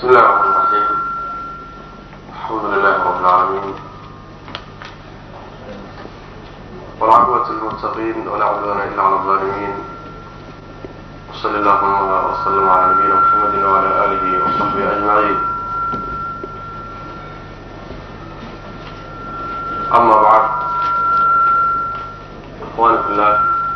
بسم الله الرحمن الرحيم الحمد لله رب العالمين والعقبة للمتقين ولا عدوان إلا على الظالمين وصلى اللهم وسلم على نبينا محمد وعلى آله وصحبه أجمعين أما بعد إخواني في الله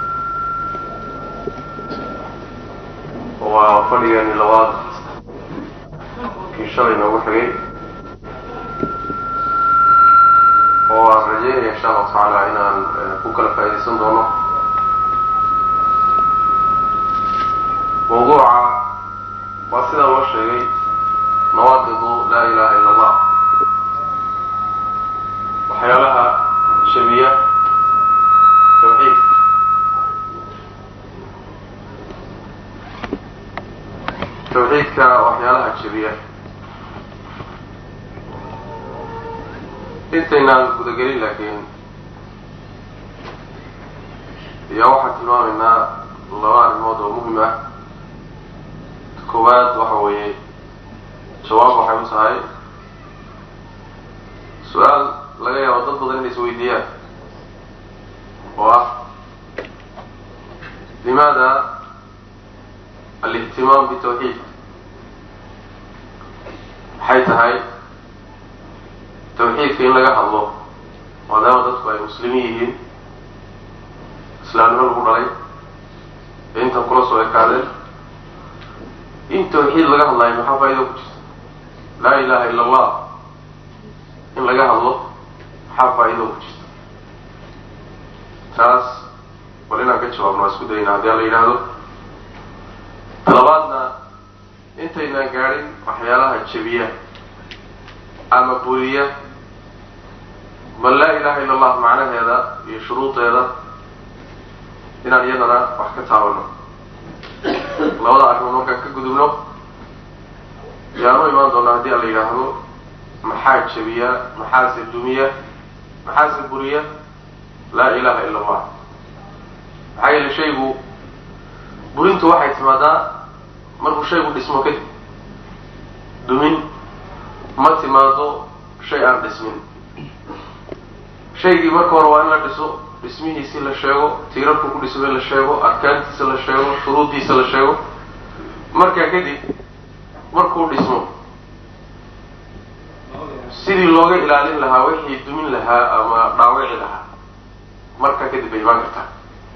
وفريقني لواد kii shalay noogu xigay oo aan rajeynaya insha allahu tacaala inaan ku kala faaidaysan doono mawduuca waa sidaa loo sheegay nawaaqidu laa ilaha illa allah waxyaalaha shabiya tawxiid tawxiidka waxyaalaha jabiya intaynaan gudagelin laakiin ayaa waxaan tilmaamaynaa laba arrimood oo muhim ah koowaad waxa weeye jawaab waxay u tahay su-aal laga yaabo dad badan inay isweydiiyaan oo ah limaada alihtimaam bitawxiid maxay tahay tawxiidka in laga hadlo maadaama dadku ay muslimiin yihiin islaamnimo lagu dhalay ee intan kula soo ekaadeen in tawxiid laga hadlayo maxaa faa'ido ku jirta laa ilaha illa allah in laga hadlo maxaa faa'ido ku jirta taas bal inaan ka jawaabno waa isku dayna haddii a la yidhaahdo labaadna intaynaan gaadhin waxyaalaha jabiya ama buriya bal laa ilaha illa allah macnaheeda iyo shuruudeeda inaan iyadana wax ka taabano labada arrimood markaan ka gudubno yaanu imaan doonaa haddii a la yidhaahdo maxaa jabiya maxaase dumiya maxaase buriya laa ilaha illa allah maxaa yeele shaygu burintu waxay timaadaa markuu shaygu dhismo kadib dumin ma timaado shay aan dhismin shaygii marka hore waa in la dhiso dhismihiisi la sheego tiirarku ku dhismay la sheego arkaantiisa la sheego shuruuddiisa la sheego markaa kadib markuu dhismo sidii looga ilaalin lahaa wixii dumin lahaa ama dhaawici lahaa markaa kadib bay imaan kartaa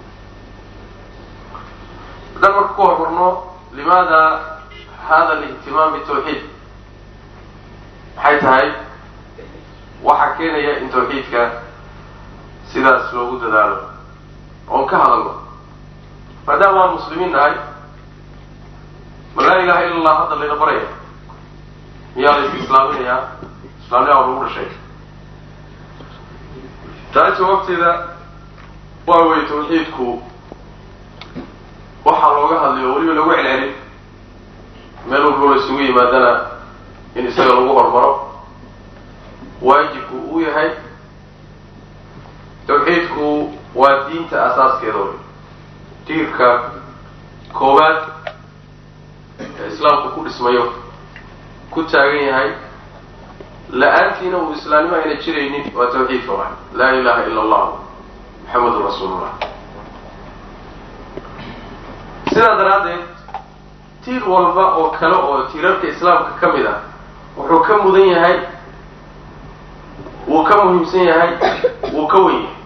haddaan marka ku hormarno limaada hada alihtimaam bitawxiid maxay tahay waxaa keenaya in tawxiidka sidaas loogu dadaalo oon ka hadalno maadaama waan muslimiin nahay ma laa ilaha illa allah hadda layna baraya miyaa la is islaaminayaa islaamnimaa lagu dhashay taas jawaabteeda waa wey tawxiidku waxaa looga hadlayo weliba lagu celcelin meel walbo la isugu yimaadana in isaga lagu hormaro waajibku uu yahay tawxiidku waa diinta asaaskeeda wey tiirka koowaad ee islaamku ku dhismayo ku taagan yahay la-aantiina uu islaamnimo ayna jiraynin waa tawxiidka waay laa ilaha illa allah maxamedun rasuulullah sidaa daraaddeed tiir walba oo kale oo tiirarka islaamka ka mid ah wuxuu ka mudan yahay wuu ka muhiimsan yahay wuu ka wen yahay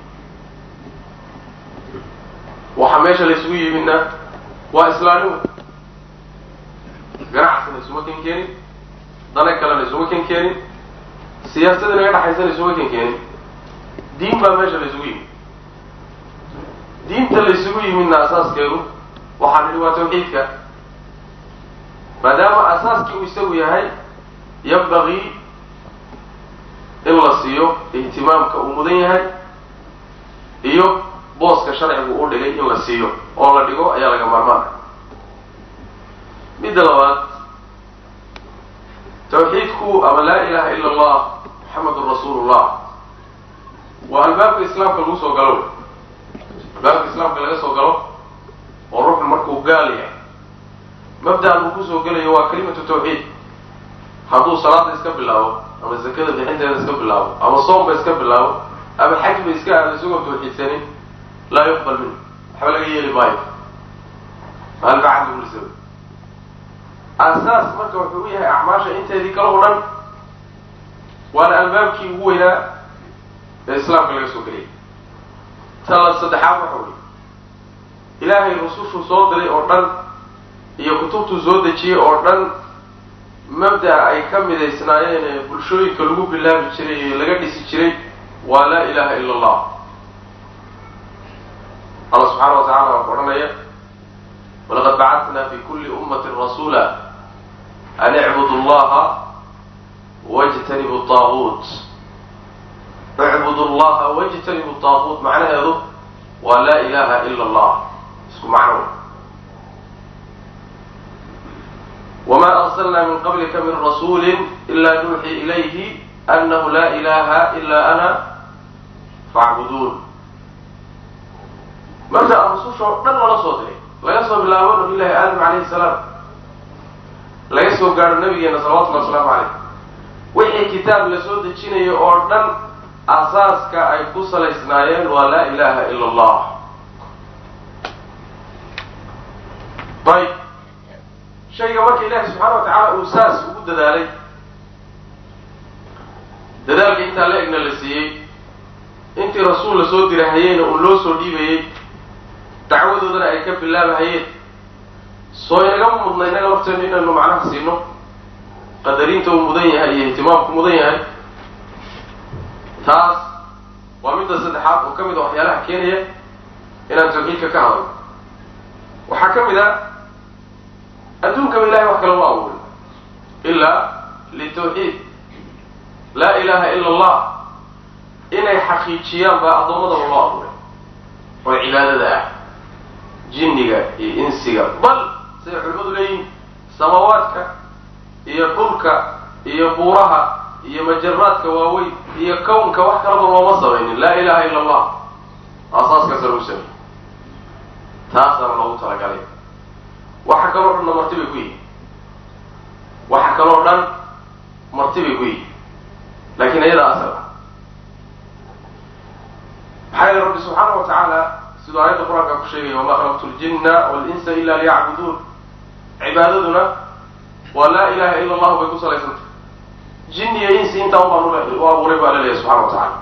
waxaa meesha laysugu yimidna waa islaamnimo ganacsina isuma ken keenin dana kalena isuma ken keenin siyaasadana ga dhaxaysana isuma ken keenin diin baa meesha laysugu yimid diinta laysugu yimidna asaaskeedu waxaa nidhi waa tawxiidka maadaama asaaskii uu isagu yahay yambagii in la siiyo ihtimaamka uu mudan yahay iyo booska sharcigu u dhigay in la siiyo oo la dhigo ayaa laga maarmaana midda labaad tawxiidku ama laa ilaha illa allah maxamedun rasuulullah waa albaabka islaamka lagu soo galo albaabka islaamka laga soo galo oo ruuxu markuu gaal yahay mabda uu kusoo gelayo waa kalimatu tawxiid hadduu salaada iska bilaabo ama zakada bixinteeda iska bilaabo ama soomba iska bilaabo ama xajba iska aado isagoo tawxiidsanin laa yuqbal minhu waxba laga yeeli maayo maalbacadlisa asaas marka wuxuu u yahay acmaasha inteedii kale o dhan waana albaabkii ugu weynaa ee islaamka laga soo geliyay tala saddexaad waxa wey ilaahay rusushuu soo diray oo dhan iyo kutubtuu soo dejiyey oo dhan mabda'a ay ka midaysnaayeen ee bulshooyinka lagu bilaabi jiray ee laga dhisi jiray waa laa ilaha ila allah alla subxaana wa tacala waa ku odhanaya walaqad bacatna fi kuli ummati rasuula an icbudu allaha wajtanibu taaguut icbudu llaha wajtanibu taaguut macnaheedu waa laa ilaha ila allah isku macno wma arslna min qablika min rasuuli ila nuuxi ilayhi anahu la ilaha ila ana facbuduun marka rususha oo dhan lala soo diray laga soo bilaabo nabilahi aadam calayhi salaam laga soo gaadho nabigeena salawatullhi wasalaamu caleyh wixii kitaab la soo dejinayo oo dhan asaaska ay ku salaysnaayeen waa laa ilaha ila allah ayb shayga marka ilaahi subxaana wa tacaala uu saas ugu dadaalay dadaalka intaa la egna la siiyey intii rasuul la soo dirahayeyna uu loo soo dhiibayey dacwadoodana ay ka bilaabahayeen soo inagama mudna inaga lafteenu inaynu macnaha siino qadariinta uu mudan yahay iyo ihtimaamku mudan yahay taas waa midda saddexaad oo ka mid a waxyaalaha keenaya inaan tawxiidka ka hadalno waxaa ka mid a adduunkaba ilahay wax kale ma abuurin ilaa litawxiid laa ilaha ila allah inay xaqiijiyaan baa addoommadaba loo abuuray oo cibaadada ah jinniga iyo insiga bal siday culimmadu leeyihin samaawaadka iyo dhulka iyo buuraha iyo majaraadka waaweyn iyo kownka wax kalaba looma samaynin laa ilaha ila allah asaaskaasa lagu sameeyey taasaana loogu talagalay waxa kaloo dhanna marti bay ku yihin waxa kaloo dhan marti bay ku yihin laakiin ayadaa asal ah maxaa yeele rabbi subxaana wa tacaala siduu aayadda qur-aanka ku sheegaya wama khalaqtu ljinna walinsa ila liyacbuduun cibaadaduna waa laa ilaha ila allahu bay ku salaysantay jin iyo insi intaa ubaan u abuuray baa laleeyahay subxana wa tacaala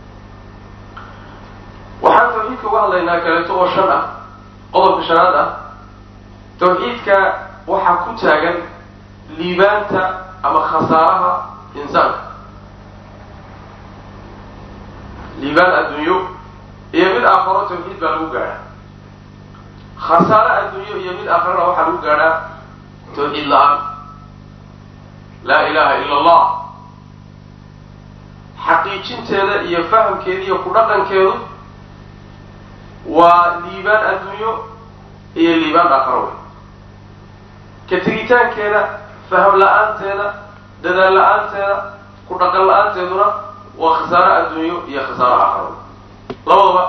waxaan tawxiidka uga hadlaynaa kaleeto oo shan ah qodobka shanaad ah tawxiidka waxaa ku taagan liibaanta ama khasaaraha insaanka liibaan adduunyo iyo mid aakharo tawxiid baa lagu gaadhaa khasaare adduunyo iyo mid aakharana waxaa lagu gaadhaa tawxiid la-aan laa ilaha ila allah xaqiijinteeda iyo fahamkeeda iyo ku dhaqankeedu waa liibaan adduunyo iyo liibaan aakharo wey ka tegitaankeeda faham la-aanteeda dadaal la-aanteeda ku dhaqan la-aanteeduna waa khasaaro adduunyo iyo khasaaro aakharo labadaba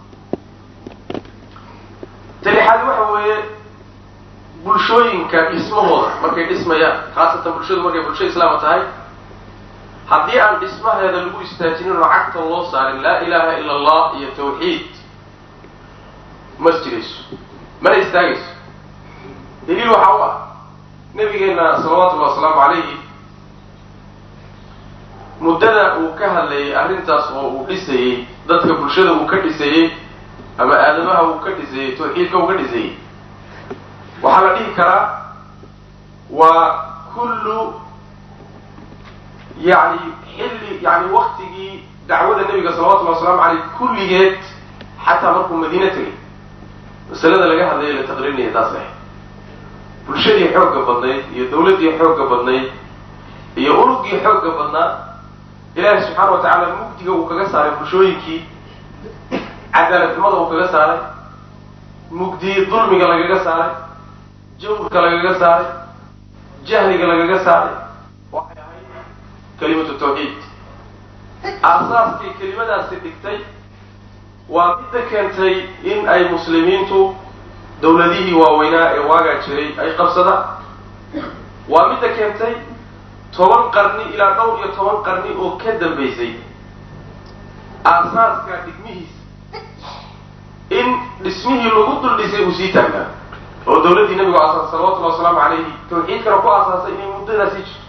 talixaadi waxa weeye bulshooyinka dhismahooda markay dhismayaan khaasatan bulshadu markay bulsho islaama tahay haddii aan dhismaheeda lagu istaajinin oo cagta loo saarin laa ilaha ila allah iyo tawxiid ma jirayso mana istaagayso daliil waxaa u ah nabigeena salawatullahi wasalaamu calayhi muddada uu ka hadlayay arrintaas oo uu dhisayey dadka bulshada uu ka dhisayey ama aadamaha uu ka dhisayey tawxiidka uu ka dhisayey waxaa la dhihi karaa waa kullu yani xilli yani waktigii dacwada nebiga salawatullahi wasalaamu caleyh kulligeed xataa markuu madiine tegay masalada laga hadlaya la taqriinaya taas ah bulshadii xoogga badnayd iyo dawladdii xoogga badnayd iyo urugii xoogga badnaa ilaahi subxaana wa tacaala mugdiga uu kaga saaray bulshooyinkii cadaaladnimada uu kaga saaray mugdii dulmiga lagaga saaray jawrka lagaga saaray jahliga lagaga saaray waxay ahayd kalimatu tawxiid aasaaskay kelimadaasi dhigtay waa midda keentay in ay muslimiintu dawladihii waaweynaa ee waagaa jiray ay qabsadaan waa midda keentay toban qarni ilaa dhowr iyo toban qarni oo ka dambaysay aasaaska dhigmihiisa in dhismihii lagu dul dhisay uu sii taagnaa oo dawladdii nabigu asaasay salawatullhi wasalaamu calayhi tawxiidkana ku aasaasay inay muddadaa sii jirto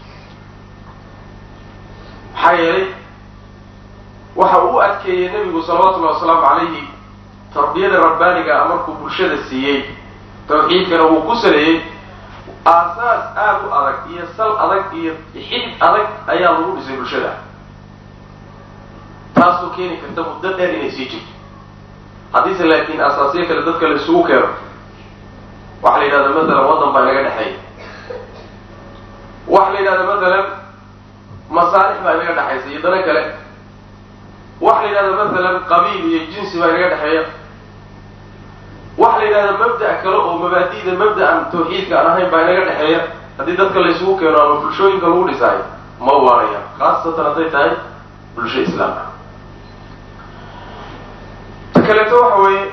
maxaa yeelay waxa uu u adkeeyey nebigu salawatullahi wasalaamu calayhi tarbiyada rabbaaniga markuu bulshada siiyey tawxiidkana wuu ku saleeyey aasaas aada u adag iyo sal adag iyo xidid adag ayaa lagu dhisay bulshada taasoo keeni karta muddo dheer inay sii jirto haddiise laakiin aasaasyo kale dadka la isugu keeno waxa la yidhahda matalan waddan baa inaga dhexeeya waxa la yidhahda matalan masaalix baa inaga dhexaysa iyo dano kale waxa la yidhahda matalan qabiil iyo jinsi baa inaga dhexeeya waxa la yidhahda mabda' kale oo mabaadi'da mabda'an tawxiidka aan ahayn baa inaga dhexeeya haddii dadka la isugu keeno ama bulshooyinka lagu dhisaayo ma waaraya khaasatan hadday tahay bulsho islaamka ta kaleeto waxa weeye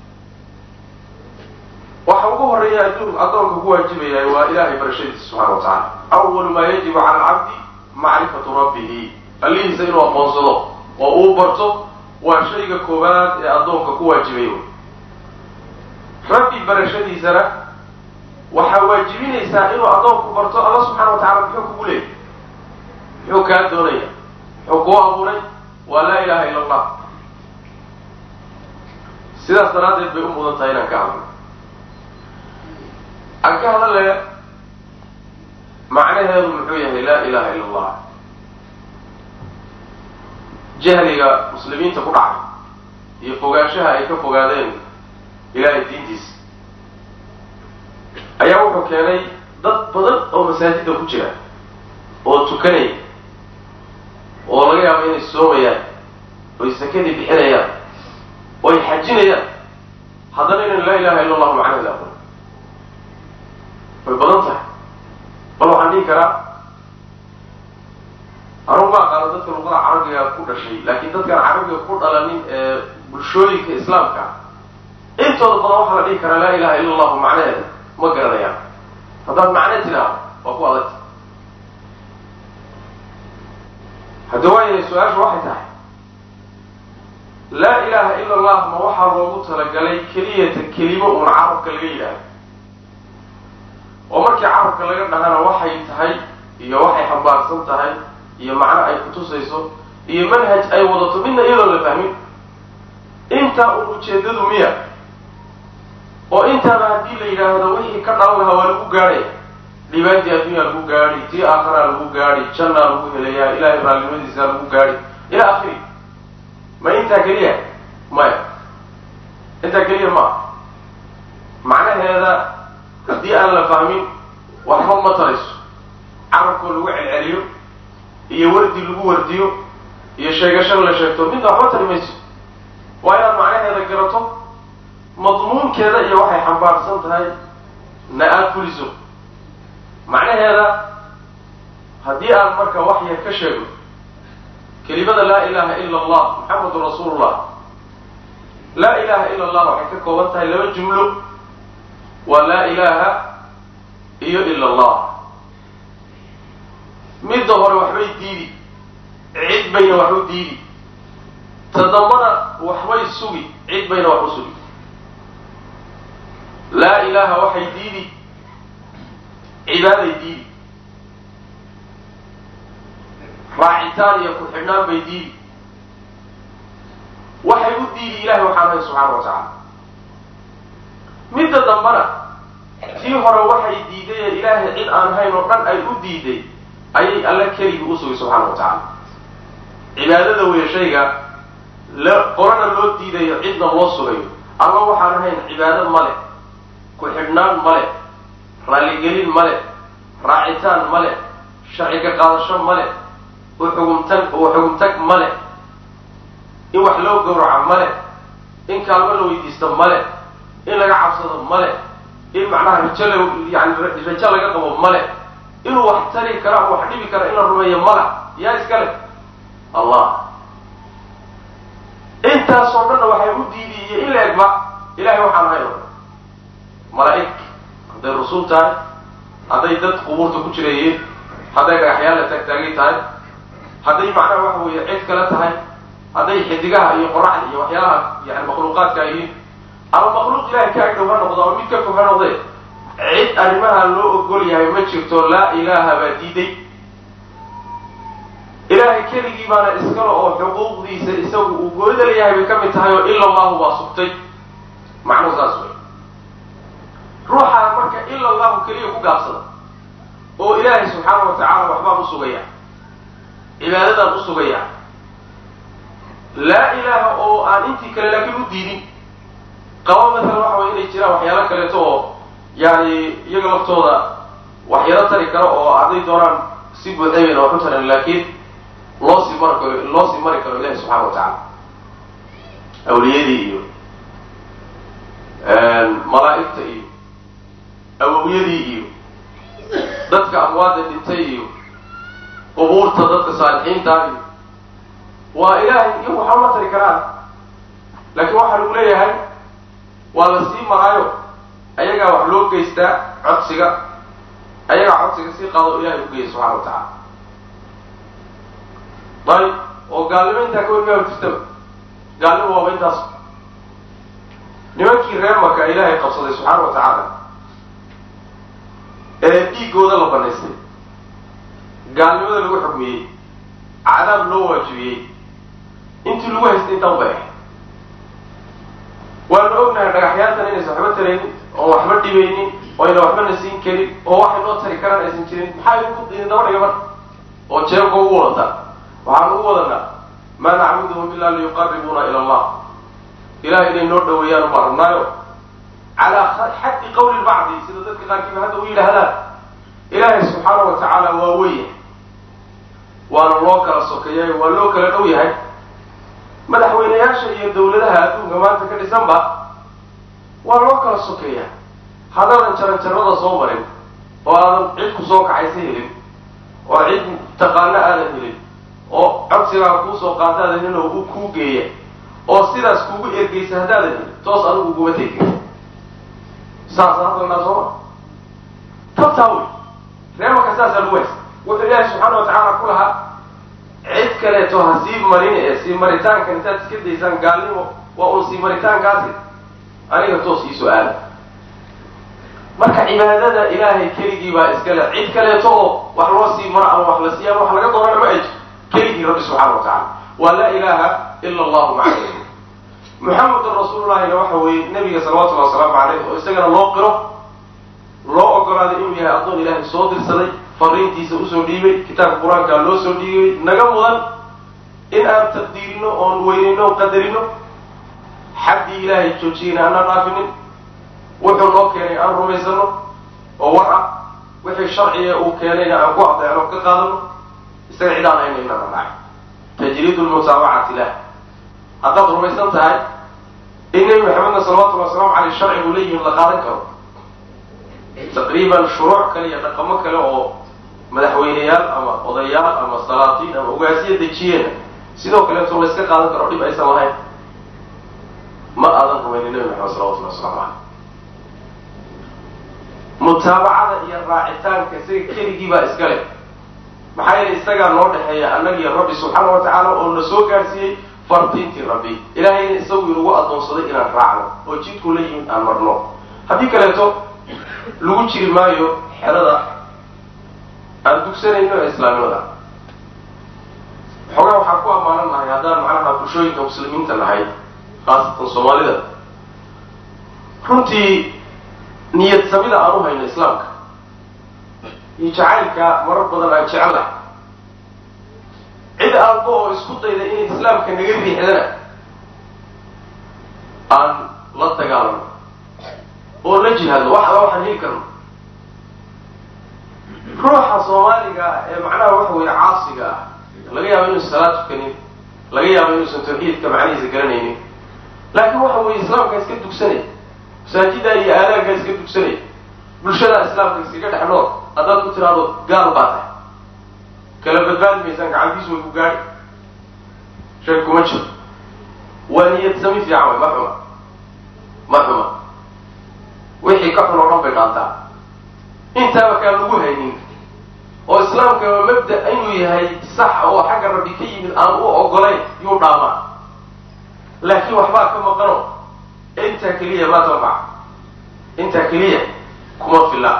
waxa ugu horeeya adduun addoonka ku waajibayahay waa ilaahay barashadiisa subxana wa tacala awalu maa yajibu cala alcabdi macrifatu rabbihi allihiisa inuu aqoonsado oo uu barto waa shayga koowaad ee addoonka ku waajibaya rabbi barashadiisana waxaa waajibinaysaa inuu addoonku barto alla subxana wa tacala muxuu kugu leeyay muxuu kaa doonaya muxuu kuu abuuray waa laa ilaha illa allah sidaas daraaddeed bay u mudan tahay inaan ka hadlo aan ka hadale macnaheedu muxuu yahay laa ilaha illa allah jahliga muslimiinta ku dhacay iyo fogaanshaha ay ka fogaadeen ilaahay diintiisa ayaa wuxuu keenay dad badan oo masaajidda ku jira oo tukanaya oo laga yaabo inay soomayaan oy sakadii bixinayaan oo ay xajinayaan haddana inan laa ilaha illa allahu macnaheeda aqoon way badan tahay bal waxaan dhihi karaa anugu ma aqaano dadka luqada carabiga ku dhashay laakiin dadkaan carabiga ku dhalanin ee bulshooyinka islaamka intooda badan waxaa la dhihi karaa laa ilaha illa allahu macnaheeda ma garanayaan haddaad macne tidhaahdo waa ku adagta hadda waayahay su-aashu waxay tahay laa ilaha illa allah ma waxaa loogu talagalay keliyata kelimo uun carabka laga yidhaahdo oo markii carabka laga dhahana waxay tahay iyo waxay xambaarsan tahay iyo macno ay kutusayso iyo manhaj ay wadato midna iyadoo la fahmin intaa un ujeedadu miya oo intaaba haddii la yidhaahdo wixii ka dhalan lahaa waa lagu gaadhaya dhibaatii addunya lagu gaadhi tii aakharaa lagu gaadhi jannaa lagu helayaa ilaahay raalnimadiisa lagu gaadhi ila akhiri ma intaa keliya maya intaa keliya ma macnaheeda haddii aan la fahmin waxba ma tarayso carabkoo lagu celceliyo iyo wardi lagu wardiyo iyo sheegasho la sheegto midna waxba tari mayso waa inaad macnaheeda garato madmuunkeeda iyo waxay xambaarsan tahay na aada fuliso macnaheeda haddii aan marka wax yar ka sheego kelimada laa ilaha ila allah maxamedun rasuulullah laa ilaha ila allah waxay ka kooban tahay laba jumlo waa laa ilaha iyo ila allah midda hore waxbay diidi cid bayna wax u diidi tadambana waxbay sugi cid bayna wax u sugi laa ilaha waxay diidi cibaaday diidi raacitaan iyo ku-xidhnaan bay diidi waxay u diidi ilahay waxaan ahay subxaana wa tacaala midda dambana tii hore waxay diiday ee ilaahay cid aan hayn oo dhan ay u diiday ayay alle keligii u sugay subxaana wa tacaala cibaadada weeye shayga la qorana loo diidayo cidna loo sugayo alla waxaan ahayn cibaado male ku-xidhnaan male raalligelin male raacitaan male sharciga qaadasho male uxugumtag uxugumtag male in wax loo gawraco male in kaalmo la weydiisto male in laga cabsado male in macnaha rajo la yani rajo laga qabo male inuu wax tari kara wax dhibi kara in la rumeeyo mala yaa iskale allah intaasoo dhanna waxay u diidiy iyo in la egba ilahay waxaan ahay o malaa'ig hadday rusul tahay hadday dad qubuurta ku jira yihiin hadday dhagaxyaal la taagtaagay tahay hadday macnaha waxa weeye cid kale tahay hadday xidigaha iyo qoraxda iyo waxyaalaha yani makhluuqaadka yihiin ama makhluuq ilahay ka agdhow ha noqdo ama mid ka fog ha noqdee cid arrimaha loo ogol yahay ma jirto laa ilaaha baa diiday ilaahay keligii baana iskale oo xuquuqdiisa isagu uu goonida leeyahay bay ka mid tahay oo ila allahu baa sugtay macnuhu saas wey ruuxaan marka ila allahu keliya ku gaabsada oo ilaahay subxaana wa tacaala waxbaan usugaya cibaadadaan usugaya laa ilaaha oo aan intii kale laakiin u diidin qaba maalan waxa way inay jiraan waxyaalo kaleeto oo yani iyaga laftooda waxyaalo tari karo oo hadday doonaan si buuxaybayna waxu taran laakiin loo sii mari karo loo sii mari karo ilahi subxana wa tacaala awliyadii iyo malaa'igta iyo awowyadii iyo dadka amwaadda dhintay iyo qubuurta dadka saalixiintaa iyo waa ilaahay iyo waxba ma tari karaan laakiin waxaa lagu leeyahay waa la sii maraayo ayagaa wax loo geystaa codsiga ayagaa codsiga sii qaado ilahay u geeya subxana wa tacaala ayb oo gaalnimo intaa ka weligaa jirtaba gaalnimo waaba intaas nimankii reer maka ilaahay qabsaday subxaana wa tacaala ee dhiigooda la banaystay gaalnimada lagu xukmiyey cadaab loo waajibiyey intii lagu haystay intaan bay ahay waanu ognahay dhagaxyaantan inaysan waxba taraynin oo waxba dhibaynin oo ayna waxbana siin karin oo waxay noo tari karaan aysan jirin maxaa idinku idin daba dhiga marka oo jeebka ugu wadataa waxaan ugu wadanaa maa nacbuduhum ilaa liyuqarribuuna ila allah ilahay inay noo dhaweeyaan ubaa rabnaayo calaa xaddi qawli lbacdi sida dadka qaarkiiba hadda u yidhaahdaan ilaahay subxaana wa tacaala waa weya waana loo kala sokeeyay waa loo kala dhow yahay madaxweyneyaasha iyo dawladaha adduunka maanta ka dhisanba waa loo kala sokeeyaa haddaadan jaranjarada soo marin oo aadan cid ku soo kaxaysa helin oo cid taqaano aadan helin oo codsigaa kuusoo qaada aadan helin oo u kuu geeya oo sidaas kuugu ergeysa haddaadan helin toos adigu uguma tegi saasa hadalnaa sooma tabtaa wey reemaka saasaa lagu haysta wuxuu ilaahay subxaana wa tacaala ku lahaa cid kaleeto ha sii marin ee sii maritaankan intaad iska daysaan gaalnimo waa uun sii maritaankaasi aniga toos iisoo aada marka cibaadada ilaahay keligii baa iskale cid kaleeto oo wax loo sii maro ama wax la siiya ama wax laga doonana ma ejo keligii rabbi subxaana wa tacala waa laa ilaaha ila allahu macbuud muxamedun rasuulullahina waxa weeye nabiga salawatullahi wasalaamu caleyh oo isagana loo qiro loo ogolaaday inuu yahay addoon ilaahay soo dirsaday fariintiisa usoo dhiibay kitaabka qur-aankaa loo soo dhiibay naga mudan in aan taqdiirino oon weynayno oon qadarino xaddii ilaahay joojiyeyna aanaan dhaafinin wuxuu noo keenay aan rumaysano oo war ah wixii sharciga uu keenayna aan ku adeecno ka qaadano isaga cidaan hayna inaan raac tajriidu lmutaabacati lah haddaad rumaysan tahay in nebi maxamedna salawatullhi wasalaamu caleyh sharcigu leeyihin la qaadan karo taqriiban shuruuc kale iyo dhaqamo kale oo madaxweyneyaal ama odayaal ama salaatiin ama ogaasiya dejiyeena sidoo kaleeto la iska qaadan karo dhib aysan lahayn ma aadan rumaynin nebi maxamed salawatullahi waslamu caleyh mutaabacada iyo raacitaanka isaga keligii baa iska leh maxaa yeelay isagaa noo dhexeeya annagiyo rabbi subxaana wa tacaala oo na soo gaadhsiiyey fardiintii rabbi ilaahayna isagu inagu addoonsaday inaan raacno oo jidku la yimid aan marno haddii kaleeto lagu jiri maayo xerada aan dugsanayno ee islaamnimada xoogaa waxaan ku ammaanan nahay haddaan macnaha bulshooyinka muslimiinta nahay khaasatan soomaalida runtii niyad samida aan u hayno islaamka iyo jacaylka marar badan aan jecel lahay cid aalba oo isku dayda inay islaamka naga riixdana aan la dagaalano oo la jihaadno wax alla waxaan heli karno ruuxa soomaaliga ee macnaha waxa weeye caasiga ah laga yaabo inuusan salaad tukanin laga yaabo inuusan tawxiidka macnihiisa garanaynin laakiin waxa weeye islaamka iska dugsanay masaajida iyo aadaanka iska dugsanay bulshada islaamka iskaga dhex nool haddaad ku tiraahdo gaal baa tahay kala badbaadi maysaan gacantiisu way ku gaadhi sheeg kuma jiro waa niyad sami fiican way ma xuma ma xuma wixii ka xun oo dhan bay dhaantaa intaaba kaan lagu haynin oo islaamkaba mabda inuu yahay sax oo xagga rabbi ka yimid aan u ogolayn yuu dhaamaa laakiin waxbaa ka maqano intaa keliya maa tanfac intaa keliya kuma filla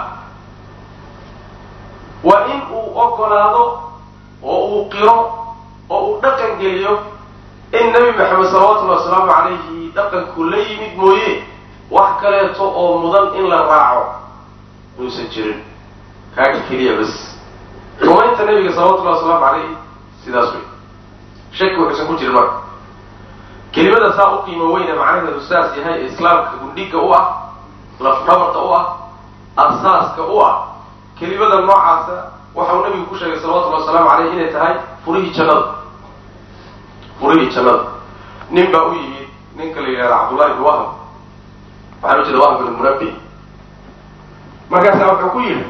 waa in uu ogolaado oo uu qiro oo uu dhaqan geliyo in nebi maxamed salawatullhi wasalaamu calayhi dhaqanku la yimid mooye wax kaleeto oo mudan in la raaco inuusan jirin kaaga keliya bas rumaynta nabiga salawatullahi wasalaamu calayhi sidaas wey shaki wuxuusan ku jirin marka kelimada saa u qiimo weyne macnaheedu saas yahay ee islaamka gundhiga u ah lafdhabarta u ah asaaska u ah kelimada noocaasa waxa uu nabigu ku sheegay salawatullahi wasalaamu caleyh inay tahay furihii jannada furihii jannada nin baa u yimid ninka la yidhahda cabdullahi ibn wahab waxaan u jeeda wahab ibn munabi markaasaa wuxuu ku yidhi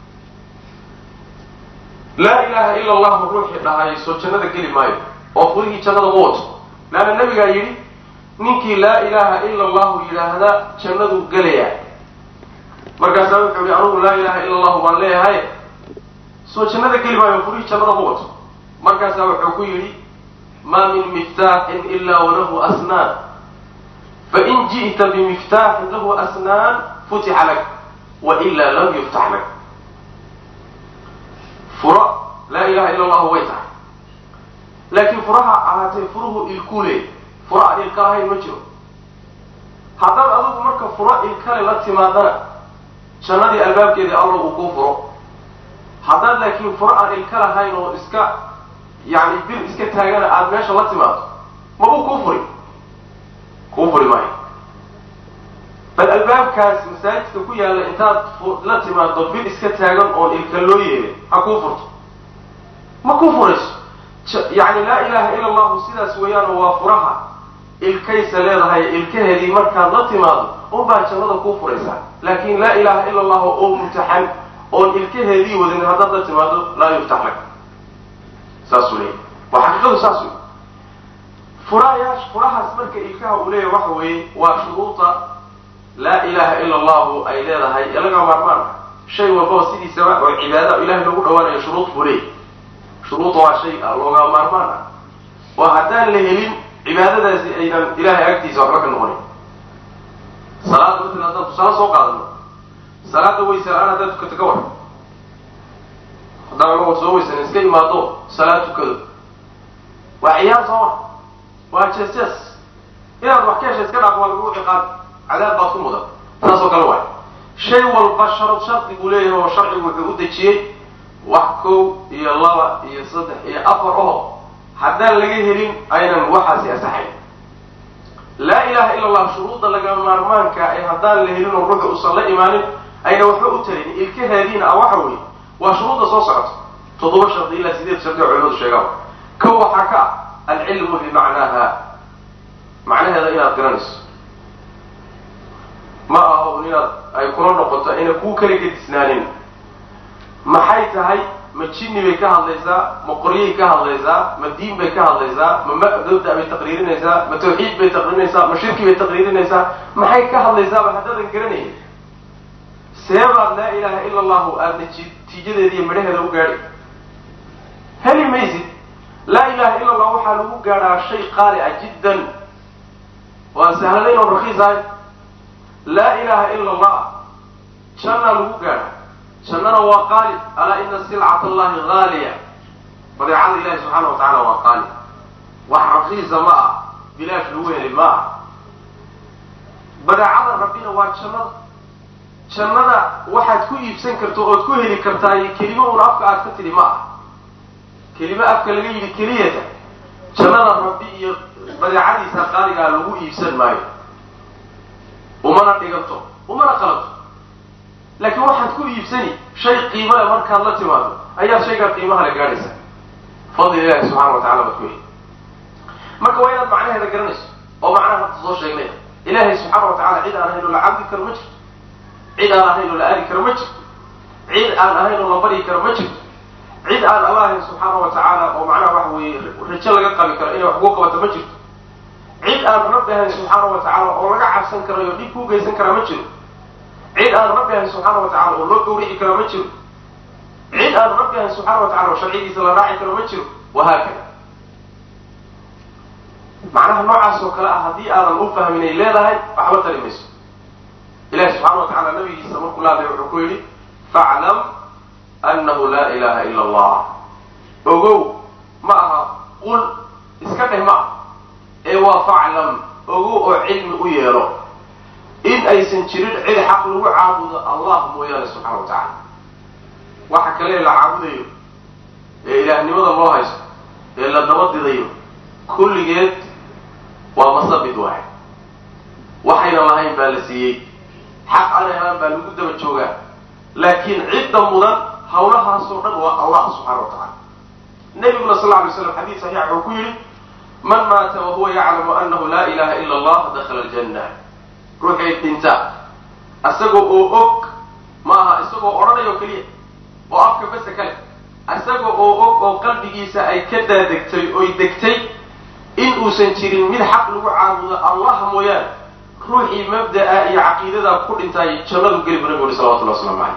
laa ilaha ila allahu ruuxii dhahay soo jannada geli maayo oo furihii jannada u wato laanna nabigaa yidhi ninkii laa ilaha ila allahu yidhaahda jannaduu gelayaa markaasaa wuxuu yihi anugu laa ilaha ila allahu baan leeyahay soo jannada geli maayo furihii jannada u wato markaasaa wuxuu ku yidhi ma min miftaaxin ila walahu asnaan fain ji'ta bimiftaaxin lahu asnaan futixa lak waila lam yuftax lak furo laa ilaha ila allahu way tahay laakiin furaha ahaatee furuhu ilkuule furo aan ilka lahayn ma jiro haddaad adigu marka furo ilkale la timaadana jannadii albaabkeedii alla uu kuu furo haddaad laakiin furo aan ilka lahayn oo iska yani bil iska taagana aada meesha la timaado mabuu kuu furi kuu furi maayo bal albaabkaas masaajidka ku yaalla intaad la timaado bil iska taagan oon ilka loo yeelin ha kuu furto ma kuu furayso yani laa ilaha ila allahu sidaas weeyaanoo waa furaha ilkaysa leedahay ilkaheedii markaad la timaado unbaa jannada kuu furaysaa laakin laa ilaha ila allahu oo mumtaxan oon ilkaheedii wadin haddaad la timaado laa yuftax lak saasuu leeyahy waa xaqiiqadu saas wey furaayaas furahaas marka ilkaha uu leeyahay waxa weeye waa shuruuda laa ilaha ila allahu ay leedahay ee laga maarmaan shay walbaba sidiisaba oo cibaada ilahay loogu dhawaanayo shuruud buu leeyahy shuruuda waa shay looga maarmaan ah oo haddaan la helin cibaadadaasi aynan ilahay agtiisa waxba ka noqonin salaada matala haddaan tusaale soo qaadano salaada weyse la-aan haddaad tukato ka war haddaan anagoo soo weysan iska imaado salaad tukado waa ciyaar sooma waa jees jees inaad wax ka hesha iska dhaafo waa lagu ciqaab cadaab baad ku mudan saas oo kale waay shay walba sharad shardi buu leeyahay oo sharcigu wuxuu u dejiyey wax kow iyo laba iyo saddex iyo afar oo haddaan laga helin aynan waxaasi asaxayn laa ilaha ila allah shuruudda laga maarmaanka ee haddaan la helin oo ruuxu usan la imaanin ayna waxba u tarin ilkahaadiina ah waxa weeye waa shuruudda soo socota toddoba shardi ilaa sideed shardi oo culimadu sheegaan kow waxaa ka ah alcilmu bimacnaaha macnaheeda inaad garanayso ma aha un inaad ay kula noqoto ayna kuu kala gedisnaanin maxay tahay ma jinni bay ka hadlaysaa ma qoryay ka hadlaysaa ma diin bay ka hadlaysaa ma mabda bay taqriirinaysaa ma tawxiid bay taqriirinaysaa ma shirki bay taqriirinaysaa maxay ka hadlaysaaba haddaadan garanayn seebaad laa ilaha ila allahu aada natiijadeeda iyo midhaheeda u gaadhi heli maysid laa ilaha ila allah waxaa lagu gaadhaa shay qaali ah jiddan waan sahlanayn oo rakiis ahay laa ilaha ila allah jannaa lagu gaadha jannana waa qaali alaa ina silcat allahi haaliya badeecada ilahi subxaana wa tacala waa qaali wax rakiisa ma ah bilaash lagu heli ma ah badeecada rabbina waa jannada jannada waxaad ku iibsan karto ood ku heli kartaay kelimo un afka aad ka tidhi ma ah kelimo afka laga yidhi keliyata jannada rabbi iyo badeecadiisa qaaligaa lagu iibsan maayo umana dhiganto umana qalanto laakiin waxaad ku iibsani shay qiimo le markaad la timaado ayaad shaygaa qiimaha la gaadhaysa fadli ilahi subxana wa tacala baad ku heli marka waa inaad macnaheeda garanayso oo macnaha hadda soo sheegnay ilaahay subxaana wa tacala cid aan ahayn oo la cabdi karo ma jirto cid aan ahayn oo la aadi karo ma jirto cid aan ahayn oo la baryi karo ma jirto cid aan alla ahayn subxaana wa tacaala oo macnaha waxa weeye rajo laga qabi karo inay wax kugu qabato ma jirto cid aan rabbi ahayn subxaana wa tacaala oo laga cabsan karayo dhib kuu geysan karaa ma jiro cid aan rabbi ahayn subxaana wa tacala oo loo gawrici karo ma jiro cid aan rabbi ahayn subxaana wa tacala oo sharcigiisa la raaci karo ma jiro wahaakada macnaha noocaas oo kale ah haddii aadan u fahmin ay leedahay waxba tari mayso ilahi subxana wa tacala nabigiisa markuu laadlay wuxuu ku yidhi faclam annahu laa ilaha ila allah ogow ma aha qul iska dheh ma ah ee waa faclam ogow oo cilmi u yeelo in aysan jirin cid xaq lagu caabudo allah mooyaane subxana wa tacala waxa kale la caabudayo ee ilaahnimada loo haysto ee la dabadidayo kulligeed waa masabid waaxid waxayna lahayn baa la siiyey xaq aanay ahaan baa lagu daba joogaa laakiin cidda mudan hawlahaasoo dhan waa allah subxana wa tacala nabiguna sal lla lay slam xadiid saxiix wuxuu ku yidhi man maata wahuwa yaclamu annahu laa ilaha ila allah dakhala aljanna ruuxay dhinta isagoo oo og ma aha isagoo odhanayo keliya oo afka bese kale isagoo oo og oo qalbigiisa ay ka daadegtay oy degtay in uusan jirin mid xaq lagu caabudo allah mooyaane ruuxii mabda'a iyo caqiidadaa ku dhintay jannadu geli bu nabigu uri salawatullah waslamu caleyh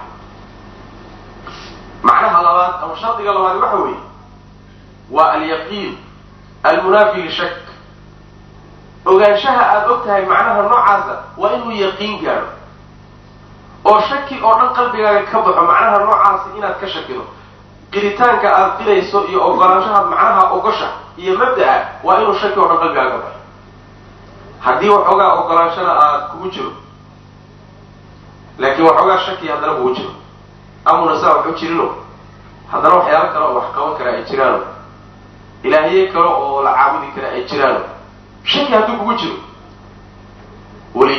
macnaha labaad ama shardiga labaad waxa weeye waa alyaqiin almunaafi lishak ogaanshaha aada og tahay macnaha noocaasa waa inuu yaqiin gaadho oo shaki oo dhan qalbigaaga ka baxo macnaha noocaasi inaad ka shakido qiritaanka aada qirayso iyo ogolaanshahaad macnaha ogosha iyo mabda'a waa inuu shaki oo dhan qalbigaaga ka baxo haddii waxoogaa ogolaanshana aad kugu jiro laakiin waxoogaa shaki haddana kugu jiro amuna saa waxu jirino haddana waxyaalo kale oo wax qaban kara ay jiraano ilaahye kale oo la caabudi kara ay jiraano shaki hadduu kugu jiro weli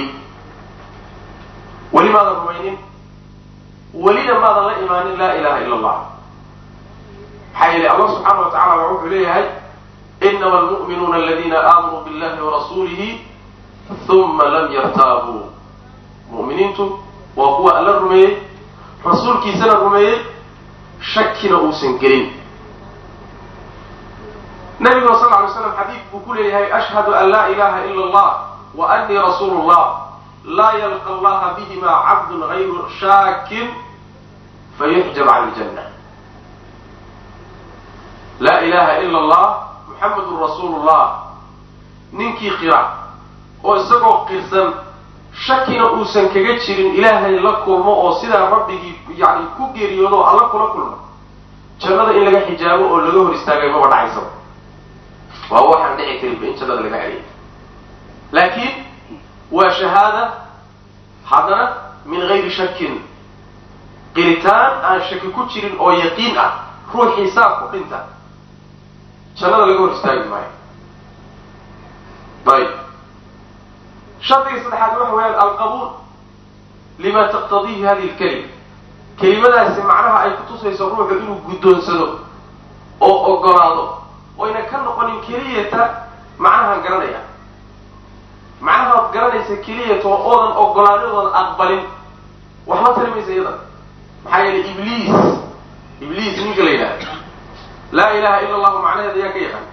weli maadan rumaynin welina maadan la imaanin laa ilaha ila allah maxaa yeelay allah subxaana wa tacala waa wuxuu leeyahay inama almu'minuuna aladina aamanuu billahi warasuulihi uma lam yartaabuu mu'miniintu waa kuwa alla rumeeyey rasuulkiisana rumeeyey shakina uusan gelin nabiguna sal lay slam xadiid buu ku leeyahay ashhadu an laa ilaha ila allah wa anii rasuulu llah laa yalqa allaha bihima cabdun gayru shaakin fayuxjab can iljanna laa ilaha ila allah muxamedun rasuulu llah ninkii qira oo isagoo qirsan shakina uusan kaga jirin ilaahay la kulmo oo sidaa rabbigii yani ku geeriyoodo oo alla kula kulmo jannada in laga xijaabo oo laga hor istaagay maba dhacaysaba waa waxaan dhici karinba in jannada laga celiyo laakiin waa shahaada haddana min gayri shakin qiritaan aan shaki ku jirin oo yaqiin ah ruuxii saa ku dhinta jannada laga hor istaagi maayo ayb shardiga saddexaad waxa weeyaan alqabuul lima taqtadiihi hadihi lkalima kelimadaasi macnaha ay kutusayso ruuxu inuu guddoonsado oo ogolaado oyna ka noqonin keliyata macnahaan garanaya macnahaad garanaysa keliyata oo oodan ogolaanadooda aqbalin waxba tari maysa iyadan maxaa yeelay ibliis ibliis ninka la yidhahda laa ilaha ila allahu macnaheeda ayaa ka yaqaana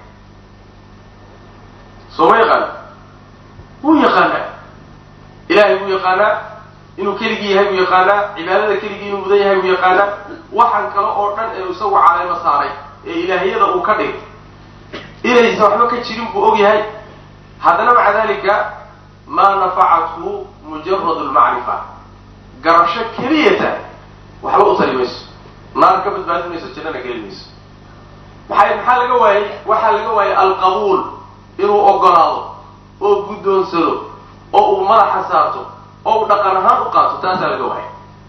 soo ma yaqaana wuu yaqaanaa ilaahay buu yaqaanaa inuu keligii yahay buu yaqaanaa cibaadada keligii inuu mudan yahay buu yaqaanaa waxaan kale oo dhan ee isagu caleemo saaray ee ilaahyada uu ka dhigay inaysan waxba ka jirin buu og yahay haddana maca dalika maa nafacathu mujarad lmacrifa garasho keliyata waxba u tari mayso naar ka badbaadi mayso jannana geli mayso maxay maxaa laga waayey waxaa laga waayey alqabuul inuu ogolaado oo guddoonsado oo uu madaxa saarto oo uu dhaqan ahaan u qaato taasaa laga waayay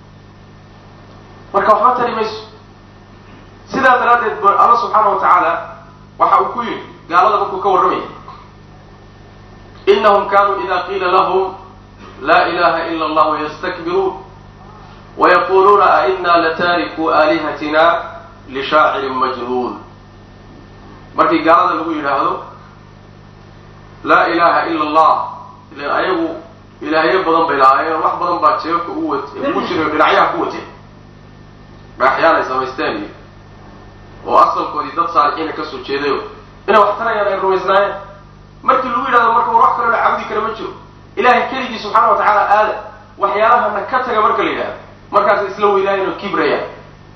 marka waxba tari mayso sidaa daraaddeed b alla subxaana wa tacaala waxa uu ku yidhi gaalada markuu ka warramaya inahum kanuu ida qiila lahum laa ilaha ila allah yastakbiruun wayaquluuna aina lataarikuu aalihatina lishaacirin majnuun markii gaalada lagu yidhaahdo laa ilaha ila allah ilan ayagu ilaahyo badan bay lahaayeen wax badan baa jeebka ugu wat ugu jiray dhinacyaha ku wateen dhagaxyaan ay samaysteen iyo oo asalkoodii dad saalixiina kasoo jeedayo inay wax tarayaan ay rumaysnaayeen markii lagu yidhahdo marka war wax kaloo la caabudi kara ma jiro ilaahay keligii subxaana wa tacaala aada waxyaalahana ka taga marka la yidhahdo markaas isla weynaayeen oo kibrayaan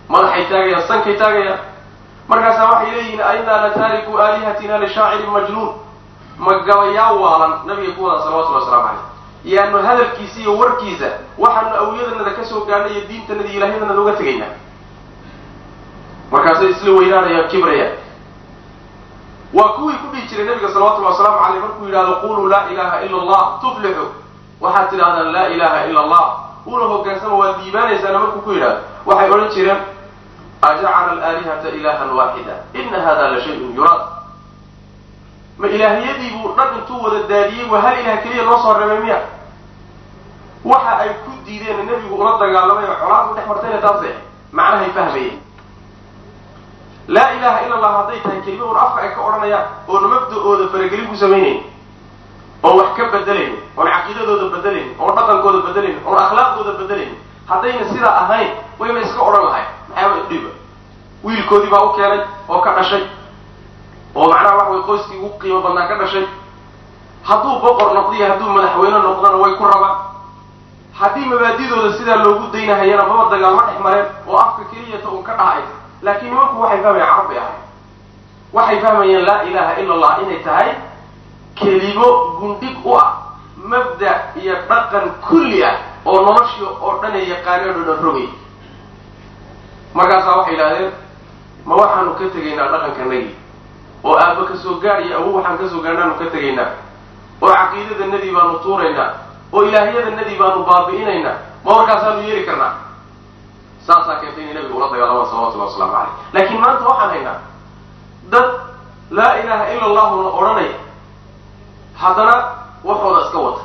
madaxay taagayaan sankay taagayaan markaasaa waxay leeyihiin ainaa lataariku aalihatina lishaacirin majnuun ma gabayaa waalan nabiga ku wada salawatullhi waslamu caleyh yaanu hadalkiisa iyo warkiisa waxaanu awliyadanada ka soo gaadhnay iyo diintanada iyo ilaahyadanada uga tegaynaa markaasay isla weynaanayaan kibrayaan waa kuwii ku dhihi jiray nabiga salawatullhi wasalaamu caleyh markuu yidhahdo quluu laa ilaha ila allah tuflixu waxaad tidhahdaan laa ilaha ila allah una hogaansama waad diibaanaysaana markuu ku yidhahdo waxay odhan jireen ajacala alaalihata ilahan waaxida ina hada la shayun yuraad ma ilaahiyadii buu dhan intuu wada daadiyey waa hal ilaah keliya noo soo reebay miya waxa ay ku diideen nebigu ula dagaalamay oo colaadu dhex martayna taase macnahay fahmayeen laa ilaha ila allah hadday tahay kelima un afka ay ka odhanayaan oona mabda-ooda faragelin ku samaynayn oon wax ka bedelayn oon caqiidadooda bedelayn oon dhaqankooda bedelayn oon akhlaaqdooda bedelayn haddayna sidaa ahayn wayba iska odhan lahay maxaaba idhiba wiilkoodii baa u keenay oo ka dhashay oo macnaha waxa way qoyskii ugu qiimo badnaa ka dhashay hadduu boqor noqdiyo hadduu madaxweyne noqdona way ku rabaan haddii mabaadidooda sidaa loogu daynahayana maba dagaalma dhex mareen oo afka keliyata un ka dhahay laakiin nimanku waxay fahmayeen carab bay ahay waxay fahmayeen laa ilaha ila allah inay tahay kelimo gundhig u ah mabda iyo dhaqan kulli ah oo noloshii oo dhan ee yaqaaneen oo dhan rogay markaasaa waxay yidhahdeen ma waxaanu ka tegaynaa dhaqankanagii oo aabba ka soo gaadh iyo awow waxaan kasoo gaadhnaanu ka tegaynaa oo caqiidadanadii baanu tuuraynaa oo ilaahyadanadii baanu baabi'inaynaa ma warkaasaanu yeeli karnaa saasaa keentay inay nabiga ula dagaalamaan salawatullahi waslamu caleyh laakiin maanta waxaan haynaa dad laa ilaha ila allahuna odhanaya haddana waxooda iska wata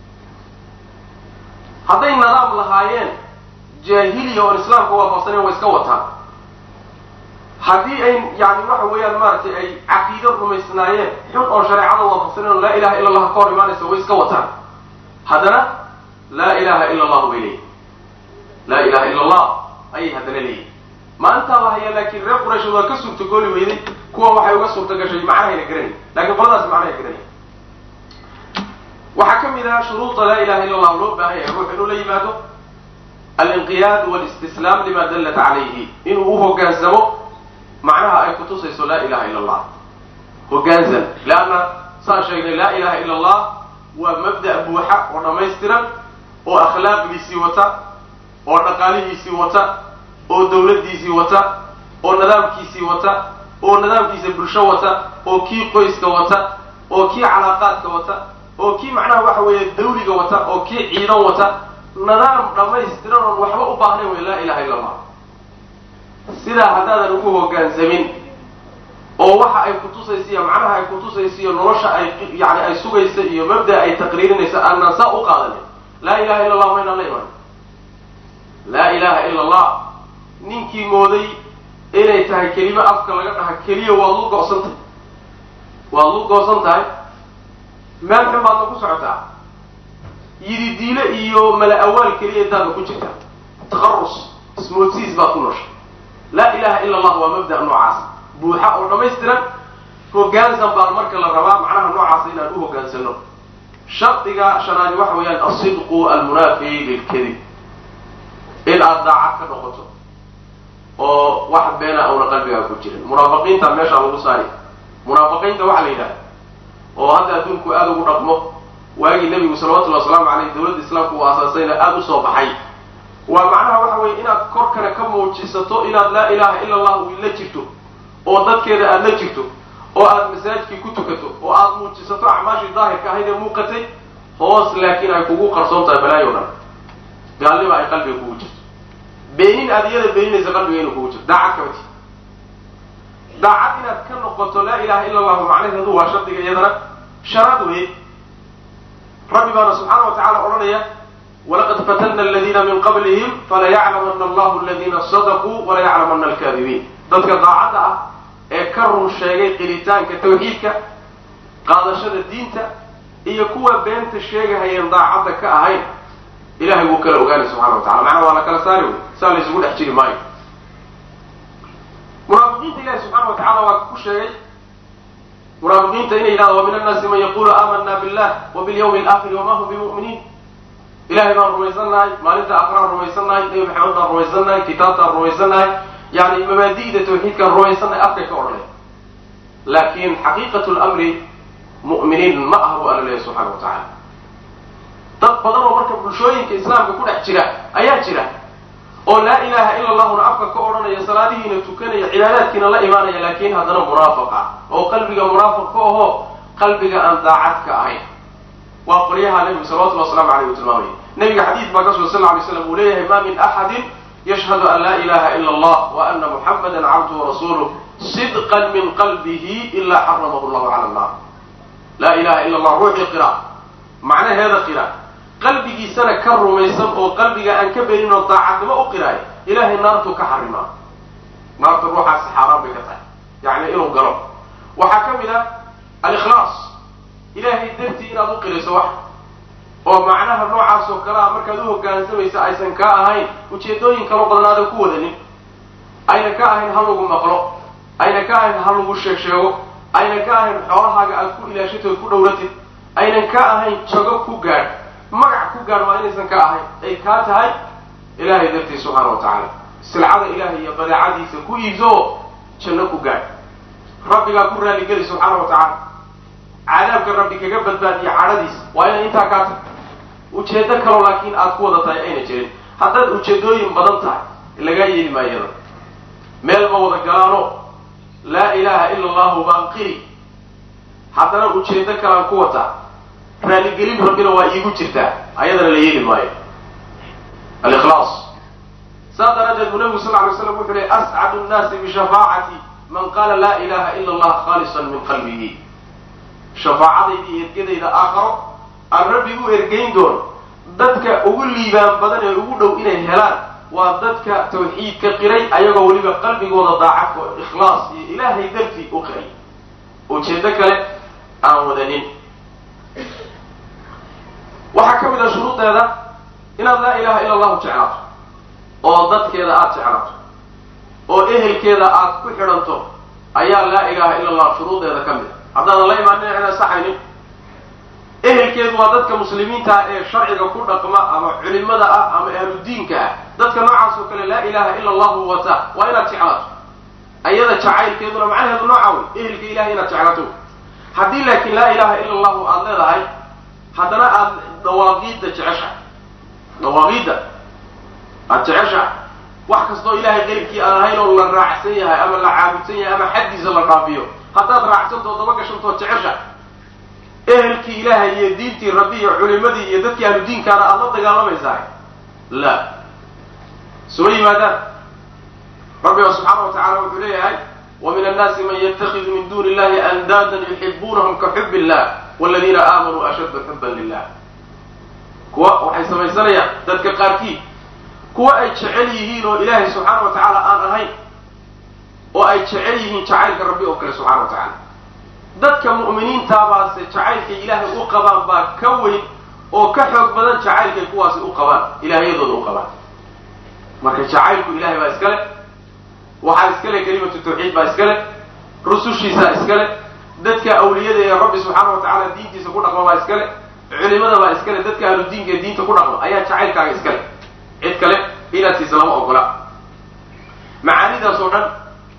hadday nadaam lahaayeen jaahiliya oon islaamka waafaqsaneen way iska wataan haddii ay yani waxa weeyaan maaragtay ay caqiido rumaysnaayeen xun oo shareecada waafaqsaneen oo laa ilaha illa allah ka hor imaanaysa way iska wataan haddana laa ilaha ila allahu bay leeyihin laa ilaha ila allah ayay haddana leeyihin maantaa la hayaa laakiin reer qurayshood waa ka suurtagooli weyday kuwa waxay uga suurta gashay macnahayna garanay lakiin qoladaas macnahay garanay waxaa ka mid aha shuruuda laa ilaha illa allah loo baahan yahay ruux inuu la yimaado alinqiyaad walistislaam lima dallat calayhi inuu u hogaansamo macnaha ay kutusayso laa ilaha illa allah hogaansan leanna saan sheegnay laa ilaha illa allah waa mabda' buuxa oo dhammaystiran oo akhlaaqdiisii wata oo dhaqaalihiisii wata oo dawladdiisii wata oo nidaamkiisii wata oo nidaamkiisa bulsho wata oo kii qoyska wata oo kii calaaqaadka wata oo kii macnaha waxa weeye dawliga wata oo kii ciidan wata nidaam dhammaystiran oon waxba u baahnayn wey laa ilaha illa allah sidaa haddaadan ugu hogaansamin oo waxa ay kutusaysa iyo macnaha ay kutusaysa iyo nolosha ay yani ay sugaysa iyo mabda ay taqriirinaysa aanaan saa u qaadanin laa ilaha illa allah maynaan la imaan laa ilaha illa allah ninkii mooday inay tahay kelimo afka laga dhaha keliya waad lu go'san tahay waad lu goosan tahay meel xun baadna ku socotaa yidi diile iyo mala awaal keliya intaadna ku jirtaa taqarus ismoodsiis baad ku nooshay laa ilaha illa allah waa mabda' noocaas buuxa oo dhammaystiran hogaansan baa marka la rabaa macnaha noocaasa inaan u hogaansano shardiga shanaadi waxa weeyaan asidqu almunaafi lilkadib in aada daacad ka noqoto oo wax beena auna qalbigaa ku jirin munaafiqiinta meesha lagu saari munaafiqiinta waxaa la yidhaha oo hadda adduunku aada ugu dhaqmo waagii nebigu salawatullhi wasalaamu caleyh dawladda islaamku uu aasaasayna aada u soo baxay waa macnaha waxa weeye inaad korkana ka muujisato inaad laa ilaha illa allah la jirto oo dadkeeda aada la jirto oo aada masaajidkii ku tukato oo aada muujisato acmaashii daahirka ahayd ee muuqatay hoos laakiin ay kugu qarsoon tahay balaayo dhan gaalnima ay qalbiga kugu jirto beenin aada iyada beeninaysa qalbiga inuu kugu jirto daacad kamati daacad inaad ka noqoto laa ilaha illa allahu macnaheedu waa shardiga iyadana sharaad weye rabbi baana subxaana wa tacala odhanaya walaqad fatanna aladiina min qablihim falayaclamana allahu aladina sadaquu walayaclamana alkaadibiin dadka daacadda ah ee ka run sheegay qiritaanka tawxiidka qaadashada diinta iyo kuwa beenta sheegahayeen daacadda ka ahayn ilahay wuu kala ogaanay subxana wa tacala macnaha waa la kala saari wey saa laysugu dhex jiri maayo munaafiqiinta ilahi subxaana wa tacala waa ku sheegay munaafiqiinta inay yidhahda wa min annaasi man yaqulu aamana billah wa bilyawmi alaakhiri wama hum bimu'miniin ilahay baan rumaysan nahay maalinta akraan rumaysan nahay nebi maxamed baan rumaysan nahay kitaabtaan rumaysan nahay yani mabaadi'da tawxiidkan rumaysanay afkay ka odhanaya laakiin xaqiiqatu lamri mu'miniin ma aha bu alla leeyahy subxana wa tacaala dad badan oo marka bulshooyinka islaamka ku dhex jira ayaa jira oo laa ilaha ila allahuna afka ka odhanaya salaadihiina tukanaya cibaadaadkiina la imaanaya laakiin haddana munaafiq ah oo qalbiga munaafiq ka ahoo qalbiga aan daacad ka ahayn waa qolyaha nebigu salawatullah waslamu aleyh u tilmaamaya nebiga xadiid baa ka sugan sal lay slam uu leeyahay ma min axadin yashhadu an laa ilaha ila allah wa ana muxamadan cabduhu warasuluh sidqan min qalbihi ila xaramahu llahu cala nnar laa ilaha ila allah ruuxii qira macnaheeda qira qalbigiisana ka rumaysan oo qalbiga aan ka berin oo daacadnimo u qiraay ilahay naartuu ka xarimaa naarta ruuxaasi xaaraan bay ka tahay yani inuu galo waxaa ka mid ah alikhlaas ilahay dartii inaad u qirayso wax oo macnaha noocaas oo kale a markaad u hogaansamaysa aysan kaa ahayn ujeedooyin kalo badan aadan ku wadanin ayna ka ahayn ha lagu maqlo ayna ka ahayn ha lagu sheeg sheego ayna ka ahayn xoolahaaga aad ku ilaashatood ku dhowratid aynan ka ahayn jago ku gaadh magac ku gaadh waa inaysan ka ahayn ay kaa tahay ilaahay dartii subxaana wa tacaala silcada ilahay iyo badeecadiisa ku iibso oo janno ku gaadh rabbigaa ku raaligeli subxaana wa tacaala cadaabka rabbi kaga badbaadiya cadhadiisa waa inay intaa kaa tahay ujeedo kaloo laakiin aad ku wada tahay ayna jirin haddaad ujeedooyin badan tahay lagaa yeeli maayada meel ma wada galaano laa ilaha ila allahu baan qiri haddana ujeedo kalaan ku wataa raaligelin rabbina waa iigu jirtaa ayadana la yeeli maayo alikhlaas saas daraaddeed buu nabigu sal lay slam wuxuu lehy ascadu nnaasi bishafaacati man qaala laa ilaha ila allah khaalisan min qalbihi shafaacadayda iyo ergadayda aakharo aan rabbi u ergayn doono dadka ugu liibaan badan ee ugu dhow inay helaan waa dadka tawxiidka qiray ayagoo weliba qalbigooda daacadka oo ikhlaas iyo ilaahay dartii u qiray ujeedo kale aan wadanin waxaa ka mid ah shuruudeeda inaad laa ilaha ila allahu jeclaato oo dadkeeda aada jeclaato oo ehelkeeda aad ku xidhanto ayaa laa ilaha ila allah shuruudeeda ka mid a haddaadan la imaanin inaan saxaynin ehelkeedu waa dadka muslimiinta ah ee sharciga ku dhaqma ama culimada ah ama ahludiinka ah dadka noocaas oo kale laa ilaha ila allahu wata waa inaad jeclaato ayada jacaylkeeduna macnaheedu nooca wey ehelka ilahay inaad jeclaato haddii laakiin laa ilaha ila allahu aada leedahay haddana aada dhawaaqiidda jeceshahay dhawaaqiidda aada jeceshahay wax kastoo ilahay qeyrkii aan ahayn oo la raacsan yahay ama la caabudsan yahay ama xaddiisa la dhaafiyo haddaad raacsantoo daba gashantood jeceshahay ehelkii ilaahay iyo diintii rabbi iyo culimadii iyo dadkii ahlu diinkaana aada la dagaalamaysahay la soo yimaadaan rabbiga subxaana wa tacala wuxuu leeyahay ومن الناس من يتخذ من دون الله أندادا يحبونهم كحب الله والذين آمنوا أشد حبا لله kuwa waxay samaysanayaan dadka qaarkii kuwa ay jecel yihiin oo ilaahay subxaana wa tacaala aan ahayn oo ay jecel yihiin jacaylka rabbi oo kale subxana wa tacaala dadka mu'miniintaabaase jacaylkay ilaahay u qabaan baa ka weyn oo ka xoog badan jacaylkay kuwaasi u qabaan ilaahyadooda u qabaan marka jacaylku ilahay baa iskale waxaa iskale kelimatu tawxiid baa iskale rusushiisaa iskale dadka awliyada ee rabbi subxaana wa tacaala diintiisa ku dhaqma baa iskale culimada baa iskale dadka ahlu diinka ee diinta ku dhaqma ayaa jacaylkaaga iskale cid kale inaad siisa lama ogola macaanidaas oo dhan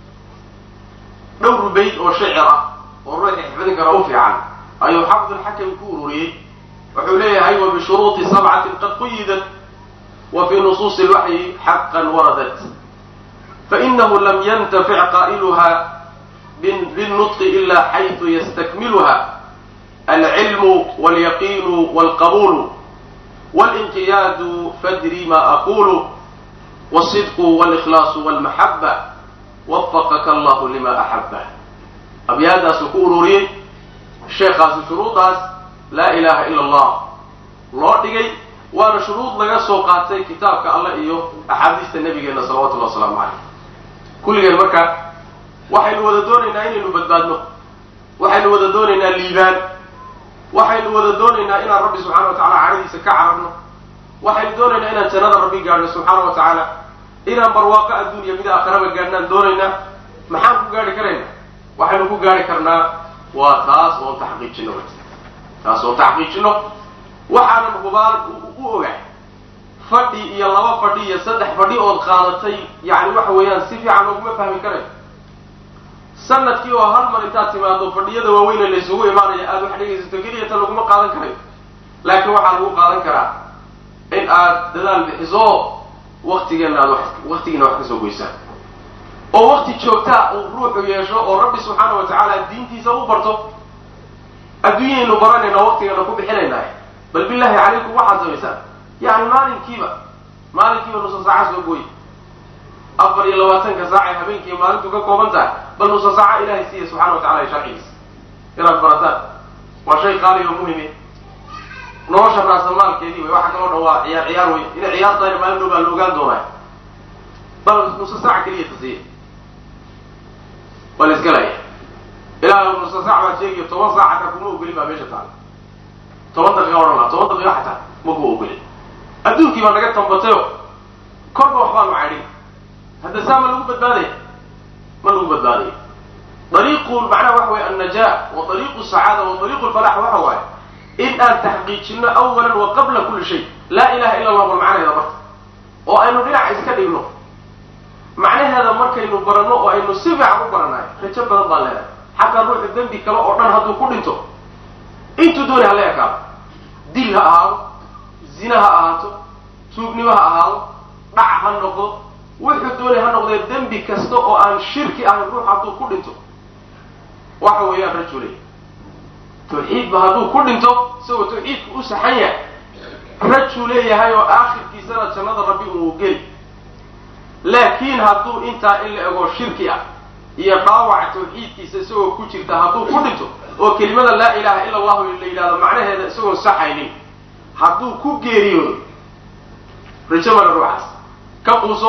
dhowr bayd oo shicir ah oo ruuxi xifdin kara u fiican ayuu xafdulxakam ku ururiyey wuxuu leeyahay wa bishuruuطi sabcatin qad quyidat wa fii nusuusi lwaxyi xaqan waradat fainahu lam yantafic qaa'iluha binnutqi ila xayثu yastakmiluha alcilmu wاlyaqiinu wاlqabulu wاlinqiyaadu fadri ma aqulu wالصidqu wاlإkhlaasu wاlmaxaba wafaqaka allahu lima axaba abyaadaasuu ku ururiyey sheekhaasi shuruudaas laa ilaha ila allah loo dhigay waana shuruud laga soo qaatay kitaabka allah iyo axaadiista nabigeena salawatullahi wasalaamu caleyh kulligeen marka waxaynu wada doonaynaa inaynu badbaadno waxaynu wada doonaynaa liibaan waxaynu wada doonaynaa inaan rabbi subxana wa tacala cadhadiisa ka cararno waxaynu doonaynaa inaan jannada rabbi gaadhno subxaana wa tacaala inaan barwaaqo adduunya mid aakhiraba gaadhnaan doonaynaa maxaan ku gaadhi karaynaa waxaynu ku gaadhi karnaa waa taas oon taxqiijino taas oon taxqiijino waxaanan hubaal u ogahay fadhi iyo laba fadhi iyo saddex fadhi ood qaadatay yacni waxa weeyaan si fiican looguma fahmi karayo sanadkii oo hal mar intaad timaado fadhiyada waaweyne laysugu imaanayo aada wax dhegaysato keliyata laguma qaadan karayo laakiin waxaa lagu qaadan karaa in aad dadaal bixiso waktigeena aad wax waktigiina wax kasoo goysaan oo wakti joogtaa uu ruuxu yeesho oo rabbi subxaana wa tacaala diintiisa u barto adduunyaynu baranayna waktigeena ku bixinaynaa bal billahi calaykum waxaad samaysaan yani maalinkiiba maalinkiiba nusa saaca soo gooye afar iyo labaatanka saacay habeenkii maalintu ka kooban tahay bal nusa saaca ilahay siiya subxana wa tacala sharcigiisa inaad barataan waa shay qaaliga oo muhime nolosha raasamaalkeedii wey waxa kaloo dhan waa ciyaar ciyaar wey inay ciyaar tahay maalin dhow baa la ogaan doonaa bal nusa saaca keliya tasiya waa la isgalaya ilaa nusa saac baa sheegiyo toban saac xataa kuma ogolin baa meesha taala toban daqiiqa odhan laha toban daqiiqa xataa ma ku ogolin adduunkii baa naga tambatayo korba waxbaa nu cadhin hadda saa ma lagu badbaadaya ma lagu badbaadaya dariiqu macnaha waxa weye annajaa wa dariiqu sacaada wa dariiqu lfalax waxa waaye in aan taxqiijino awalan wa qabla kulli shay laa ilaha illa allah bal macnaheeda marka oo aynu dhinaca iska dhigno macnaheeda markaynu baranno oo aynu si fiican u baranayo rajo badan baan leedahay xataa ruuxu dembi kale oo dhan hadduu ku dhinto intuu dooni hala ekaado dil ha ahaado zina ha ahaato tuugnimo ha ahaado dhac ha noqdo wuxuu doonay ha noqdee dembi kasta oo aan shirki ahayn ruux hadduu ku dhinto waxa weeyaan rajulay tawxiidba hadduu ku dhinto isagoo tawxiidku u saxan yahay rajuu leeyahay oo aakhirkiisana jannada rabbi uu geli laakiin hadduu intaa in la ego shirki ah iyo dhaawaca tawxiidkiisa isagoo ku jirta hadduu ku dhinto oo kelimada laa ilaha ila allahu la yidhahdo macnaheeda isagoon saxaynin hadduu ku geeriyoodo rajo mala ruuxaas ka quuso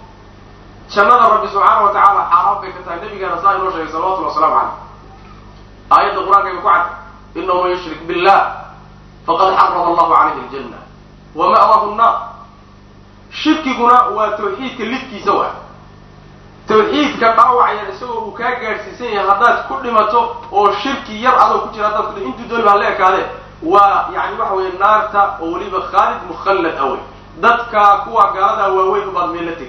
jannada rabbi subxaana wa tacaala xaaraan bay ka tahay nabigaana saa inoo sheegay salawatulli wasalaamu caleyh aayadda qur-aanka ay ku cad inahu man yushrik billah faqad xarama allahu calayhi aljanna wa ma'wahu nnaar shirkiguna waa tawxiidka lidkiisa waa tawxiidka dhaawacyan isagoo uu kaa gaadhsiisan yahay haddaad ku dhimato oo shirki yar adoo ku jira haddaad ku intuu dooni baa la ekaadee waa yani waxa weeye naarta oo weliba khaalid mukhallad awey dadka kuwa gaaladaa waaweyn ubaad meel la tegi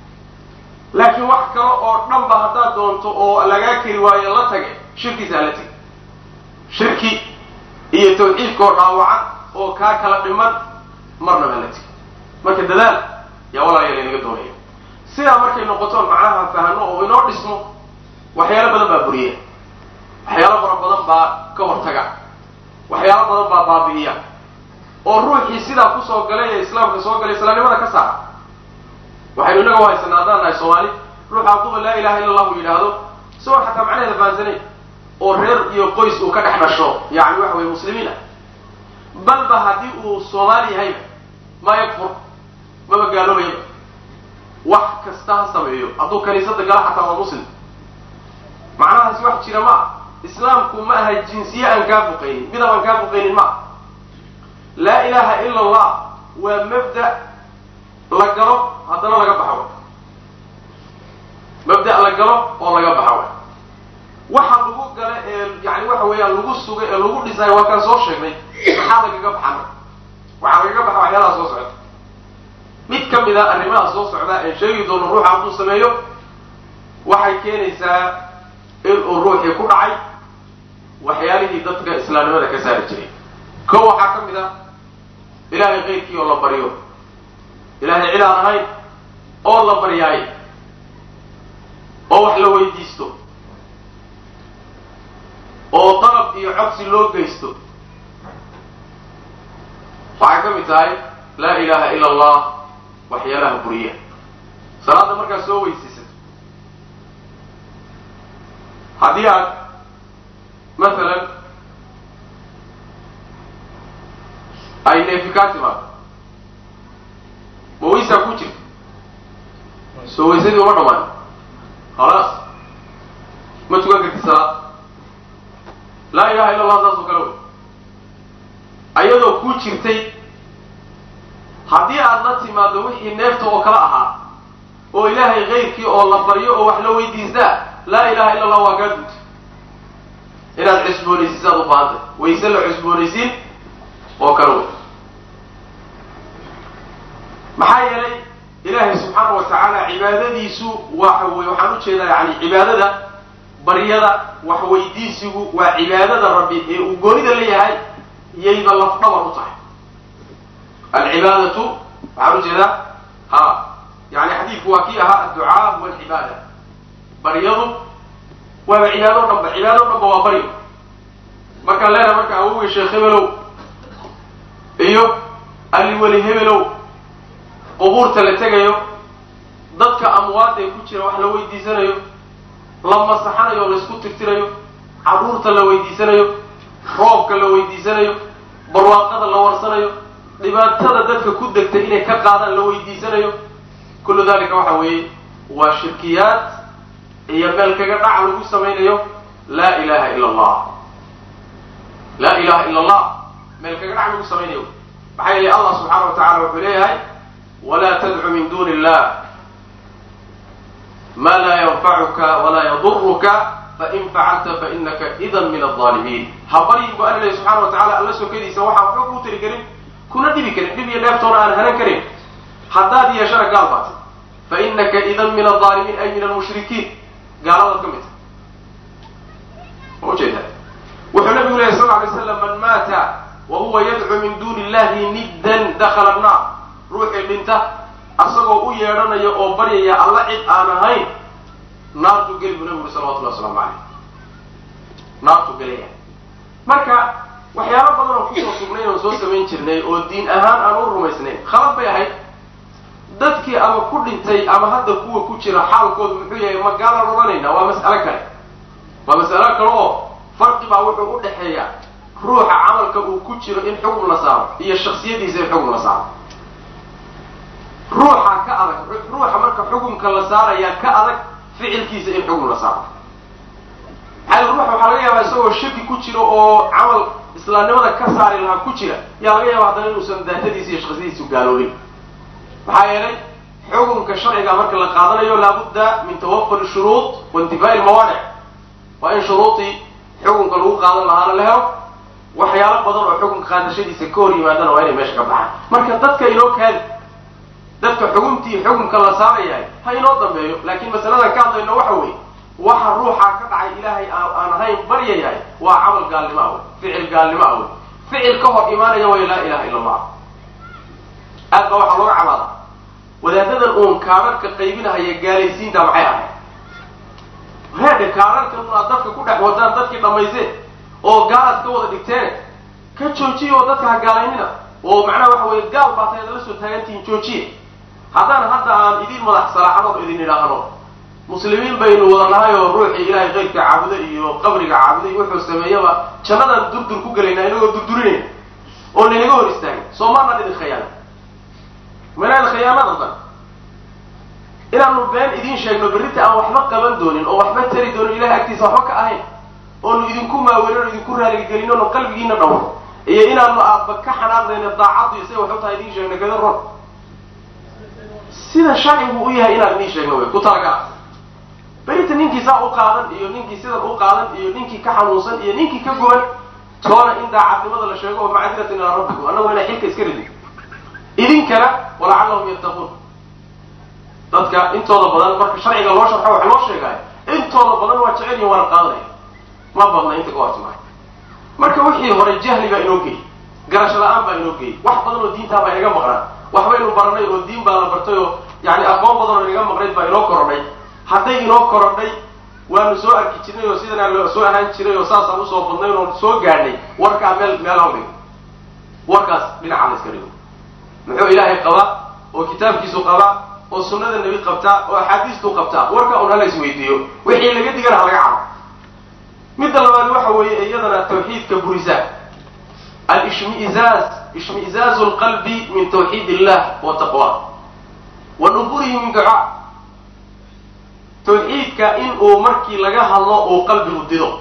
laakiin wax kale oo dhanba haddaad doonto oo lagaa keri waayo la tage shirkiisaa la tegi shirki iyo tawxiidkaoo dhaawacan oo kaa kala dhiman marnaba la tegi marka dadaal yaa walaalayaal inaga doonaya sidaa markay noqotoon macnaha fahano oo inoo dhismo waxyaalo badan baa buriya waxyaalo fara badan baa ka hortaga waxyaalo badan baa baabi'iya oo ruuxii sidaa kusoo galay ee islaamka soo galay islaamnimada ka saara waxaynu inaga uhaysanaa haddaan nahay soomaali ruuxa hadduuba laa ilaha illa allahu yidhaahdo isagoon xataa macnaheeda fahansanayn oo reer iyo qoys uu ka dhex dhasho yani waxa weye muslimiin ah balba haddii uu soomaali yahayba ma yakfur maba gaaloobayaba wax kasta ha sameeyo hadduu kaniisada gala xataa waa muslim macnahaasi wax jira ma ah islaamku ma aha jinsiye aan kaa fuqaynin midab aan kaa fuqaynin ma ah laa ilaha ila allah waa mabda la galo haddana laga baxo mabda la galo oo laga baxo waxa lagu gala ee yani waxa weeyaan lagu sugay ee lagu dhisay waa kaan soo sheegnay maxaa lagaga baxana waxaa lagaga baxa waxyaalaha soo socda mid ka mid a arrimaha soo socdaa ee sheegi doono ruuxa hadduu sameeyo waxay keenaysaa inuu ruuxii ku dhacay waxyaalihii dadka islaamnimada ka saari jiray ko waxaa ka mid ah ilaahay keyrkii oo la baryo ilaahay cid aan ahayn oo la baryaayo oo wax la weydiisto oo dalab iyo codsi loo geysto waxay ka mid tahay laa ilaha ila allah waxyaalaha buriya salaadda markaad soo weysiisato haddii aad masalan ay neefi kaa timaado ma weysaa ku jirta soo weysadii uma dhamaan khalaas ma tukan karti salaad laa ilaha illa allah saas oo kale wey ayadoo ku jirtay haddii aad la timaado wixii neefta oo kale ahaa oo ilaahay kayrkii oo la baryo oo wax la weydiistaa laa ilaha illa allah waa kaa guuta inaad cusboonaysiisaad u baahantay wayse la cusboonaysiin oo kale wey maxaa yeelay ilaahay subxaana wa tacaala cibaadadiisu waxa wey waxaan ujeedaa yani cibaadada baryada waxweydiisigu waa cibaadada rabbi ee uu goonida leeyahay yayba lafdhabar u tahay alcibaadatu waxaan ujeedaa ha yani xadiidku waa kii ahaa adducaa huwa alcibaada baryadu waaba cibaado o dhanba cibaado o dhanba waa baryo markaan leenahay marka awowgii sheekh hebelow iyo aliweli hebelow qubuurta la tegayo dadka amwaada ee ku jira wax la weydiisanayo la masaxanayo o laysku tirtirayo carruurta la weydiisanayo roobka la weydiisanayo barwaaqada la warsanayo dhibaatada dadka ku degtay inay ka qaadaan la weydiisanayo kullu dalika waxa weeye waa shirkiyaad iyo meel kaga dhac lagu samaynayo laa ilaha ila allah laa ilaha ila allah meel kaga dhac lagu samaynayo maxaa yeelay allah subxaana wa tacala wuxuu leeyahay walaa tadcu min duni illah ma laa yanfacuka walaa yaduruka fain facalta fainaka idan min alظaalimiin ha baryin bu alla lehy subxana wa tacala alla sokadiisa waxaa waxba kuu tiri karin kuna dhibi karin dhib iyo dheeftoona aan hanan karin haddaad yeeshana gaal baatay fainaka idan min alظaalimiin ay min almushrikiin gaaladaad ka mid ta ma ujeeda wuxuu nabigu lehy sal lay slam man maata wa huwa yadcu min duni illahi niddan dakala annaar ruuxii dhinta asagoo u yeedhanaya oo baryaya alla cid aan ahayn naartuu geli buu nabigu uri salawatullahi waslamu caleyh naartuu gelaya marka waxyaalo badan oo kusoo sugnayn oon soo samayn jirnay oo diin ahaan aan u rumaysnayn khalad bay ahayd dadkii ama ku dhintay ama hadda kuwa ku jira xaalkoodu muxuu yahay ma gaalaan odhanayna waa mas'alo kale waa mas'alo kale oo farqi baa wuxuu u dhexeeya ruuxa camalka uu ku jiro in xukm la saaro iyo shaksiyadiisa in xukm la saaro ruuxa ka adag ruuxa marka xukumka la saaraya ka adag ficilkiisa in xukm la saaro maxaa ruuxa waxaa laga yaabaa isagoo shaki ku jiro oo camal islaamnimada ka saari lahaa ku jira yaa laga yaaba haddana inuusan daatadiisa iyo shaksiyadiisu gaaloobin maxaa yeelay xukunka sharciga marka la qaadanayo laabudda min tawafur shuruud wa intifaa'i lmawaanic waa in shuruudii xukunka lagu qaadan lahaana la helo waxyaalo badan oo xukunka qaadashadiisa ka hor yimaadana waa inay meesha ka baxaan marka dadka inoo kaadi dadka xukuntii xukunka la saarayahay ha inoo dambeeyo laakiin masaladan ka hadlayno waxa weeye waxa ruuxaa ka dhacay ilaahay aan ahayn baryayahay waa camal gaalnimo ah wey ficil gaalnimo ah wey ficil ka hor imaanaya way laa ilaha illa allah aad baa waxaa looga cabaadaa wadaadadan uun kaararka qaybinahaya gaalaysiinta maxay ahayd reedhe kaararkan un aad dadka ku dhex wadaan dadkii dhammayseen oo gaalaad ka wada dhigteen ka joojiya oo dadka ha gaalaynina oo macnaha waxa weye gaal baa tahay adala soo taagantihiin joojiya haddaan hadda aan idin madax salaaxadood idin idhaahno muslimiin baynu wada nahay oo ruuxii ilaahay keyrka caabuda iyo qabriga caabuday wuxuu sameeyaba jannadaan durdur ku gelaynaa inagoo durdurinayna oo laynaga hor istaagay soo maanaan idin khayaana manaan khiyaanada dan inaanu been idiin sheegno berrita aan waxba qaban doonin oo waxba tari doonin ilahay agtiisa waxba ka ahayn oonu idinku maawerin o idinku raaligelin oonu qalbigiina dhawro iyo inaanu aadba ka xanaaqdayna daacaddu say wax u tahay idiin sheegno kada ron sida sharcigu u yahay inaan idiin sheegno wey ku talagala berita ninkii saa u qaadan iyo ninkii sidan u qaadan iyo ninkii ka xanuunsan iyo ninkii ka goban toona in daacadnimada la sheego oo macdiratan ilaa rabbikum annagu inaa xilka iska ridin idinkana walacallahum yattaquun dadka intooda badan marka sharciga loo sharxo wax loo sheegaayo intooda badan waa jecel yihin waana qaadanaya ma badna inta ka hortimaa marka wixii hore jahli baa inoo geeyey garasho la-aan baa inoo geeyey wax badan oo diintaa baa inaga maqnaa waxbaynu baranay oo diin baa la bartay oo yani aqoon badan oo inaga maqnayd baa inoo korodhay hadday inoo korodhay waanu soo arki jirnay oo sidanaa loo soo ahaan jiray oo saasaan usoo badnayn oo soo gaadhnay warkaa meel meel hal dhigo warkaas dhinaca la iska dhigo muxuu ilaahay qabaa oo kitaabkiisu qabaa oo sunnada nebi qabtaa oo axaadiistuu qabtaa warka un hala isweydiiyo wixii laga digana ha laga cabo midda labaad waxa weeye iyadana tawxiidka burisa alishmiizaaz ishmiizaazu lqalbi min tawxiid illah wa taqwa wa nufurihi min ducaa tawxiidka in uu markii laga hadlo uu qalbigu dido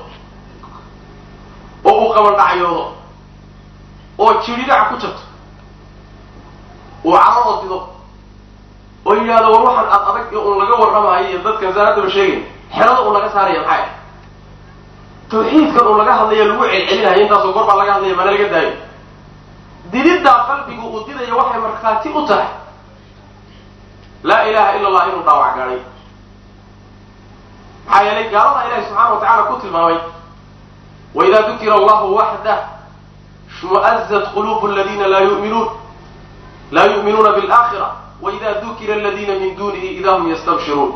oo uu qabandhacyoodo oo jiridhac ku jirto uu cararoo dido oo yidhahdo war waxaan ad adag ee un laga warramayo iyo dadkan saanaddaba sheegay xerada un laga saaraya maxay ah tawxiidkan un laga hadlaya lagu celcelinayo intaasoo goor baa laga hadlaya mana laga daayo dididdaa qalbigu uu didayo waxay markhaati u tahay laa ilaha ila allah inuu dhaawac gaadhay maxaa yeelay gaalada ilahi subxaana wa tacala ku tilmaamay waida dukira allahu waxdah shmu'azat qulubu aladiina laa yuminuun laa yu'minuuna biاlaakhira waida dukira aladiina min dunihi ida hum yastabshiruun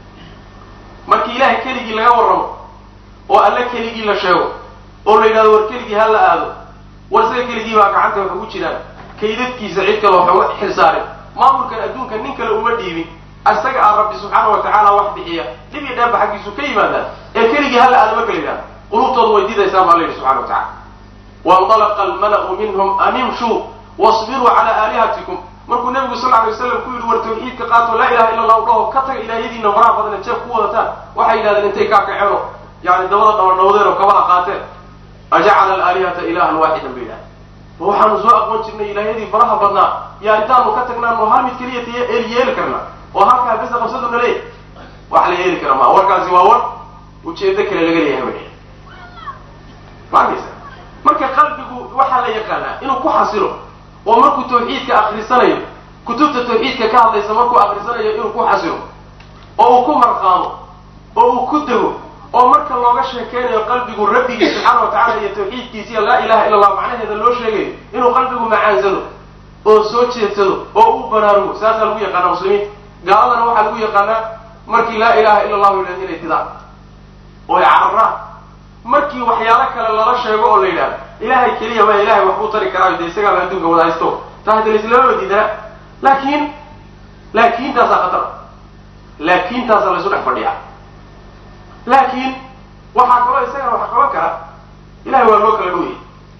markii ilahay keligii laga warramo oo alle keligii la sheego oo la yidhahdo war keligii ha la aado war isaga keligii baa gacanta wax ugu jiraan kaydadkiisa cid kale waxa uga xilsaarin maamulkan adduunka nin kale uma dhiibin isaga ah rabbi subxaana wa tacaala wax bixiya dhib iyo dheerba xaggiisu ka yimaadaan ee keligii hala aado marka la yidhahdo qulubtoodu way diidaysaa baa la yidhi subxana wa tacala waindalaqa almala'u minhum an imshuu wasbiruu cala aalihatikum markuu nebigu sal alay waslam ku yidhi war tawxiidka qaato laa ilaha illa allahu dhaho ka taga ilaahyadiina faraha badan jeef ku wadataan waxay yidhahdeen intay kaa kaceeno yani dabada dhawadhawdeen oo kabaha qaateen ajacala alaalihata ilahan waaxidan bay yidhahdeen ma waxaanu soo aqoon jirnay ilaahyadii faraha badnaa yaa intaanu ka tagnaano hal mid keliya t yeeli karnaa oo halkaa besa qabsaduna leey wax la yeeli kara maa warkaasi waa war ujeedo kale laga leeyahay way maarkaysa marka qalbigu waxaa la yaqaanaa inuu ku xasilo oo markuu tawxiidka akrisanayo kutubta tawxiidka ka hadlaysa markuu akrisanayo inuu ku xasilo oo uu ku marqaamo oo uu ku dego oo marka looga sheekeynayo qalbigu rabbigii subxaana wa tacala iyo tawxiidkiisiiyo laa ilaha illa allah macnaheeda loo sheegayo inuu qalbigu macaansado oo soo jeedsado oo u baraarugo saasaa lagu yaqaanaa muslimiinta gaaladana waxaa lagu yaqaanaa markii laa ilaha illa allahu yidhahdo inay didaan oo ay cararaan markii waxyaalo kale lala sheego oo la yidhahdo ilahay keliya ma ilahay wax kuu tari karaayo dee isagaaba adduunka wada haysto taa hadda laislamaba diidanaa laakiin laakiintaasaa khatar laakiintaasaa laysu dhex fadhiyaa laakiin waxaa kaloo isagana wax qaban kara ilahay waa loo kala dhoweyay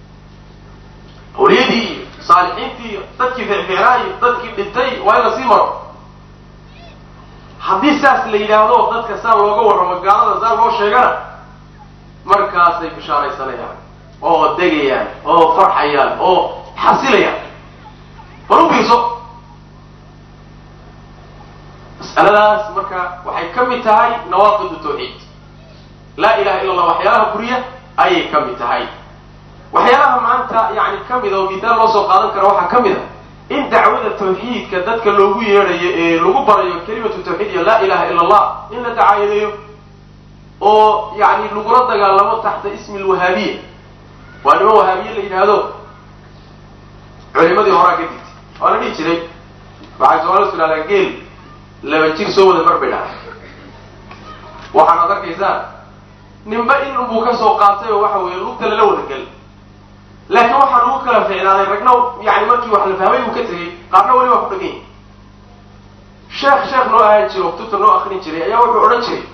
awliyadii iyo saalixiintii iyo dadkii ficficnaa iyo dadkii dhintay waa in lasii maro haddii saas la yidhaahdo dadka saa looga warramo gaalada saa loo sheegana markaasay bishaaraysanayaan oo degayaan oo farxayaan oo xasilayaan bal u fiirso mas'aladaas marka waxay ka mid tahay nawaaqidu tawxiid laa ilaha illa allah waxyaalaha buriya ayay ka mid tahay waxyaalaha maanta yani ka mida oo misaal loo soo qaadan kara waxaa ka mid a in dacwada tawxiidka dadka loogu yeedhayo ee lagu barayo kelimatu tawxiid iyo laa ilaha illa allah in la dacaayadeeyo oo yani lagula dagaalamo taxta ismi lwahaabiya waa niman wahaabiye la yidhaahdo culimadii horaa ka digtay waa la dhihi jiray waxay soomalidu tidhahdaa geel laba jir soo wada mar bay dhahay waxaanaad arkaysaan ninba in unbuu ka soo qaatay oo waxa weeye lugta lala wada gel laakiin waxaa lagu kala ficnaaday ragna yani markii wax la fahmay uu ka tegey qaarna weli waa ku dhegan yahay sheekh sheekh noo ahaan jiro kutubta noo akrin jiray ayaa wuxuu odhan jiray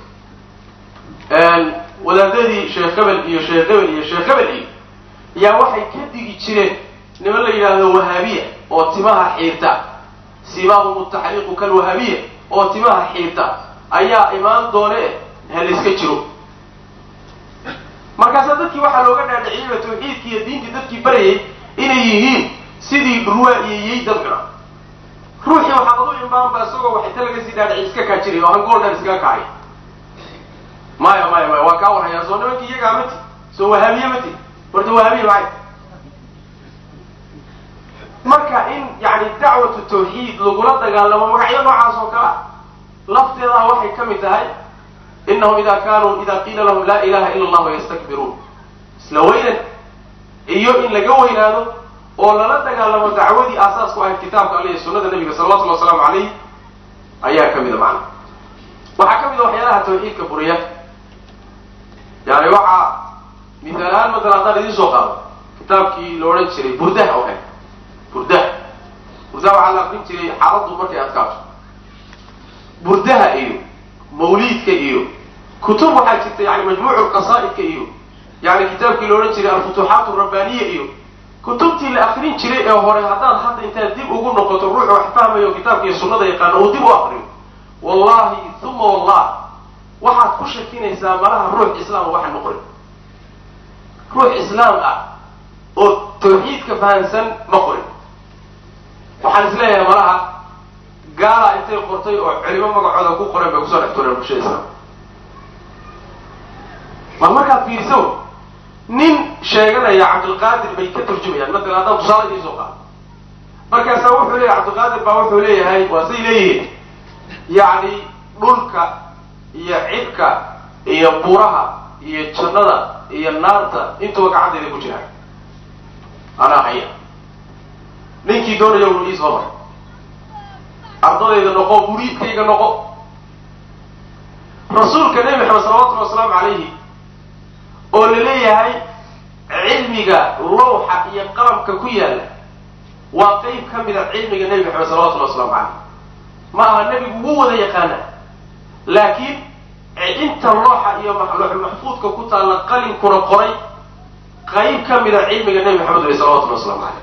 wadaadadii sheekh hebel iyo sheekh hebel iyo sheekh hebel iyo ayaa waxay ka digi jireen niman la yidhaahdo wahaabiya oo timaha xiirta sibaahum taxriiqu kalwahaabiya oo timaha xiirta ayaa imaan doone ha layska jiro markaasaa dadkii waxaa looga dhaadhiciyeyba tawxiidkii iyo diintii dadkii barayay inay yihiin sidii ruwa iyo yey dad cuna ruuxii waxaad adu imaanba isagoo wax inta laga sii dhaadhiciy iska kaa jiray oo hangool dhan iskaga kacay maya maya maya waa kaa warhayaa soo nimankii iyagaa mati soo wahaabiye mati horta wahaabiye maxay marka in yani dacwatu tawxiid lagula dagaalamo magacyo noocaas oo kale ah lafteedaa waxay ka mid tahay inahum ida kanuu ida qiila lahum laa ilaha ila allah yastakbiruun isla weynan iyo in laga weynaado oo lala dagaalamo dacwadii aasaasku ahayd kitaabka alle iyo sunada nabiga salawatulli wasalaamu calayh ayaa ka mida macna waxaa ka mid a waxyaalaha tawxiidka buriya yani waxaa misaal ahaan maala haddaan idiin soo qaado kitaabkii la odhan jiray burdaha oo kale burdaha burdaha waxaa la akrin jiray xaaladdu markay adkaato burdaha iyo mawliidka iyo kutub waxaa jirta yani majmuucu qasaa'idka iyo yani kitaabkii la odhan jiray alfutuuxaat rabbaniya iyo kutubtii la akrin jiray ee hore haddaad hadda intaad dib ugu noqoto ruuxu wax fahmayo kitaabka iyo sunnada yaqaano uu dib u akriyo wallahi uma wallah waxaad ku shakinaysaa malaha ruux islaam waxa noqonin ruux islaam ah oo tawxiidka fahansan ma qorin waxaan isleeyahay malaha gaala intay qortay oo culimo magacooda ku qoren bay kusoo dhex tureen bulshada islaam bal markaad fiiriso nin sheeganaya cabdilqaadir bay ka turjumayaan matalan haddaan tusaale idiin soo qaado markaasaa wuxuu leeyahay cabdilqaadir baa wuxuu leeyahay waa say leeyihiin yacni dhulka iyo cidhka iyo buraha iyo jannada iyo naarta intuba gacantayda ku jiraan anaa haya ninkii doonaya unu ii soo mar ardadayda noqo muriidkayga noqo rasuulka nebi maxamed salawatullhi wasalaamu calayhi oo la leeyahay cilmiga lawxa iyo qalamka ku yaalla waa qeyb ka mida cilmiga nebi maxamed salawatullhi waslamu calayh ma aha nebigu wuu wada yaqaana laakiin inta looxa iyo loox maxfuudka ku taalla qalinkuna qoray qayb ka mida cilmiga nebi maxamed wey salawatullhi waslamu calayh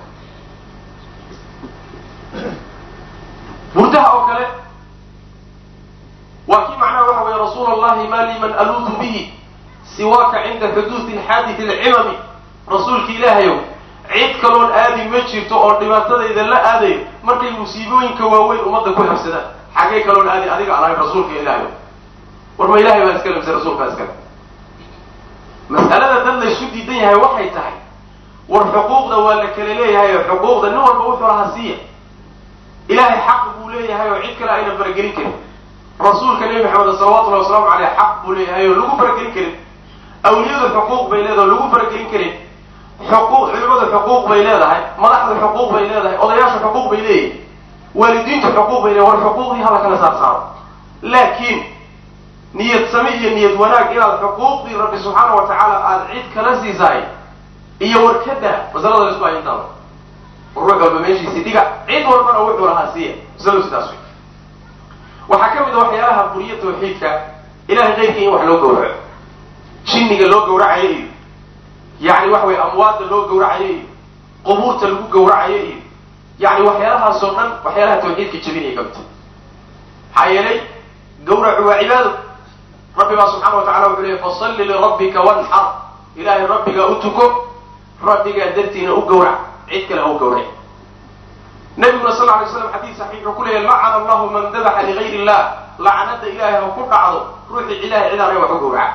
burdaha oo kale waa kii macnaha waxa weeye rasuul allahi ma liman aluudu bihi siwaaka cinda xuduudi xaadith alcimami rasuulka ilaahayow cid kaloon aadi ma jirto oo dhibaatadayda la aadayo markay musiibooyinka waaweyn ummadda ku habsadaan xagee kaloon aadi adiga aan ahayn rasuulka ilaahayow war ma ilahay baa iskale mise rasuulkaa iskale mas'alada dad laysu diidan yahay waxay tahay war xuquuqda waa la kala leeyahay oo xuquuqda nin walba wuxuu lahaa siiya ilahay xaq buu leeyahay oo cid kale ayna faragelin karin rasuulka nebi maxamed salawatullahi wasalaamu caleyh xaq buu leeyahay oo lagu faragelin karin awliyadu xuquuq bay leedahay oo lagu faragelin karin xuquuq culimadu xuquuq bay leedahay madaxdu xuquuq bay leedahay odayaashu xuquuq bay leeyihin waalidiintu xuquuq bay leedahay war xuquuqdii hala kala saar saaro laakiin niyad same iyo niyad wanaag inaad xuquuqdii rabbi subxaana wa tacaala aada cid kala siisahay iyo warkada masalada la isku hayintaaba ruux walba meeshiisi dhiga cid walbana wuxuu lahaa siiya masaladu sidaas wey waxaa ka mid a waxyaalaha buriya tawxiidka ilahay keyrkii in wax loo gawraco jinniga loo gawracayo iyo yacni waxa weye amwaadda loo gawracayo iyo qubuurta lagu gawracayo iyo yacni waxyaalahaasoo dhan waxyaalaha tawxiidka jebinaya ka midta maxaa yeelay gawracu waa cibaado rabbi baa subxana wa tacala wuxuu leeyay fasalli lirabbika wanxar ilaahay rabbigaa u tuko rabbigaa dartiina u gawrac cid kale ha u gawrac nabiguna sal ly slam xadiis saxiix wuxuu ku leeyahy lacana allahu man dabaxa ligayr illah lacnada ilaahay ha ku dhacdo ruuxii ilahay cidaanay wax u gawraca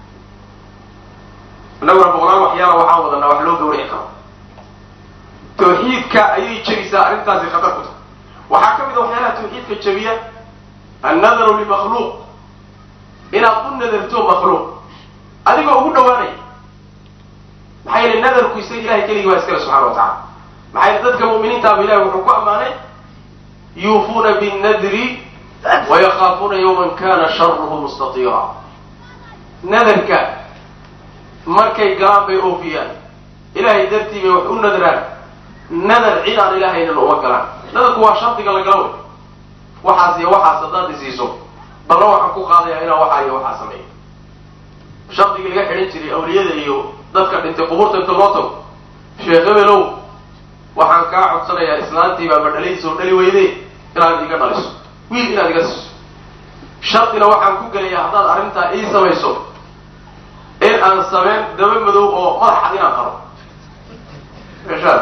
innaguna boqolaal waxyaala waxaan wadanaa wax loo gawraci karo tawxiidka ayay jebisaa arrintaasi khatar ku tahay waxaa ka mid a waxyaalaha tawxiidka jebiya annadaru limakhluuq inaad u nadarto makhluuq adigoo ugu dhawaanaya maxaa yeele nadarku isaga ilahay keligii waa iskale subxana wa tacala maxaa yeele dadka mu'miniintaaba ilahi wuxuu ku ammaanay yuufuuna binnadri wayakaafuuna yawman kana sharuhu mustatira nadarka markay galaan bay oofiyaan ilahay dartii bay wax u nadraan nadar cid aan ilaahaynan uma galaan nadarku waa shardiga la gala wey waxaas iyo waxaas haddaad isiiso balna waxaan ku qaadayaa inaan waxaa iyo waxaa sameeyo shardigii laga xidhan jiray awliyada iyo dadka dhintay qubuurta inta loo tago sheekh ebelow waxaan kaa codsanayaa islaantii baa madhalaysa oo dhali weyde inaad iga dhaliso wiil inaad iga siiso shardina waxaan ku gelayaa haddaad arrintaa ii samayso in aan sameyn daba madow oo madaxad inaan qaro meeshaad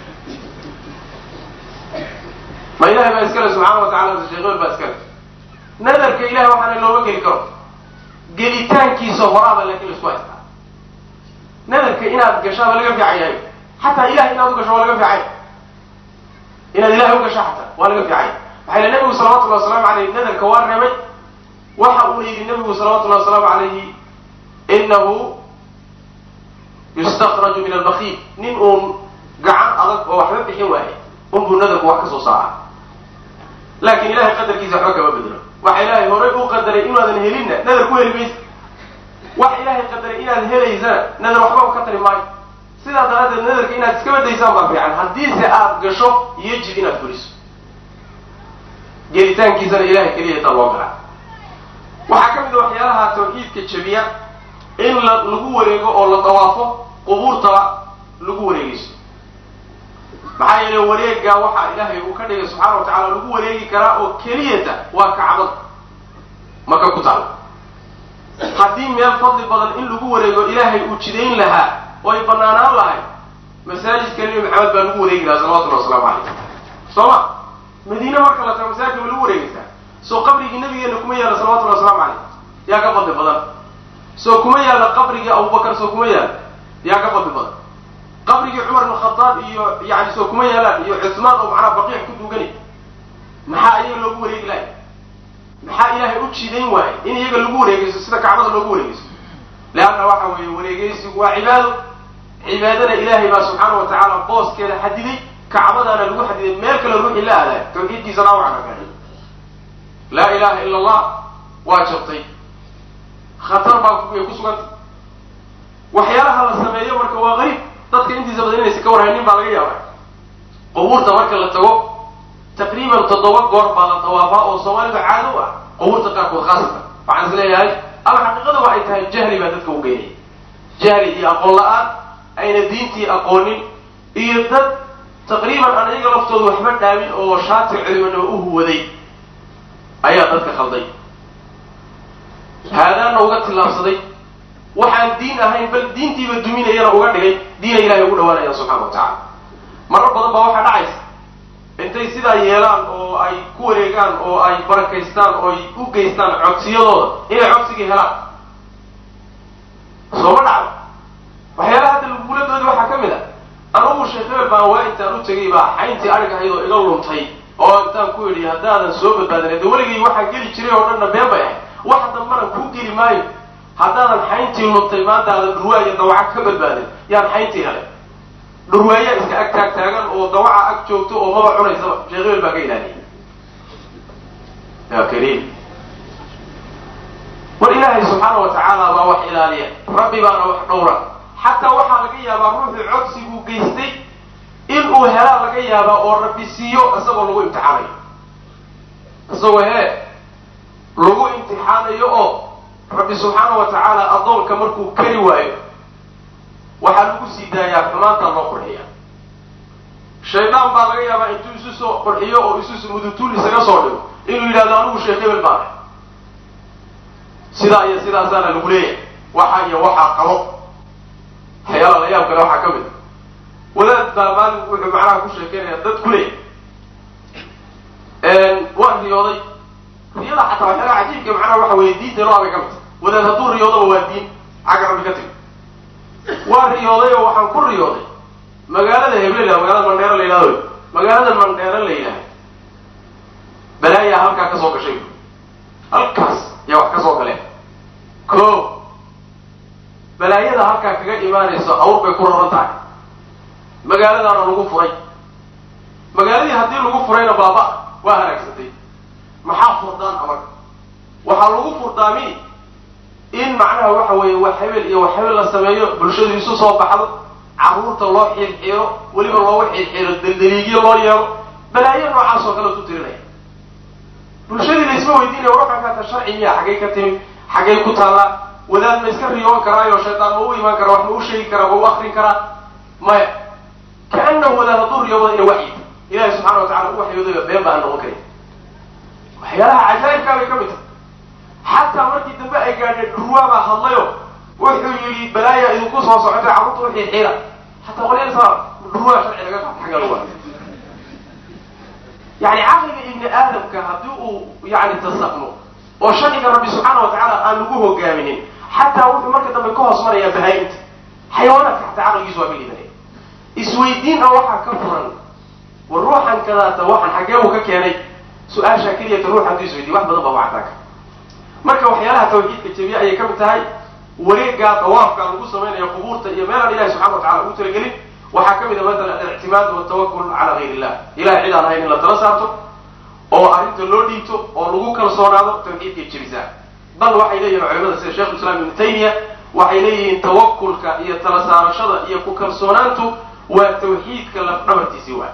ma ilahay baa iskale subxaana wa tacala sheekh ebel baa iskale nadarka ilahay waxaana looma geli karo gelitaankiisa horaaba laakiin laisku haystaa nadarka inaad gashaaba laga fiican yahay xataa ilahay inaad u gasho waa laga fiicay inaad ilahay u gasho xataa waa laga fiicay maxaa yile nabigu salawatullahi wasalaamu aleyh nadarka waa reebay waxa uuna yidhi nabigu salawatullahi wasalaamu alayhi inahu yustakraju min albakiil nin uun gacan adag oo waxba bixin waayay unbuu nadarku wax ka soo saara laakin ilahay qadarkiisa waxba kama bedelo waxa ilaahay horay u qadaray inaadan helinna nadar ku heli maysa wax ilaahay qadaray inaad helaysana nadar waxba ka tari maayo sidaa daraaddeed nadarka inaad iska badaysaan baa fiican haddiise aada gasho yejib inaad fuliso gelitaankiisana ilahay keliya taa loo galaa waxaa ka mid a waxyaalaha tawxiidka jabiya in la lagu wareego oo la dawaafo qubuurtaba lagu wareegayso maxaa yeele wareegaa waxaa ilaahay uu ka dhigay subxaana wa tacala lagu wareegi karaa oo keliyata waa kacbad maka ku taal haddii meel fadli badan in lagu wareego ilaahay uu jidayn lahaa oo ay banaanaan lahay masaajidka nebi maxamed baa lagu wareegi lahaa salawatullahi wasalaamu calayh soo ma madiine marka la tago masaajidka ma lagu wareegaysaa soo qabrigii nabigeena kuma yaalla salawatullahi wasalaamu calayh yaa ka fadli badan soo kuma yaalla qabrigii abubakar soo kuma yaalla yaa ka fadli badan qabrigii cumar ibn khadaab iyo yani soo kuma yaalaan iyo cusmaan oo macnaha baqiic ku duganay maxaa ayaga loogu wareegi lahay maxaa ilaahay u jidayn waaye in iyaga lagu wareegeysto sida kacbada loogu wareegeysto leanna waxa weeye wareegeysigu waa cibaado cibaadada ilaahay baa subxaana wa tacaala booskeeda xadiday kacbadaana lagu xadiday meel kale ruuxii la aadaay tawxiidkiisa dhaawacna gaadhay laa ilaha ila allah waa jabtay khatar baa ay ku suganta waxyaalaha la sameeyo marka waa qariib dadka intiisa badan inaysa ka warhaynin baa laga yaaba qubuurta marka la tago taqriiban toddoba goor baa la dawaafaa oo soomaalida caado u ah qubuurta qaarkood khaasatan waxaan is leeyahay ama xaqiiqada waxay tahay jahli baa dadka u geynaya jahli iyo aqoon la-aan ayna diintii aqoonin iyo dad taqriiban aan iyaga laftooda waxba dhaamin oo shaati culimanimo u huwaday ayaa dadka khalday haadaana uga tillaabsaday waxaan diin ahayn bal diintiiba duminayana uga dhigay diina ilahay ugu dhawaanaya subxana wa tacala marar badan baa waxaa dhacaysa intay sidaa yeelaan oo ay ku wareegaan oo ay barakaystaan oo ay u geystaan codsiyadooda inay codsigii helaan sooma dhacdo waxyaalaha hadda laguladoodi waxaa ka mid a anugu sheekh hebel baan waa intaan u tegay baa xayntii arig ahayd oo iga luntay oo intaan ku idhi haddaadan soo badbaadin de weligay waxaa geli jiray oo dhanna been bay ahay wax dambana kuu geli maayo haddaadan xayntii luntay maanta aadan dhurwaaya dawaca ka badbaadin yaan xayntii helay dhurwaaya iska ag taag taagan oo dawaca ag joogto oo maba cunaysaba sheekh hebel baa ka ilaaliyay ya kariim war ilaahay subxaana wa tacaala baa wax ilaaliya rabbi baana wax dhowra xataa waxaa laga yaabaa ruuxuu codsiguu geystay inuu helaa laga yaabaa oo rabbi siiyo isagoo lagu imtixaanayo isagoo hee lagu imtixaanayo oo rabbi subxaana wa tacaala addoonka markuu kari waayo waxaa lagu sii daayaa xumaantaa loo qurxiya shaydaan baa laga yaabaa intuu isu soo qurxiyo oo isu mudutuul isaga soo dhigo inuu yidhahdo anigu sheekh hebel baan ah sidaa iyo sidaasaana lagu leeyahay waxa iyo waxaa qabo waxyaala la yaab kale waxaa ka mid a wadaad baa maalin wuxuu macnaha ku sheekeynaya dad ku leeyahy waan riyooday riyada xataa waxyaalaha cajiibka macnaha waxa weeye diinta loo abay ka mid wadaad hadduu riyoodaba waa diin xagga rabbi ka timi waan riyooday oo waxaan ku riyooday magaalada heblela magaalada mandheero la yidhahdo magaalada mandheero la yidhahdo balaayaa halkaa ka soo gashay halkaas yaa wax ka soo galeen ko balaayada halkaa kaga imaanayso awr bay ku raran tahay magaaladaana lagu furay magaaladii haddii lagu furayna baaba waa halaagsantay maxaa furdaan amarka waxaa lagu furdaami in macnaha waxa weeye wax hebel iyo wax hebel la sameeyo bulshadu isu soo baxdo carruurta loo xiirxiiro weliba loogu xiirxiiro daldaliigyo loo yeelo balaayo noocaas oo kale tu tirinaya bulshadii la isma weydiinaya warwaxaakaata sharci miya xaggay ka timi xaggay ku taallaa wadaad ma iska riyoon karaayo shaydaan ma u imaan karaa wax ma u sheegi karaa ma u akrin karaa maya kaanahu wadaad hadduu riyooda ina waxyi ilahi subxana wa tacala u waxyoodaya been baa noqon karin waxyaalaha cajaa'ibkaa bay ka mid tahay xataa markii dambe ay gaadheen dhurwaa baa hadlayo wuxuu yidhi balaaya idinku soo socotay carruurta u xiirxiira xataa qolyasa dhurwaa sharci laga qaata xagga lagu yani caqliga ibni aadamka haddii uu yani tasaqno oo sharciga rabbi subxaana wa tacaala aan lagu hogaaminin xataa wuxuu marka dambe ka hoos marayaa bahaa-imta xayawaanaadka xataa caqligiisu waa ka liibanaya isweydiin a waxaa ka furan war ruuxan kadaata waxan xaggee uu ka keenay su-aashaa keliyata ruux hadduu isweydiy wax badan baa wactaaka marka waxyaalaha tawxiidka jabiya ayay ka mid tahay wareegaa dawaafka lagu samaynayo qubuurta iyo meelaan ilahi subxana wa tacala ugu talagelin waxaa ka mid a maala alictimaad watawakul cala gayr illah ilahay cid aan ahayn in la tala saarto oo arrinta loo dhiibto oo lagu kalsoonaado tawxiidkay jebisaa bal waxay leeyihin culimada sida sheikh islam ibnu taymiya waxay leeyihiin tawakulka iyo tala saarashada iyo ku kalsoonaantu waa tawxiidka lafdhabartiisii waa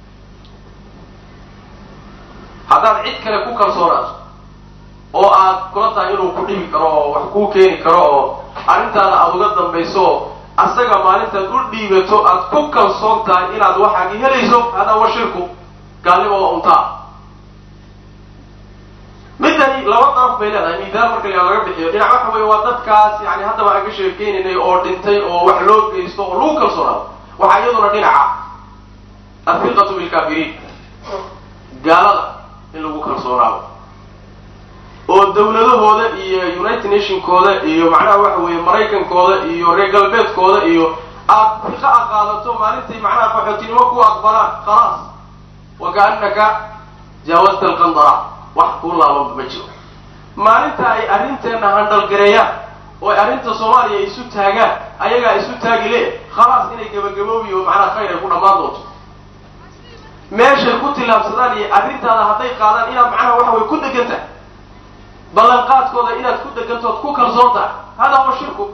haddaad cid kale ku kalsoonaato oo aad kula tahay inuu ku dhibi karo oo wax kuu keeni karo oo arrintaada aada uga dambayso asaga maalintaad u dhiibato aad ku kalsoon tahay inaad waxaagi helayso hadaa wa shirku gaalnimo waa untaa midani laba daraf bay leedahay midaal marka la laga bixiyo dhinac waxa weeye waa dadkaas yani haddaba aan ka sheekeynaynay oo dhintay oo wax loo geysto oo lagu kalsoonaado waxaa iyaduna dhinaca afiqatu bilkaafiriin gaalada in lagu kalsoonaado oo dawladahooda iyo united nationkooda iyo macnaha waxa weeye maraykankooda iyo reer galbeedkooda iyo aad fiqa a qaadato maalintay macnaha qaxootinimo ku aqbalaan khalaas wa kaanaka jaawazta alqandara wax kuu laabanba ma jiro maalinta ay arrinteenna handhalgareeyaan oo ay arrinta soomaaliya isu taagaan ayagaa isu taagi le khalaas inay gabagaboobi oo macnaha khayr ay ku dhammaan doonto meeshay ku tillaabsadaan iyo arrintaada hadday qaadaan inaad macnaha waxa way ku degan tahay ballanqaadkooda inaad ku degantood ku kalsoon tahay hada huwa shirku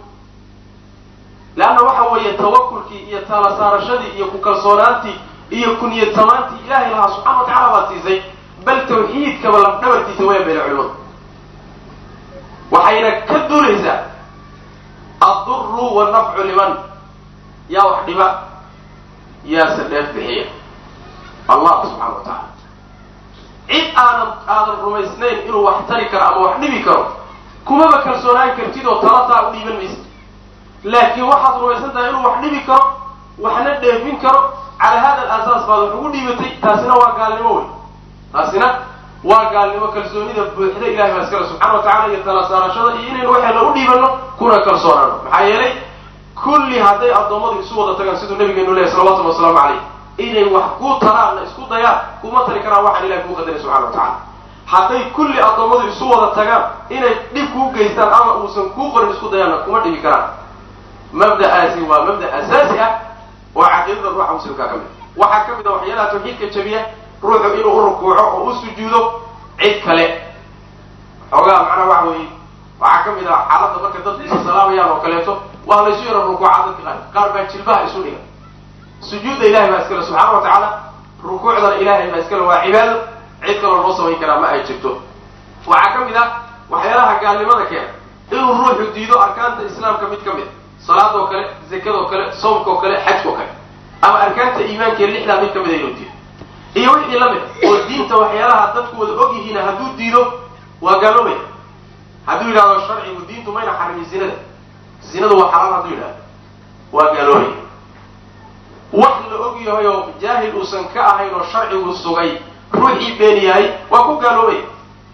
leanna waxa weeye tawakulkii iyo taala saarashadii iyo ku kalsoonaantii iyo kuniyad samaantii ilaahay lahaa subxana wa tacala baad siisay bal tawxiidkaba lafdhabartiisa waya bayna culimadu waxayna ka duulaysaa adduru wannafcu liman yaa wax dhiba yaase dheef bixiya allah subxana wa tacaala cid aadan aadan rumaysnayn inuu wax tari karo ama wax dhibi karo kumaba kalsoonaan kartid oo talataa u dhiiban maysa laakiin waxaad rumaysan tahay inuu wax dhibi karo waxna dheefin karo cala hada alasaas baad wax ugu dhiibatay taasina waa gaalnimo wey taasina waa gaalnimo kalsoonida buuxda ilahay baa iskale subxana wa tacala iyo tala saarashada iyo inaynu waxayna u dhiibano kuna kalsoonaano maxaa yeelay kulli hadday addoommadu isu wada tagaan siduu nabigeenu lehay salawatullhi wasalaamu caleyh inay wax ku taraanna isku dayaan kuma tari karaan waxaan ilahay kuu qadaray subxana wa tacala hadday kulli addoommadu isu wada tagaan inay dhib kuu geystaan ama uusan kuu qorin isku dayaanna kuma dhibi karaan mabda'aasi waa mabda asaasi ah oo caqiidada ruuxa muslimkaa ka mid waxaa ka mid a waxyaalaha tawxiidka jabiya ruuxu inuu u rukuuco oo u sujuudo cid kale xoogaa macnaha waxa weeye waxaa ka mid ah xaaladda marka dadku isa salaamayaan oo kaleeto waa laysu yaro rukuuca dadka qaar qaar baa jilbaha isu dhiga sujuudda ilahay baa iskale subxaana wa tacaala rukuucdana ilahay baa iskale waa cibaado cid kaloo loo samayn karaa ma ay jirto waxaa ka mid ah waxyaalaha gaalnimada keena inuu ruuxu diido arkaanta islaamka mid ka mid salaadoo kale zakadoo kale soomkoo kale xajkoo kale ama arkaanta iimaanka lixdaa mid ka mida inuu diido iyo wixii la mid oo diinta waxyaalaha dadku wada og yihiina hadduu diido waa gaaloobaya hadduu yidhahdo sharcigu diintu mayna xarimin zinada zinadu waa xalaal hadduu yidhahdo waa gaaloobaya wax la og yahay oo jaahil uusan ka ahayn oo sharcigu sugay ruuxii been yahay waa ku gaaloobaya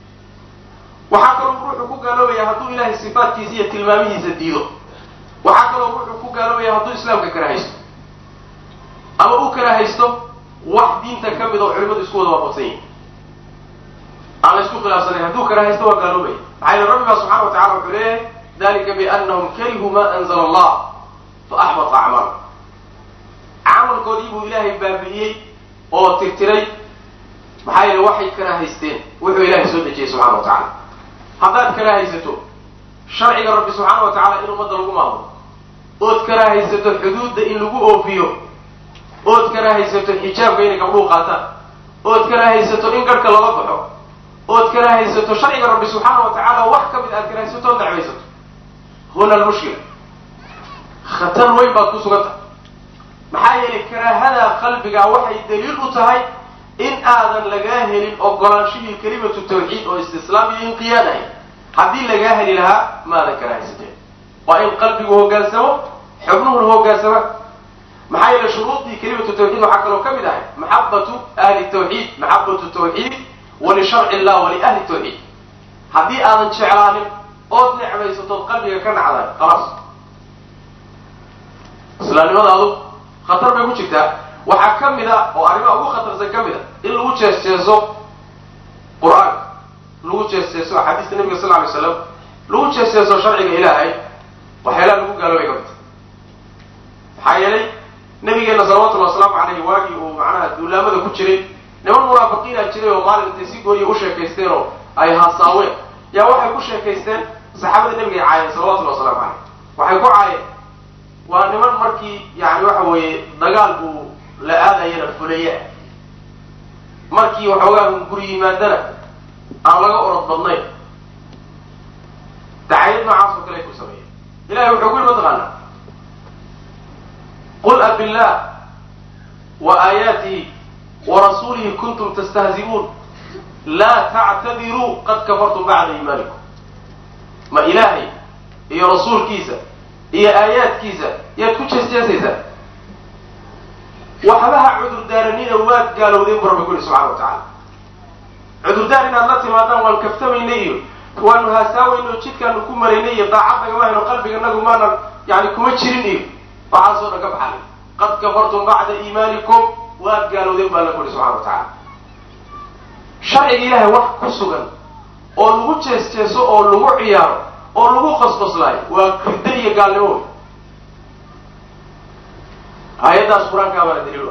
waxaa kaloo ruuxu ku gaaloobaya hadduu ilaahay sifaatkiisa iyo tilmaamihiisa diido waxaa kaloo ruuxu ku gaaloobaya hadduu islaamka karahaysto ama uu karahaysto wax diinta ka mid oo culimadu isku wada waafaqsan yihin aan la isku khilaafsanayn hadduu karahaysto waa gaaloobaya maxaa yele rabbi baa subxana wa tacala wuxuu leeyahay dalika bianahum karihuu ma anzala allah fa axbata acmaala camalkoodii buu ilaahay baabi'iyey oo tirtiray maxaa yeele waxay karahaysteen wuxuu ilaahay soo dejiyey subxana wa tacala haddaad karahaysato sharciga rabbi subxaana wa tacala in ummadda lagu maamulo ood karahaysato xuduudda in lagu oofiyo ood karahaysato xijaabka inay gabdhuhu qaataan ood karahaysato in garhka lala baxo ood karahaysato sharciga rabbi subxaana wa tacaala wax ka mid aad karahaysato ood nacbaysato huna almushkila khatar weyn baad ku sugan tahay maxaa yeelay karaahada qalbiga waxay daliil u tahay in aadan lagaa helin ogolaanshihii kelimatu tawxiid oo istislaam iyo inqiyaad ahay haddii lagaa heli lahaa maadan karahaysateen waa in qalbigu hoggaansamo xubnuhuna hoggaansama maxaa yeele shuruudii kelimatu tawxiid waxaa kaloo ka mid ahay maxabatu ahli tawxiid maxabatu tawxiid walisharci illah waliahli tawxiid haddii aadan jeclaanin ood necbaysatood qalbiga ka nacday khalaas islaamnimadaadu khatar bay ku jirtaa waxaa ka mid a oo arrimaha ugu khatarsan ka mid a in lagu jees-jeeso qur-aanka lagu jees-jeeso axaadiista nabiga sal alay slam lagu jees-jeeso sharciga ilaahay waxyaalaha lagu gaaloobay ka mid maxaa yeelay nabigeena salawatullhi wasalaamu caleyhi waagii uu macnaha duulaamada ku jiray niman munaafiqiina jiray oo maalin intay si gooniya u sheekaysteen oo ay hasaaween yaa waxay ku sheekaysteen saxaabada nabiga ay caayeen salawatullahi wasalaamu caleyh waxay ku caayeen waa niman markii yani waxa weeye dagaal uu la aadayana fuleeye ah markii waxoogaa guri yimaadana aan laga orod badnayn dacayad noocaas oo kale ay ku sameeyeen ilahay wuxuu ku yiri mataqaanaa qul abillah wa aayaatihi wa rasuulihi kuntum tastahzi'uun laa tactadiruu qad kafartum bacda iimaanikum ma ilaahay iyo rasuulkiisa iyo aayaadkiisa yaad ku jeesjeesaysaa waxbaha cudurdaaranina waad gaalowdeen bu rabbi ku yihi subxana wa tacaala cudurdaar inaad la timaadaan waan kaftamaynay iyo waanu haasaaweyn oo jidkaanu ku maraynay iyo daacad nagama hayno qalbiganagu maanan yani kuma jirin iyo waxaasoo dhan ka baxalay qad kafartum bacda iimaanikum waad gaalowdeen baa alla ku yihi subxana wa tacaala sharciga ilaahay wax ku sugan oo lagu jees jeeso oo lagu ciyaaro oo lagu qosqoslaayo waa riddo iyo gaalnimo wey aayaddaas qur-aankaa baana daliil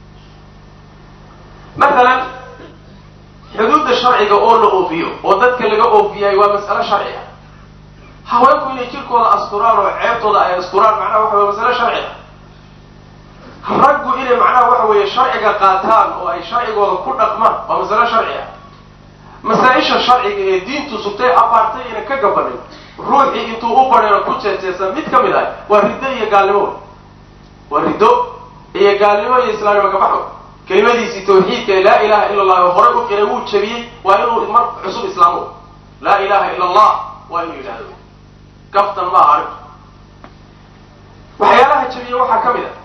maalan xuduudda sharciga oo la oofiyo oo dadka laga oofiyaay waa mas'alo sharci ah haweenku inay jirkooda asturaan oo ceebtooda ay asturaan macnaha waxa wey masalo sharci ah raggu inay macnaha waxa weeye sharciga qaataan oo ay sharcigooda ku dhaqmaan waa masalo sharci ah masaa-isha sharciga ee diintu sugtay abaartay ina ka gabanin ruuxii intuu u badheeno ku jeejeesa mid ka mid ah waa riddo iyo gaalnimo waa riddo iyo gaalnimo iyo islaamnimo kabaxo kelimadiisii tawxiidka ee laa ilaha ila allah horey u qiray wuu jabiyey waa inuu mar cusub islaamo laa ilaha ila allah waa inuu yidhahdo gaftan ma aha arrintu waxyaalaha jabiye waxaa ka mid a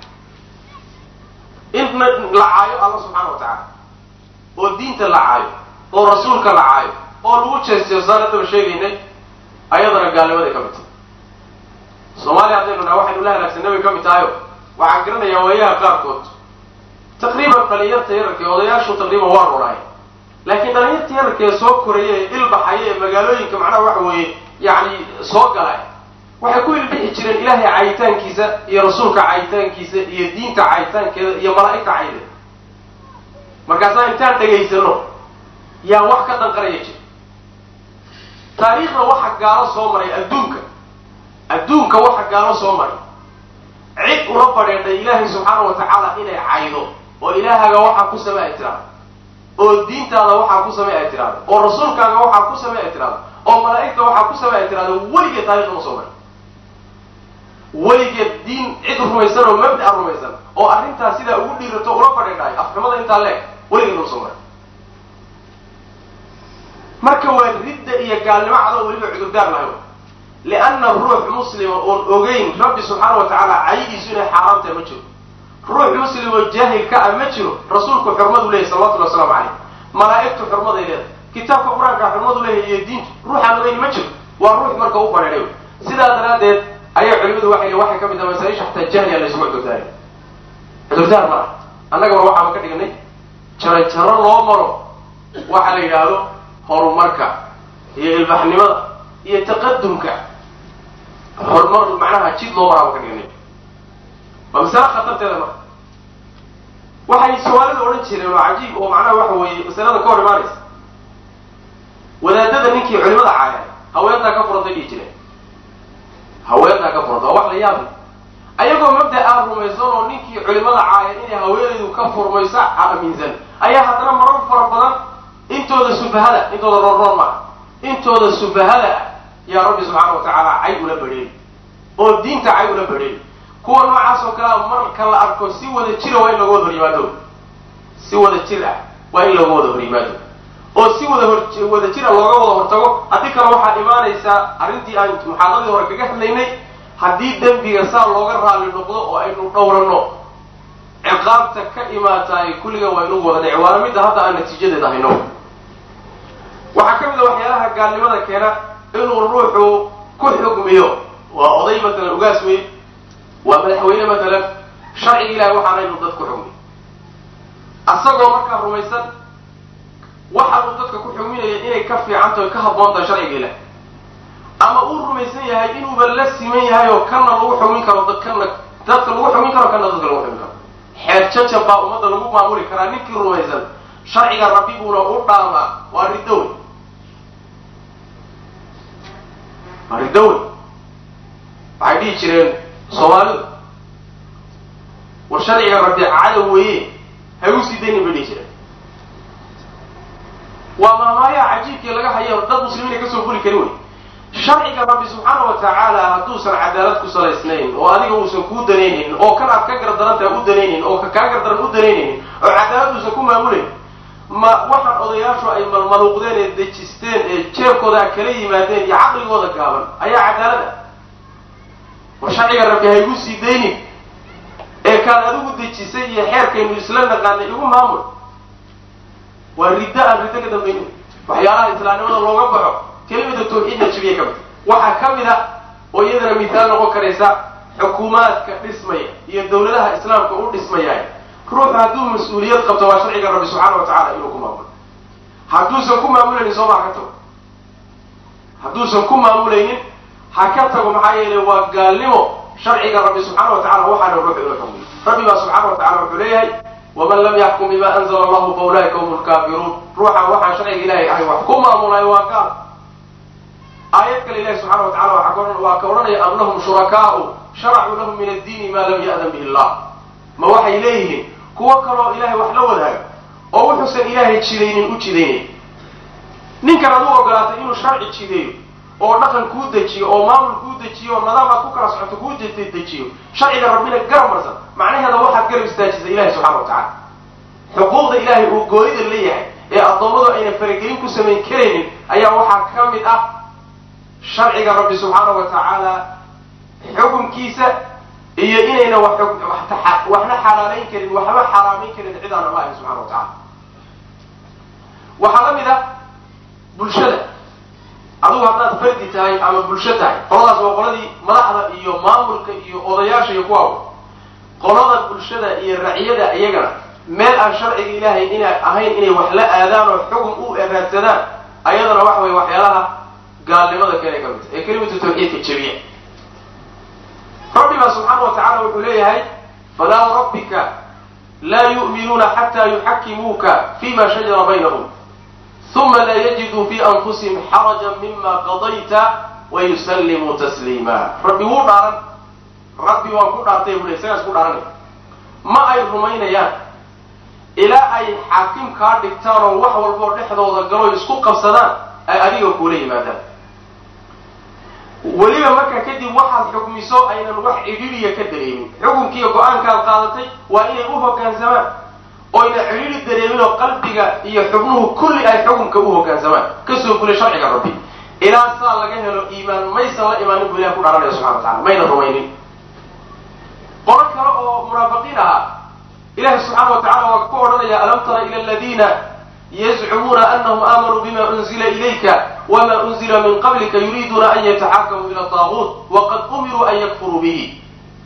in la caayo alla subxaana wa tacaala oo diinta la caayo oo rasuulka la caayo oo lagu jeesjeesaan haddaba sheegaynay ayadana gaalnimaday ka mid tahay soomaaliya haddaynu naha waxaynu la halaagsanay bay ka mid tahayo waxaan garanayaa waayaha qaarkood taqriiban dhalinyarta yararka ee odayaashu taqriiban waa ronaay laakiin dhalinyarta yararka ee soo koraya ee ilbaxaya ee magaalooyinka macnaha waxa weeye yacni soo galay waxay ku ilbixi jireen ilaahay caayitaankiisa iyo rasuulka caayitaankiisa iyo diinta caayitaankeeda iyo malaa'igta caydeeda markaasaa intaan dhegaysano yaa wax ka danqaraya jir taariikhda waxa gaalo soo maray adduunka adduunka waxa gaalo soo maray cid ula badheedhay ilaahay subxaana wa tacaala inay caydo oo ilaahaaga waxaa ku same ay tiraado oo diintaada waxaa ku same ay tiraado oo rasuulkaaga waxaa ku same ay tiraado oo malaa'igta waxaa ku same ay tiraado weligeed taarikhda ma soo maray weligeed diin cid rumaysan oo mabda rumaysan oo arrintaas sidaa ugu dhiirato ula badheedhahay afxumada intaa leeg weligeed ma soo maray marka waa ridda iyo gaalnimo cadoo weliba cudurdaar lahay lianna ruux muslima oon ogeyn rabbi subxaana wa tacaala caydiisu inay xaaraam tahay ma jiro ruux muslim oo jaahil ka ah ma jiro rasuulku xurmadu leeyahy salawatulli waslamu caleyh malaa'igtu xurmaday leedahay kitaabka qur-aanka xurmadu leeyahy iyo diintu ruuxaan ogeyn ma jiro waa ruux marka u badheedhay sidaa daraaddeed ayaa culimadu waxay waxay ka mid taha masaaisha xataa jahliya laysugu cudurdaari cudurdaar ma ah annagaba waxaaba ka dhignay jaro jaro loo maro waxa la yidhaahdo horumarka iyo ilbaxnimada iyo taqadumka horumar macnaha jid loo maraaba ka dhignay waa masale khatarteeda marka waxay soomaalida odhan jireen oo cajiib oo macnaha waxa weeye masalada ka hor imaanaysa wadaadada ninkii culimada caaya haweentaa ka furantay dhihi jireen haweentaa ka furanta waa wax la yaabay ayagoo mabda aa rumaysan oo ninkii culimada caaya inay haweenaydu ka furmayso aaminsan ayaa haddana marar fara badan intooda sufahada intooda roorroor maa intooda sufahada ah yaa rabbi subxaana wa tacaala cay ula badheeli oo diinta cay ula badheeli kuwa noocaas oo kalea marka la arko si wada jira waa in looga wada hor yimaado si wada jir ah waa in looga wada hor yimaado oo si wada hor wada jira looga wada hortago haddii kale waxaa imaanaysaa arrintii aan muxaadaradii hore kaga hadlaynay haddii dembiga saa looga raali noqdo oo aynu dhowranno ciqaabta ka imaataay kulliga waa inugu wada dhici waana midda hadda aan natiijadeeda hayno waxaa ka mid a waxyaalaha gaalnimada keena inuu ruuxu ku xugmiyo waa oday matalan ugaas wey waa madaxweyne matalan sharciga ilahay waxaana inuu dad ku xugmiyo asagoo markaa rumaysan waxaanuu dadka ku xugminaya inay ka fiicantaho o ka habboon tahay sharciga ilahay ama uu rumaysan yahay inuuba la siman yahay oo kana lagu xugmin karo kana dadka lagu xugmin karo kana dadka lagu xugmin karo xeer jajab baa ummadda lagu maamuli karaa ninkii rumaysan sharciga rabbi buuna u dhaamaa waa riddowe waa riddowe waxay dhihi jireen soomaalidu war sharciga rabbi cadow weeye ha u sii daynin bay dhihi jireen waa maamaayaha cajiibkii laga hayo dad muslimiina kasoo fuli karin wey sharciga rabbi subxaana wa tacaala hadduusan cadaalad ku salaysnayn oo adiga uusan kuu danaynin oo kan aad ka gardarantaha u danaynin oo ka kaa gardaran u danaynaynin oo cadaalad uusan ku maamulayn ma waxaan odayaashu ay malmaluuqdeen ee dejisteen ee jeebkooda a kala yimaadeen iyo caqligooda gaaban ayaa cadaalad ah war sharciga rabbi ha igu sii daynin ee kaad adigu dejisay iyo xeerkaynu isla naqaanay igu maamul waa riddo aan riddo ka dambaynin waxyaalaha islaamnimada looga baxo kelimada tawxiidna jabiye ka mid waxaa ka mid a oo iyadana mithaal noqon karaysa xukuumaadka dhismaya iyo dawladaha islaamka u dhismaya ruuxu hadduu mas-uuliyad qabto waa sharciga rabbi subxaana wa tacala inuu ku maamulo hadduusan ku maamulaynin soo maa ka tago hadduusan ku maamulaynin ha ka tago maxaa yeelay waa gaalnimo sharciga rabbi subxaana wa tacala waxaana ruuxu ina xukmiyo rabbi baa subxaana wa tacala wuxuu leeyahay waman lam yaxkum bima anzala allahu fa ulaa'ika hum lkaafiruun ruuxa waxaan sharciga ilahay ahay wax ku maamulayo waa gaal aayad kale ilahi subxana wa tacala waa ka odhanaya am lahum shurakaau sharacuu lahum min addiini ma lam ya'dan bihi llah ma waxay leeyihiin kuwo kaloo ilahay wax la wadaaga oo wuxuusan ilaahay jidaynin u jidaynay ninkan ad u ogolaatay inuu sharci jideeyo oo dhaqan kuu dejiyo oo maamul kuu dejiyo oo nidaam aad ku kala socoto kuu dejiyo sharciga rabbina garab marsan macnaheeda waxaad garab istaajisay ilahi subxana wa tacala xuquuqda ilaahay uu goonida leeyahay ee addoommadu ayna faragelin ku samayn karaynin ayaa waxaa ka mid ah sharciga rabbi subxaana wa tacaala xukunkiisa iyo inayna waxna xalaalayn karin waxba xaraamayn karin cid aan allahi subxana wa tacala waxaa la mid ah bulshada adugu haddaad fardi tahay ama bulsho tahay qoladaas waa qoladii madaxda iyo maamulka iyo odayaasha iyo kuwaawa qolada bulshada iyo raciyada iyagana meel aan sharciga ilaahay ina ahayn inay wax la aadaan oo xukun u raadsadaan ayadana waxa weye waxyaalaha gaalnimada kale ka mid ee kelimatu tawxiidka jebiya rabbi baa subxaana wa tacala wuxuu leeyahay falaa rabbika laa yu'minuuna xataa yuxakimuuka fima shajara baynahum uma laa yajiduu fi anfusihim xarajan mima qadayta wayusallimuu tasliima rabbi wuu dhaaran rabbi waan ku dhaartay bule isagaas ku dhaaranay ma ay rumaynayaan ilaa ay xaakim kaa dhigtaan oo wax walboo dhexdooda galoy isku qabsadaan ay adiga kuula yimaadaan weliba markaa kadib waxaad xukmiso aynan wax cidhiiriya ka dareemin xukunkiiyo go-aankaad qaadatay waa inay u hoggaansamaan oyna cidhiiri dareemin oo qalbiga iyo xubnuhu kulli ay xukunka u hoggaansamaan kasoo fulay sharciga rabbi ilaa saa laga helo iimaan maysan la imaanin buu ilahi ku dharanaya subxana wa tacala mayna rumaynin qolo kale oo munaafiqiin ahaa ilahi subxaana wa tacala waa ku odhanaya alam tara ila aladiina yazcumuuna anahum aamanuu bima unzila ilayka wma unzila min qablika yuriiduuna an yataxakamuu ila taaguut waqad umiruu an yakfuruu bihi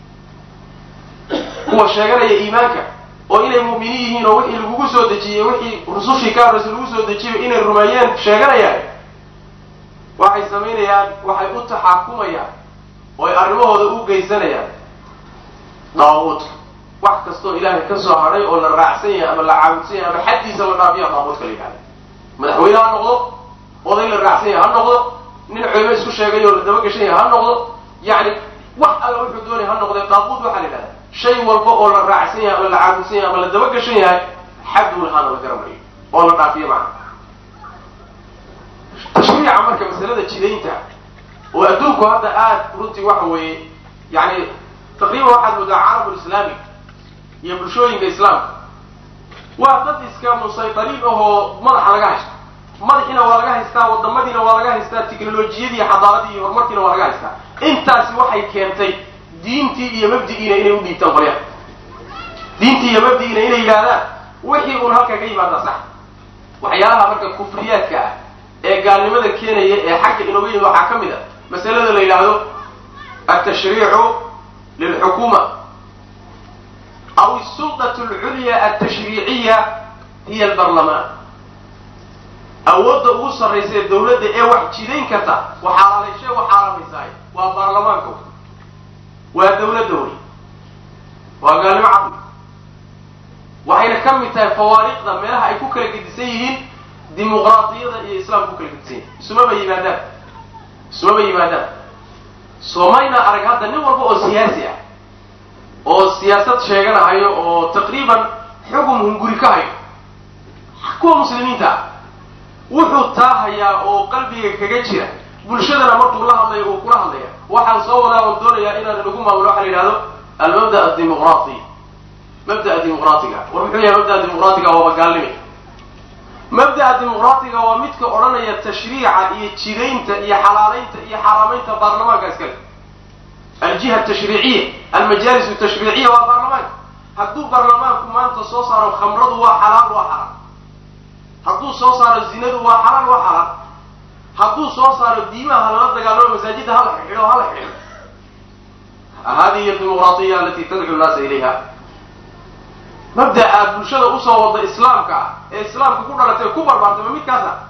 kuwa sheeganaya iimaanka oo inay mu'miniin yihiin oo wixii lagugu soo dejiyey wixii rusushii ka horraysa lagu soo dejiyay inay rumeeyeen sheeganayaan waxay samaynayaan waxay u taxaakumayaan oo ay arrimahooda u geysanayaan daaguudka wax kastoo ilaahay ka soo hadhay oo la raacsan yahay ama la caabudsan yahay ama xaddiisa la dhaabiya daaguudka la yidhahda madaxweyne ha noqdo oday la raacsan yahay ha noqdo nin culimo isku sheegay oo la dabagashan yahay ha noqdo yacni wax alla wuxuu doonaya ha noqdee daaquud waxaa la yidhahda shay walba oo la raacsan yahay ama la caabudsan yahay ama la dabagashan yahay xaduu lahaana la garanayo oo la dhaafiyo macna tashriica marka masalada jidaynta oo adduunku hadda aada runtii waxa weeye yani taqriiban waxaad moodaa caalamul islaami iyo bulshooyinka islaamka waa dad iska musaytariin ahoo madaxa laga haysto madaxiina waa laga haystaa wadamadiina waa laga haystaa teknolojiyadii xadaaradii iyo horumarkiina waa laga haystaa intaasi waxay keentay diintii iyo mabdigiina inay u dhiibtaan qolyaha diintii iyo mabdigiina inay yidhaahdaan wixii uun halkaa ka yimaada sax waxyaalaha marka kufriyaadka ah ee gaalnimada keenaya ee xagga inooga yimid waxaa ka mid a masalada la yidhaahdo altashriicu lilxukuma aw asulطaة اlculya altashriiciya hiya albarlamaan awoodda ugu sarraysa ee dawladda ee wax jidayn karta waxaalaalayshe waxaalamaysaay waa baarlamaanka waa dawladda wey waa gaalnimo cabdi waxayna ka mid tahay fawaariqda meelaha ay ku kala gedisan yihiin dimuqraadiyada iyo islaamka ku kala gedisan yihin isumaba yimaadaan isumaba yimaadaan soomayna arag hadda nin walba oo siyaasi ah oo siyaasad sheeganahayo oo taqriiban xukun hunguri ka hayo kuwa muslimiinta ah wuxuu taahayaa oo qalbiga kaga jira bulshadana markuu la hadlayo uu kula hadlaya waxaan soo wadaa oon doonayaa inaan lagu maamulo waxa la yidhahdo almabda adimuqraati mabda'a dimuqraatiga war muxuu yahay mabda'a dimuqraatiga waaba gaalnime mabda'a dimuqraatiga waa midka odhanaya tashriica iyo jidaynta iyo xalaalaynta iyo xaaraamaynta baarlamaanka iskale aljiha tashriiciya almajaalis tashriiciya waa baarlamaanka hadduu baarlamaanku maanta soo saaro khamradu waa xalaal waa xaraam hadduu soo saaro zinadu waa xalaal waa xaraam hadduu soo saaro diimaha lala dagaalamo masaajidda hala xidho hala xidho hadihi dimuqraatiya alati tadcu nnaasa ilayha mabda'a bulshada usoo wada islaamka ah ee islaamka ku dhalatay ku barbaartay ma midkaas ah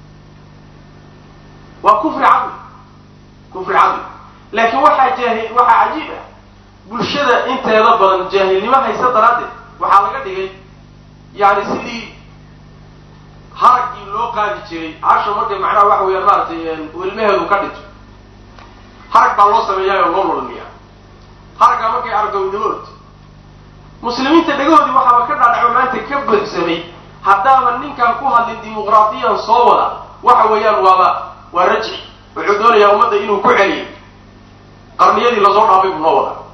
waa kufri cadli kufri cadli laakiin waxaa jaahil waxaa cajiib ah bulshada inteeda badan jaahilnimo haysa daraaddeed waxaa laga dhigay yani sidii haraggii loo qaadi jiray hasha markay macnaha waxa weeyaan maaragtay wilmaheedu ka dhinto harag baa loo sameeyaayoo loo lulmiyaa haraggaa markay aragto widnamood muslimiinta dhegahoodii waxaaba ka dhaadhaco maanta ka buuxsamay haddaaba ninkaan ku hadlin dimuqraadiyan soo wada waxa weeyaan waaba waa rajci wuxuu doonayaa ummadda inuu ku celiyo qarniyadii lasoo dhaafay buu noo wada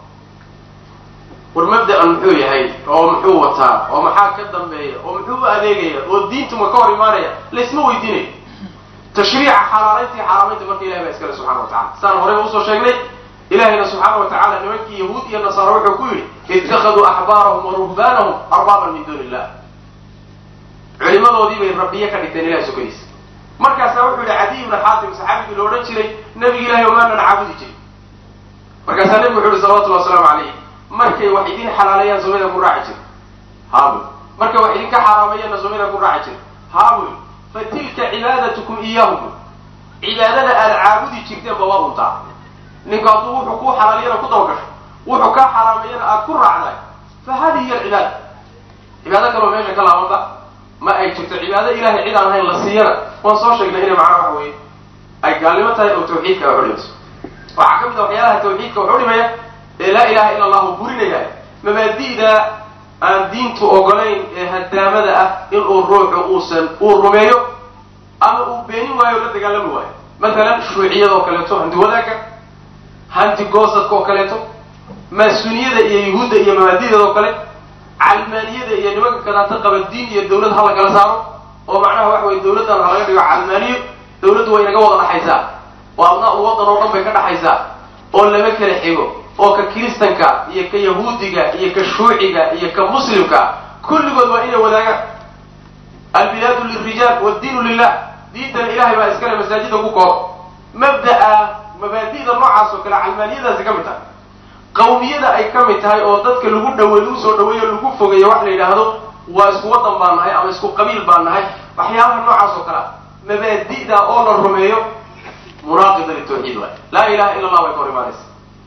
war mabda'an muxuu yahay oo muxuu wataa oo maxaa ka dambeeya oo muxuu u adeegaya oo diintuma ka hor imaanaya laysma weydiinayo tashriica xalaalayntii xaaraamaynta marka ilahay baa iskale subxana wa tacala saan horeyba usoo sheegnay ilahayna subxaana wa tacala nimankii yahuud iyo nasaara wuxuu ku yidhi ittakhaduu axbaarahum wa ruhbaanahum arbaaban min duuni illah culimadoodii bay rabbiye ka dhigteen ilahay sokadiisa markaasaa wuxuu yihi cadiy ibna xaatim saxaabigii la odhan jiray nabiga ilahay omaanan caabudi jirin markaasaa nebigu wuxu uhi salawatullahi wasalaamu calayh markay wax idin xalaaleeyaan soomida ku raaci jir haabuy markay wax idinka xaaraameeyaanna soomida ku raaci jir haabuy fa tilka cibaadatukum iyaahum cibaadada aad caabudi jirteenba waa untaa ninku hadduu wuxuu kuu xalaaliyana ku dabagasho wuxuu kaa xaraameeyana aad ku raacday fa hadihi hiya alcibaada cibaado kaloo meesha ka laabanba ma ay jirto cibaado ilahay cid aan ahayn la siiyana waan soo sheegnay inay macnaha waxa weeye ay gaalnimo tahay oo tawxiidka wax udhimayso waxaa ka mid a waxyaalaha tawxiidka wax udhimaya ee laa ilaha ila allahu burinaya mabaadi'da aan diintu ogolayn ee hadaamada ah inuu ruuxu uusan uu rumeeyo ama uu beenin waayo o la dagaalami waayo matalan shuuciyada oo kaleeto hanti wadaagga hanti goosadka oo kaleeto maasuniyada iyo yuhuudda iyo mabaadi'deeda oo kale calmaaniyada iyo nimanka kadaata qaba diin iyo dawlad ha la kala saaro oo macnaha waxa weye dawladdan ha laga dhigo calmaaniyo dawladdu way inaga wada dhaxaysaa oo abnaa u waddan oo dhan bay ka dhaxaysaa oo lama kala xigo oo ka kiristanka iyo ka yahuudiga iyo ka shuuciga iyo ka muslimka kulligood waa inay wadaagaan albilaadu lilrijaal wadiinu lilah diintana ilahay baa iskale masaajida ku koob mabda'a mabaadi'da noocaas oo kale calmaaniyadaasi ka mid tahay qawmiyada ay ka mid tahay oo dadka lagu dhawe lagu soo dhaweeyo lagu fogeeyo wax la yidhaahdo waa isku waddan baan nahay ama isku qabiil baan nahay waxyaabaha noocaas oo kale a mabaadi'da oo la rumeeyo munaaqida litawxiid waay laa ilaha ila allah way ka hor imaanaysa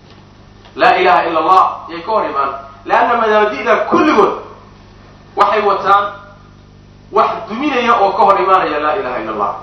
laa ilaha ila allah yay ka hor imaan leanna mabaadi'da kulligood waxay wataan wax duminaya oo ka hor imaanaya laa ilaha ila allah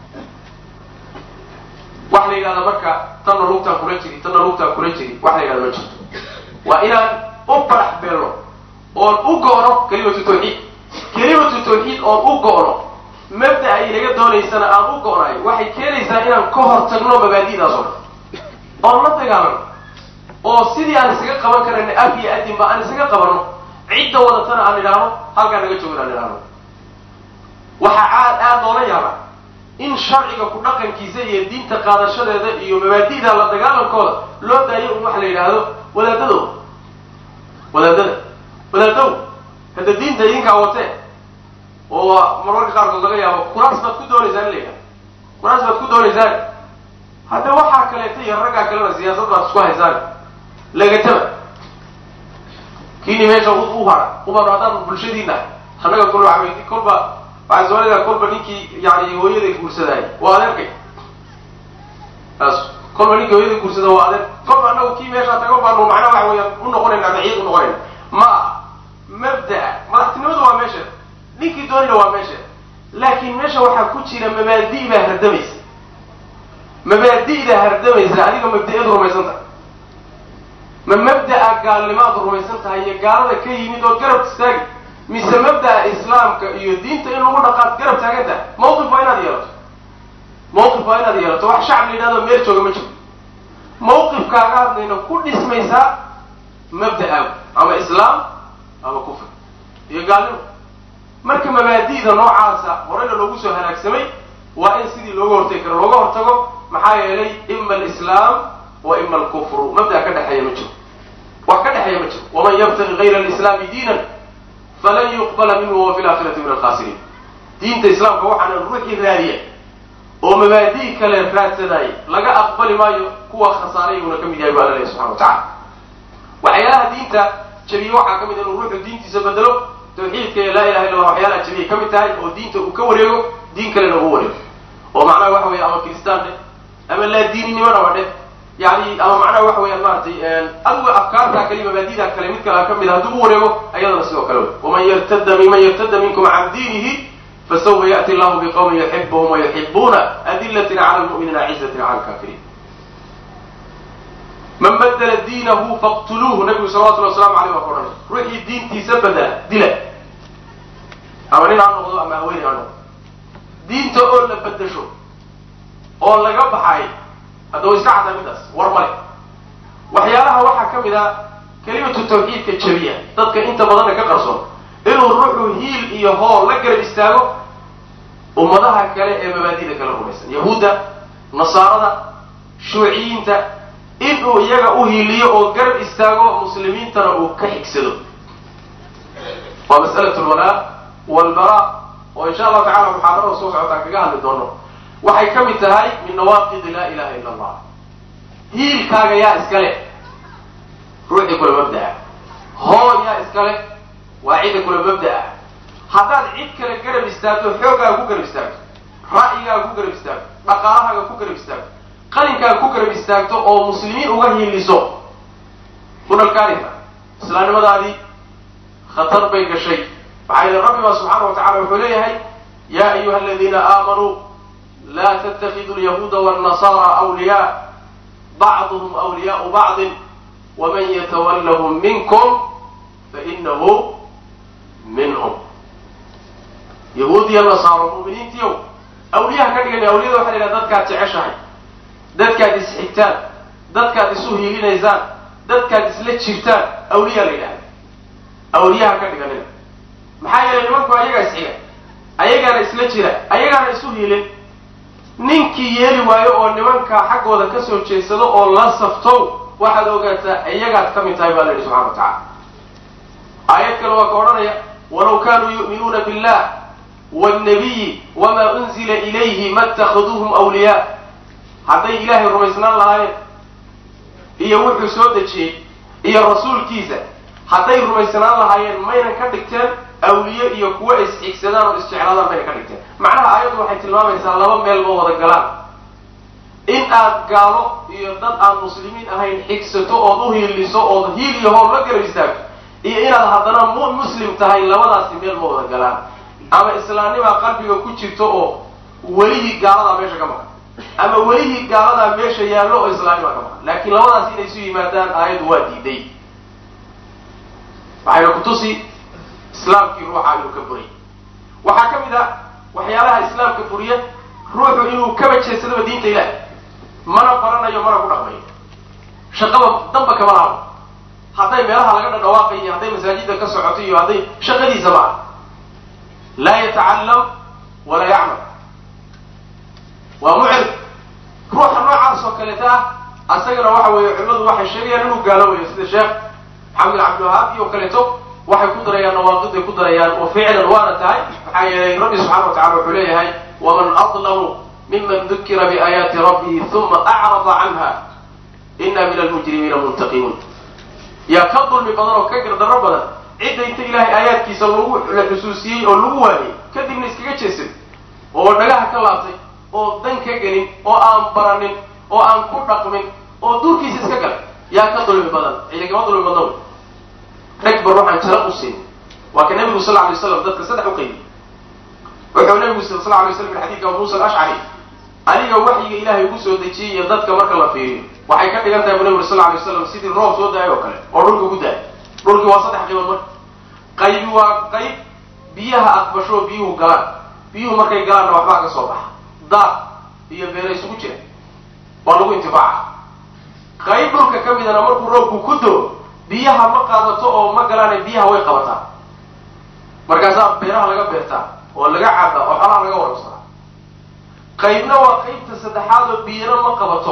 waxa la yidhahda marka tanna lugtaan kula jiri tanna lugtaan kula jiri wax la yidhahda ma jirto waa inaan u barax beelno oon u go'no kelimatu tawxiid kelimatu tawxiid oon u go'no mabda ay inaga doonaysana aan u go'nayo waxay keenaysaa inaan ka hor tagno mabaadi'daas oo dhan oon la dagaalano oo sidii aan isaga qaban karana af iyo adinba aan isaga qabanno cidda wadatana aan idhaahno halkaa naga joogin aan idhaahno waxaa aad aad loola yaaba in sharciga ku dhaqankiisa iyo diinta qaadashadeeda iyo mabaadi'da la dagaalankooda loo daayo un waxa la yidhaahdo wadaadadow wadaadada wadaadow hadda diinta idinkaa watee oo mararka qaarkood laga yaabo kuraas baad ku doonaysaan in la yidhahdo kuraas baad ku doonaysaan hadda waxaa kaleeto iyo raggaa kalena siyaasad baad isku haysaan lagataba kiini meesha u hara ubanu haddaan bulshadiina annaga kul waa kolba waxaa soomaalida kolba ninkii yani hooyada guursadaay waa adeerkay taas kolba ninkii hooyada guursada waa adeer kolba annagu kii meeshaa tago baanu macnaa waxa weeyaan u noqonayna daciid u noqonayna ma aha mabda'a madaxtinimadu waa meesha ninkii doonina waa meesha laakiin meesha waxaa ku jira mabaadi' baa hardamaysa mabaadi'da hardamaysa adiga mabda'eed rumaysan tahay ma mabda'a gaalnimaad rumaysan tahay iyo gaalada ka yimid oo garab istaagi mise mabda'a islaamka iyo diinta in lagu dhaqaad garab taagan tahay mawqif waa inaad yeelato mawqif waa inaad yeelato wax shacab la yidhahdo meel jooga ma jiro mawqifkaaga hadlayna ku dhismaysaa mabda'aagu ama islaam ama kufr iyo gaalnimo marka mabaadi'da noocaasa horeyna loogu soo halaagsamay waa in sidii looga hortagi karo looga hortago maxaa yeelay ima alislaam wa ima alkufru mabda ka dhexeeya ma jiro wax ka dhexeeya ma jiro waman yabtagi gayra alislaami diinan falan yuqbala minhu wa fi laakhirati min alkhasiriin diinta islaamka waxaana ruuxii raadiya oo mabaadi' kale raadsanaaye laga aqbali maayo kuwa khasaaray uuna ka mid yahay bu alla lehy subxana wa tacala waxyaalaha diinta jabiye waxaa ka mid inuu ruuxu diintiisa bedelo tawxiidka iyo laa ilaha illa allah waxyaalaha jabiyay ka mid tahay oo diinta uu ka wareego diin kalena uu wareego oo macnaha waxa weeye ama kiristaan dheh ama laa diininimona dheh yani ama macnaha waxa weeyaan maaragtay adiga afkaartaa kale mabaadidaa kale mid kale ka mid a hadduu u wareego ayadana sidoo kale wey waman yartada minman yartada minkum can diinihi fasawfa ya'ti allahu biqawmin yuxibuhum wayuxibuuna adilatin cala lmu'miniina cizatin cala lkaafiriin man badla diinahu faqtuluuhu nabigu salawatulli waslamu aleyh waa ka odhanay ruuxii diintiisa badela dila ama nin ha noqdo ama haweeney ha noqdo diinta oo la bedasho oo laga baxay hadda way iska caddaa midaas war male waxyaalaha waxaa ka mid a kelimatu tawxiidka jabiya dadka inta badanna ka qarsoon inuu ruuxu hiil iyo hool la garab istaago ummadaha kale ee mabaadida kala rumaysan yahuudda nasaarada shuuciyiinta inuu iyaga u hiiliyo oo garab istaago muslimiintana uu ka xigsado waa mas'alat lwalaa walbara oo insha allahu tacala muxaadarada soo socotaan kaga hadli doono waxay ka mid tahay min nawaaqidi laa ilaha illa allah hiilkaaga yaa iskale ruuxii kula mabda'a hoo yaa iskale waa cidda kula mabda'a haddaad cid kale garab istaagto xooggaaga ku garab istaagto ra'yigaaga ku garab istaagto dhaqaalahaaga ku garab istaagto qalinkaaga ku garab istaagto oo muslimiin uga hiiliso kunalkaanita islaamnimadaadii khatar bay gashay maxaa yidhi rabbi baa subxaana wa tacala wuxuu leeyahay ya ayuha aladiina aamanuu la ttakiduu lyahuuda wاlnasaara awliyaa bacduhum awliyaau bacdin waman yatawallahum minkum fainahu minhum yahuud iyo nasaaro mu'miniintiyow awliyaha ka dhigan awliyada waxa la yidhaha dadkaad jeceshahay dadkaad isxigtaan dadkaad isu hiilinaysaan dadkaad isla jirtaan awliya la yidhahda awliyaha ka dhiganina maxaa yeelay nimanku ayagaa isxiga ayagaana isla jira ayagaana isu hiilin ninkii yeeli waayo oo nimanka xaggooda ka soo jeedsado oo la saftow waxaad ogaataa iyagaad ka mid tahay baa la yidhi subxana wa tacala aayad kale waa ka odhanaya walaw kanuu yu'minuuna billah wاlnabiyi wama unzila ilayhi ma اtakhaduuhum awliyaa hadday ilaahay rumaysnaan lahaayeen iyo wuxuu soo dejiyey iyo rasuulkiisa hadday rumaysnaan lahaayeen maynan ka dhigteen awliye iyo kuwa is-xigsadaan oo isjeclaadaan mayna ka dhigteen macnaha aayaddu waxay tilmaamaysaa laba meel ma wada galaan in aad gaalo iyo dad aan muslimiin ahayn xigsato ood u hiiliso ood hiil iyo hool la garab istaagto iyo inaad haddana mu muslim tahay labadaasi meel ma wada galaan ama islaamnimaa qalbiga ku jirto oo welihii gaaladaa meesha ka maqan ama welihii gaaladaa meesha yaallo oo islaamnimaa ka maqan laakiin labadaas inay isu yimaadaan aayaddu waa diiday waxayna kutusi islaamkii ruuxa inuu ka buriy waxaa ka mid a waxyaalaha islaamka buriya ruuxu inuu kaba jeedsadaba diinta ilaah mana baranayo mana ku dhaqmayo shaqaba damba kama laabo hadday meelaha laga dhadhawaaqay iyo hadday masaajidda ka socoto iyo hadday shaqadiisa ma ah laa yatacalam walaa yacmal waa mucrid ruuxa noocaas oo kaleeta ah asagana waxa weeye culimadu waxay sheegayaan inuu gaaloobayo sida sheekh maxamed cabdiwahaab iyo kaleeto waxay ku darayaan nawaaqiday ku darayaan oo ficlan waana tahay maxaa yeelay rabbi subxana wa tacala wuxuu leeyahay waman adlamu miman dukira biaayaati rabbihi uma acrada canha ina min almujrimiina muntaqimuun yaa ka dulmi badan oo ka gardarro badan cidda inta ilaahay aayaadkiisa lagu la xusuusiyey oo lagu waaniyey kadibna iskaga jeesay oo dhagaha ka laabtay oo dan ka gelin oo aan baranin oo aan ku dhaqmin oo duurkiisa iska galay yaa ka dulmi badan cidigama dulmi badna wey rag ba ruuxaan jala u siin waa ka nabigu sal alay slam dadka saddex u qaybiyey wuxuu nabigu sal sl alay slam min xadidka abu musa alashcari aniga waxyiga ilaahay ugu soo dejiyey iyo dadka marka la fiiriyo waxay ka dhigan tahay bu nabigu sal alay slam sidii roob soo da-ay oo kale oo dhulka ku da-ay dhulkii waa saddex qaybood marka qaybi waa qayb biyaha aqbasho biyuhu galaan biyuhu markay galaanna waxbaa ka soo baxa daaq iyo beera isugu jira waa lagu intifaaca qayb dhulka ka midana markuu roobku ku doo biyaha ma qaadato oo ma galaane biyaha way qabataa markaasaa beeraha laga beertaa oo laga cabaa oo xolaha laga warabsadaa qaybna waa qaybta saddexaad oo biyana ma qabato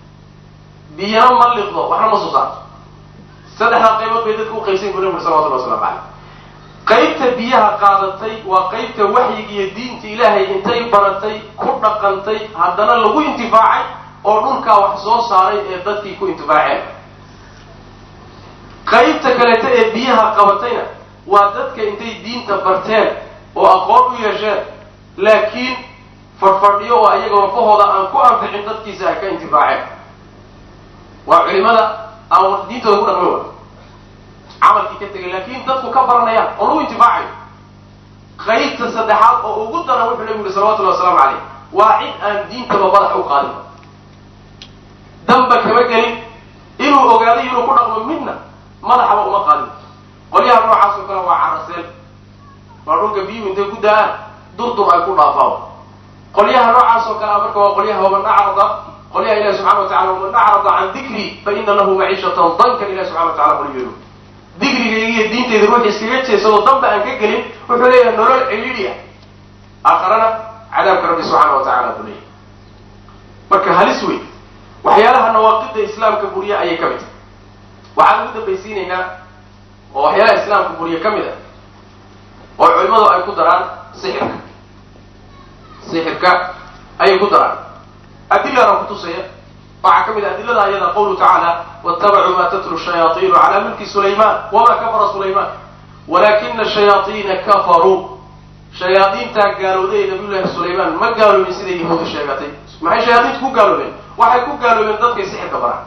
biyana ma liqdo waxna ma soo saarto saddexdaa qaybood bay dadka u qaybsan bu nabig salawatullah waslamu caleyh qaybta biyaha qaadatay waa qaybta waxyiga iyo diinta ilaahay intay baratay ku dhaqantay haddana lagu intifaacay oo dhulkaa wax soo saaray ee dadkii ku intifaaceen qaybta kaleeta ee biyaha qabatayna waa dadka intay diinta barteen oo aqoon u yeesheen laakiin fadhfadhiyo oo ayaga lafahooda aan ku anfixin dadkiisa ay ka intifaaceen waa culimada aan diintooda ku dhaqmin wa camalkii ka tegay laakiin dadku ka baranayaan oo lagu intifaacayo qaybta saddexaad oo ugu daran wuxuu nabigu yuri salawatullahi wasalaamu caleyh waa cid aan diintaba madax u qaadin danba kama gelin inuu ogaaday inuu ku dhaqmo midna madaxaba uma qaadin qolyaha noocaas oo kale waa caraseel waa dhulka biyuhu intay ku da-aan durdur ay ku dhaafaan qolyaha noocaas oo kale a marka waa qolyaha waman acrada qolyaha ilahi subxana wa tacala waman acrada can dikri fa ina lahu maciishatan dankan ilahi subxana wa tacala qolyeelu digrigayga iyo diintayda ruux iskaga jeesadoo danba aan ka gelin wuxuu leeyahay nolol ciliidhiya aakharana cadaabka rabbi subxaana wa tacala buu leeyahay marka halis wey waxyaalaha nawaaqida islaamka buriye ayay ka mid tahay waxaan ugu dambaysiinaynaa oo waxyaalaha islaamka buriye ka mid ah oo culimadu ay ku daraan sixirka sixirka ayay ku daraan adilana kutusaya waxaa ka mid a adilada ayada qawlu tacaala watabacuu ma tatlu shayaaiinu cala mulki sulayman wama kafara sulayman walakina shayaaiina kafaruu shayaadiintaa gaalowday ee nabiyullaahi sulaymaan ma gaaloobin siday yahuudu sheegatay maxay shayaadiintu ku gaaloobeen waxay ku gaaloobeen dadkay sixirka baraan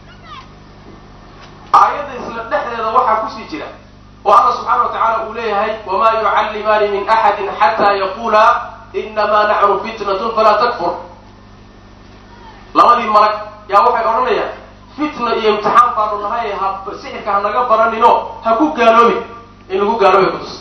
aayadda isla dhexdeeda waxaa kusii jira oo alla subxaana wa tacaala uu leeyahay wamaa yucallimaani min axadin xataa yaqula inamaa naxnu fitnatun falaa takfur labadii malag yaa waxay odhanayaan fitna iyo imtixaan baanu nahay ha sixirka hanaga baranino ha ku gaaloobin in lagu gaaloobay kutus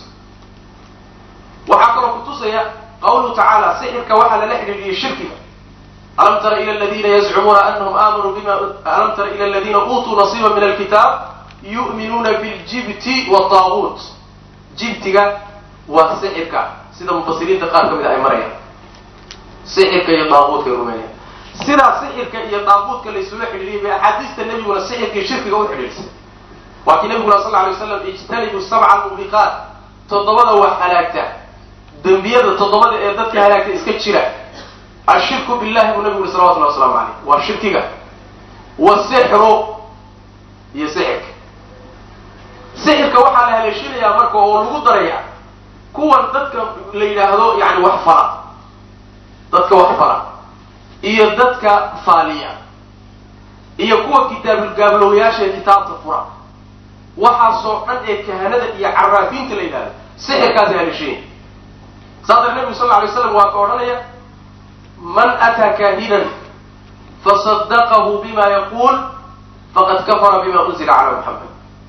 waxaa kaloo kutusaya qawluhu tacaala sixirka waxaa lala xidhiidhiyey shirkiga alam tara ila ladina yazcumuuna anahum aamanuu bima alam tara ila aladina uutuu nasiiba min alkitaab yu'minuuna biljibti wtaaguut jibtiga waa sixirka sida mufasiriinta qaar ka mid a ay marayaan sixirka iyo daaguutka ay rumeeyaan sidaa sixirka iyo daaguudka laysula xidhiiriyay bay axaadiista nebiguna sixirka iyo shirkiga u xidhiirsay waa kii nabiguna sal lla alay waslam ijtanibu sabca almubiqaat toddobada wax halaagta dembiyada toddobada ee dadka halaagta iska jira ashirku billahi buu nabigu uri salawatullahi waslamu caleyh waa shirkiga wasixru iyo sixirka sixirka waxaa la haleeshinayaa marka oo lagu darayaa kuwan dadka la yidhaahdo yani wax fara dadka wax fara iyo dadka faaliya iyo kuwa kitaabulgaablowyaasha ee kitaabta fura waxaasoo dhan ee kahanada iyo caraafiinta la yidhahdo sixirkaasi haleeshanya saa dar nebigu sal lla alay slam waa ka odhanaya man ataa kaahinan fasadaqahu bima yaquul faqad kafara bima unzila cala muxamed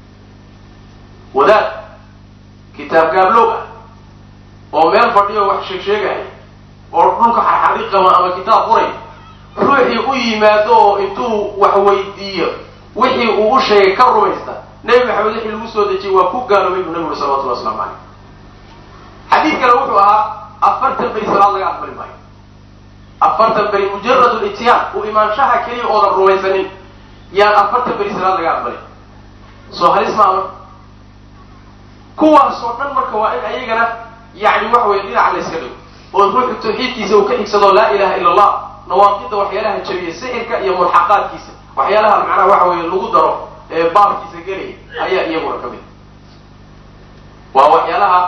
wadaad kitaab gaablow ah oo meel fadhiyo wax sheeg sheegaya oo dhulka xarxariiqama ama kitaab furay ruuxii u yimaado oo intuu wax weydiiyo wixii uu u sheegay ka rumaysta nebi maxamed wixii lagu soo dejiyey waa ku gaaloobay buu nabigu salawatullah waslamu caleyh xadiid kale wuxuu ahaa afartan beri salaad laga aqbali maayo afartan beri mujarad lityaan uu imaanshaha keliya oodan rumaysanin yaan afartan beri salaad laga aqbalay soo halis maama kuwaasoo dhan marka waa in ayagana yani waxa weye dhinac la yska dhigo oo ruuxu tawxiidkiisa uu ka xigsado laa ilaha ila allah nawaaqida waxyaalaha jabiya sixirka iyo mulxaqaadkiisa waxyaalaha macnaha waxa weye lagu daro ee baabkiisa gelaya ayaa iyaguna ka mid waa waxyaalaha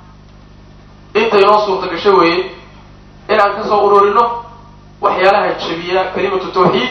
inta inoo suurta gasho weeye in aan kasoo urorino waxyaalaha jabiya kalimatu tawxiid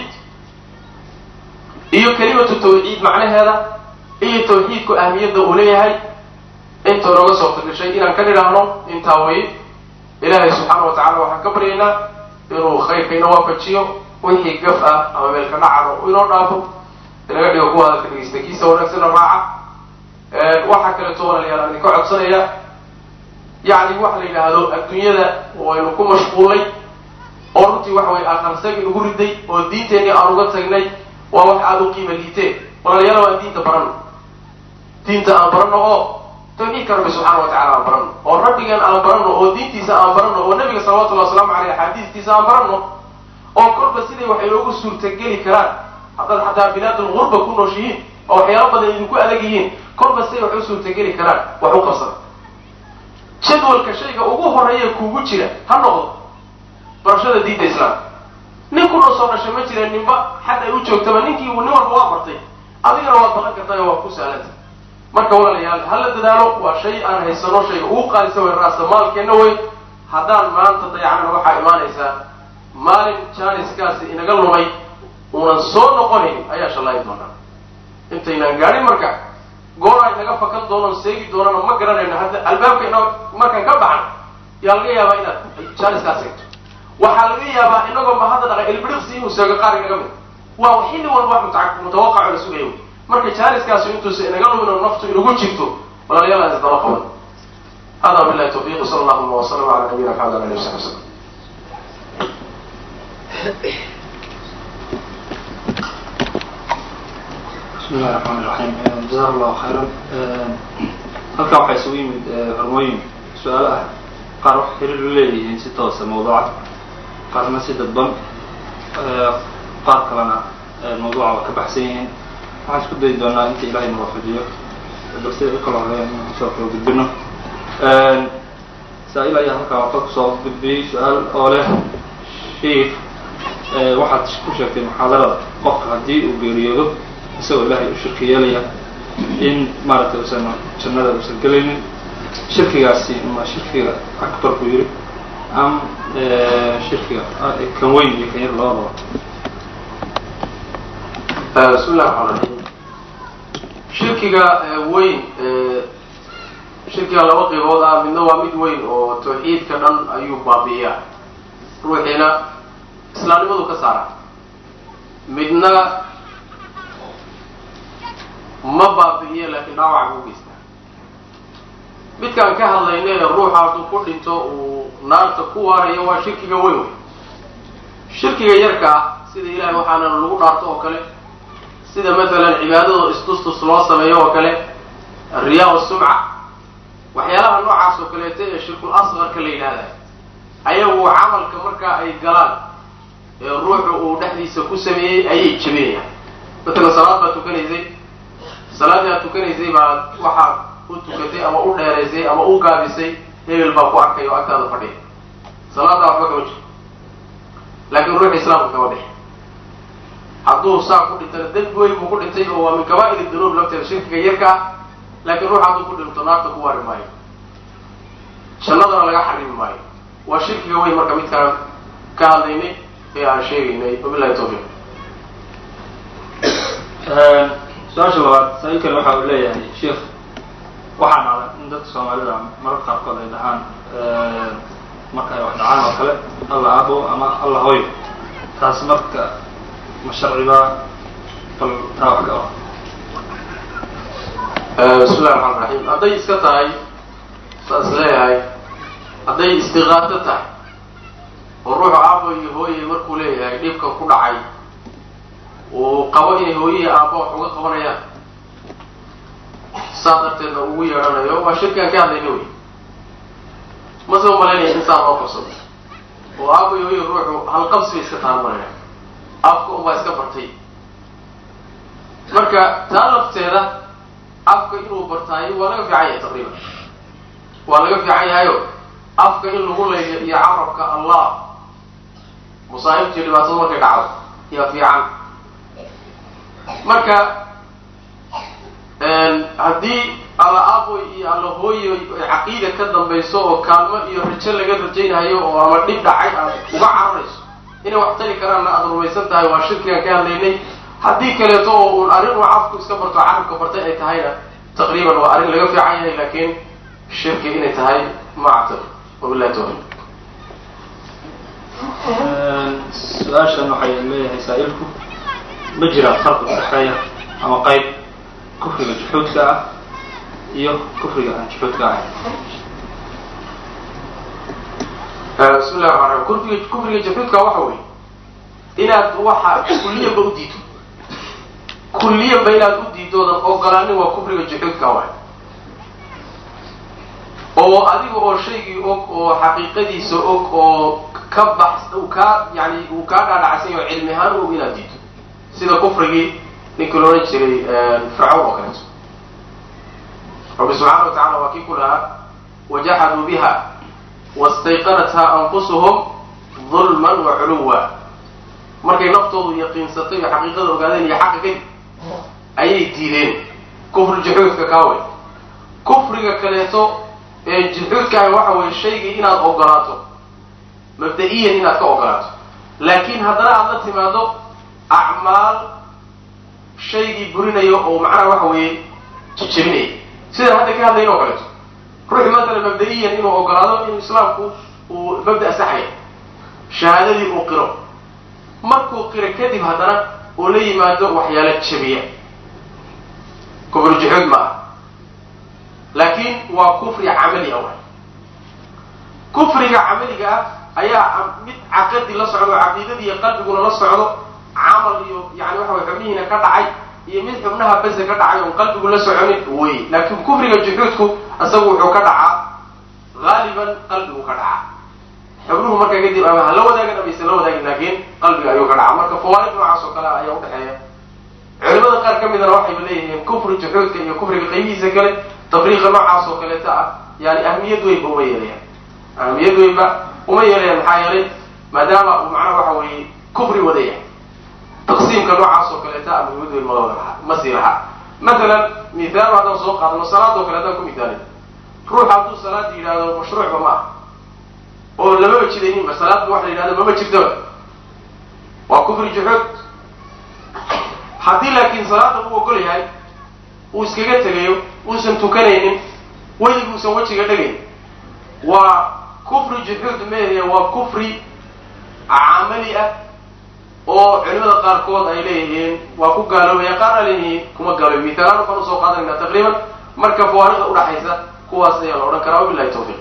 iyo kalimatu tawxiid macnaheeda iyo tawxiidku ahmiyadda uu leeyahay inta inooga suurta gashay inaan ka nidhaahno intaa weye ilaahay subxaana wa tacala waxaan ka baryaynaa inuu khayrka ina waafajiyo wixii gaf ah ama meelka dhacano inoo dhaafo inaga dhigo kuwa hadalka dhegeysta kiisa wanaagsana raaca waxaa kaleeto walaalayaal aan idinka codsanaya yacni waxa la yidhaahdo adduunyada waynu ku mashquulnay oo runtii waxa weye aqarsagi nagu riday oo diinteenii aan uga tagnay waa wax aada u qiima liiteen walaalayaal aan diinta barano diinta aan barano oo tawxiidka rabbi subxaana wa tacala aan barano oo rabbigan aan barano oo diintiisa aan barano oo nabiga salawatullahi wasalaamu caleyh axaadiistiisa aan barano oo kolba siday wax inoogu suurtageli karaan haddaad xataa bilaadul gurba ku nooshihiin oo waxyaalo badan idinku adag yihiin kolba siday wax u suurtageli karaan wax u qabsada jadwalka shayga ugu horeeya kuugu jira ha noqdo barashada diinta islaamka nin ku noo soo dhashay ma jira ninba xad ay u joogtaba ninkii nin walba waa bartay adigana waad balan kartayo waa ku sahlanta marka walaalayaal hala dadaalo waa shay aan haysano shayga ugu qaadisa way raasta maalkeenna wey haddaan maanta dayacnana waxaa imaanaysaa maalin jaaniskaasi inaga lumay uunan soo noqonayn ayaa shallaayi doonaa intaynaan gaadhin marka gooraa inaga fakan doonon seegi doonana ma garanayno hadda albaabka ina markaan ka baxno yaa laga yaabaa inaad jaaniskaas eegto waxaa laga yaabaa inagoo ma hadda dhaqa ilbiriqsi inuu seego qaar inaga mid waa xilli walba wax mutawaqaco la sugayo marka jaaniskaasi intuusa inaga lumin oo naftu inagu jirto walaalayaal aan isdaba qaban hada billahi tawfiiq sala allahuma wasalam ala nabiyina maxamed ala alihi wasaxbi wasalam bismi illahi raxmaan iraxiim jazaak allahu khayran halkan waxaa isugu yimid hormooyin su-aalo ah qaar wax xiriir la leeyihiin si toosa mawduuca qaarna si dadban qaar kalena mawduuca waa ka baxsan yihiin waxaan isku dayi doonaa inta ilahay na waafajiyo balse u kala horeeya inaan kusoo kala gudbino saa-il ayaa halkan waxa kusoo gudbiyey su-aal oo leh shiif waxaad ku sheegtay muxaadarada qofka haddii uu geeriyoodo isagoo ilaahay u shirki yeelaya in maaragtay uusan jannada uusan gelaynin shirkigaasi ma shirkiga akbar buu yidhi am shirkiga kan weyn iyo kan yar labadaba bismi llahi raxmaan raxiim shirkiga weyn shirkiga laba qaybood ah midna waa mid weyn oo tawxiidka dhan ayuu baabi'iyaa ruuxiina islaamnimadu ka saara midna ma baabi'iyo laakiin dhaawaca ku geystaa midkaan ka hadlayna ee ruuxa hadduu ku dhinto uu naarta ku waarayo waa shirkiga weyn wey shirkiga yarka ah sida ilahay waxaana lagu dhaarto oo kale sida matalan cibaadado istustus loo sameeyo oo kale riyaa sumca waxyaalaha noocaas oo kaleeto ee shirkul asqarka la yidhahda ayagu camalka markaa ay galaan ee ruuxu uu dhexdiisa ku sameeyey ayay jebinayaan matalan salaad baad tukanaysay salaaddii aad tukanaysay baad waxaad u tukatay ama u dheeraysay ama u gaabisay hebel baa ku arkay oo agtaada fadhiya salaaddaa waxba kama jiro laakiin ruuxa islaamka kama bixi hadduu saa ku dhintana dembi weyn buu ku dhintay oo waa min kabaa'ir dunuub lafteeda shirkiga yarka ah laakiin ruux hadduu ku dhinto naarta ku waari maayo jannadana laga xarimi maayo waa shirkiga weyn marka midkaan ka hadlaynay ee aan sheegaynay wabillahi tawfiiq su-aasha labaad saa-ilkani waxa uu leeyahay sheikh waxaa dhacda in dadka soomaalida mararka qaarkood ay dhahaan marka ay wax dhacaan oo kale alla aabo ama alla hooyo taas marka ma sharcibaa bal taa wax ka bismi llahi raxmaan raxiim hadday iska tahay saas leeyahay hadday istiqaato tahay oo ruuxu aabo iyo hooye markuu leeyahay dhibka ku dhacay uu qabo inay hooyihii aabba wax uga qabanayaan saa darteedna ugu yeedhanayo waa shirkigaan ka hadlayna wey mase u malaynaya in saa loo qabsado oo aabo iyo hooye ruuxu halqabsi bay iska tahan malayna afka unbaa iska bartay marka taa lafteeda afka inuu bartaayo waa laga fiican yahay taqriiban waa laga fiican yahayo afka in lagu layliyo iyo carabka allah musaa'ibtiiyo dhibaatada markay dhacdo yaa fiican marka haddii alla aaboy iyo alla hooyo caqiida ka dambayso oo kaalmo iyo rajo laga rajaynayo oo ama dhib dhacay aad uga cararayso inay wax tali karaanna aada rumaysan tahay waa shirkigaan ka hadlaynay haddii kaleeto oo uun arrin uu cafku iska barto carabka bartay ay tahayna taqriiban waa arrin laga fiican yahay laakiin shirki inay tahay ma actaqid wabillahi tawfiiq su-aashan waxay leeyahay saa-ilku ma jiraan farqi udhexeeya ama qayb kufriga juxuudka ah iyo kufriga aan juxuudka ahayn bismi llahi raxmaan raxiim kufriga kufriga juxuudka waxa weeye inaad waxa kulliyanba u diido kulliyanba inaad u diidoodan ogolaanin waa kufriga juxuudka waay oo adiga oo shaygii og oo xaqiiqadiisa og oo ka bax uu kaa yani uu kaa dhaadhacsan yaho cilmi ahaan og inaad diido sida kufrigii ninkii la odhan jiray fircawn oo kaleeto rabbi subxaana wa tacala waa kii ku lahaa wajaxaduu biha wastayqanatha anfusuhum dulman wa culuwa markay naftoodu yaqiinsatay oo xaqiiqada ogaadeen iyo xaqa kadib ayay diideen kufru juxuudka kaawey kufriga kaleeto ee juxuudkaahi waxa weeye shaygii inaad ogolaato mabda-iyan inaad ka ogolaato laakiin haddana aad la timaado acmaal shaygii burinayo oo macnaha waxa weeye jejebinaya sidaan hadda ka hadlayn oo kaleeto ruuxi matala mabda-iyan inuu ogolaado inuu islaamku uu mabda saxaya shahaadadii uu qiro markuu qiro kadib haddana uu la yimaado waxyaalo jabiya kufri juxuud ma ah laakiin waa kufri camali ah waay kufriga camaliga ah ayaa mid caqadi la socdo caqiidadii iyo qalbiguna la socdo camal iyo yani waxa way xubnihiina ka dhacay iyo mid xubnaha base ka dhacay oon qalbigu la soconin wey laakiin kufriga juxuudku isagu wuxuu ka dhacaa haaliban qalbigu ka dhacaa xubnuhu markaa kadib ama hala wadaagin amaysan la wadaagin laakiin qalbiga ayuu ka dhacaa marka fawaaid noocaas oo kale ah ayaa udhexeeya culimada qaar ka midana waxayba leeyihiin kufri juxuudka iyo kufriga qaybihiisa kale tafriiqa noocaas oo kaleeta ah yani ahmiyad weynba uma yeelayaan ahmiyad weynba uma yeelayaan maxaa yeelay maadaama uu macnaha waxa weeye kufri wadaya taqsiimka noocaas oo kaleeta ah muhimad weyn ma ma sii laha matalan mithaal haddaan soo qaadano salaad oo kale haddaan ku mithaalay ruux hadduu salaada yidhahdo mashruucba ma ah oo lamaba jidayninba salaadba wax la yidhahdo mama jirtaba waa kufri juxuud haddii laakiin salaada uu ogol yahay uu iskaga tegayo uusan tukanaynin weliguusan wejiga dhagayn waa kufri juxuud mehe waa kufri camali ah oo culimada qaarkood ay leeyihiin waa ku gaaloobaya qaar a leeyihiin kuma gaaloobi mitaalaan waxaan usoo qaadanayna taqriiban marka fawaariqda udhaxaysa kuwaas ayaa la odhan karaa wabilahi tawfiiq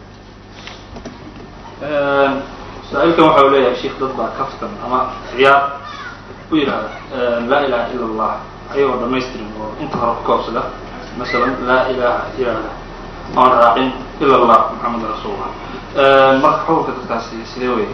saa-iilkan waxa u leeyahay sheikh dad baa kaftan ama ciyaar u yidhahda laa ilaha ila allah ayagoo dhamaystirin oo inta hore ku koobsada masalan laa ilaha yihahda oon raacin ila allah maxamed rasuulullah marka xukunka dadkaasi sidee wey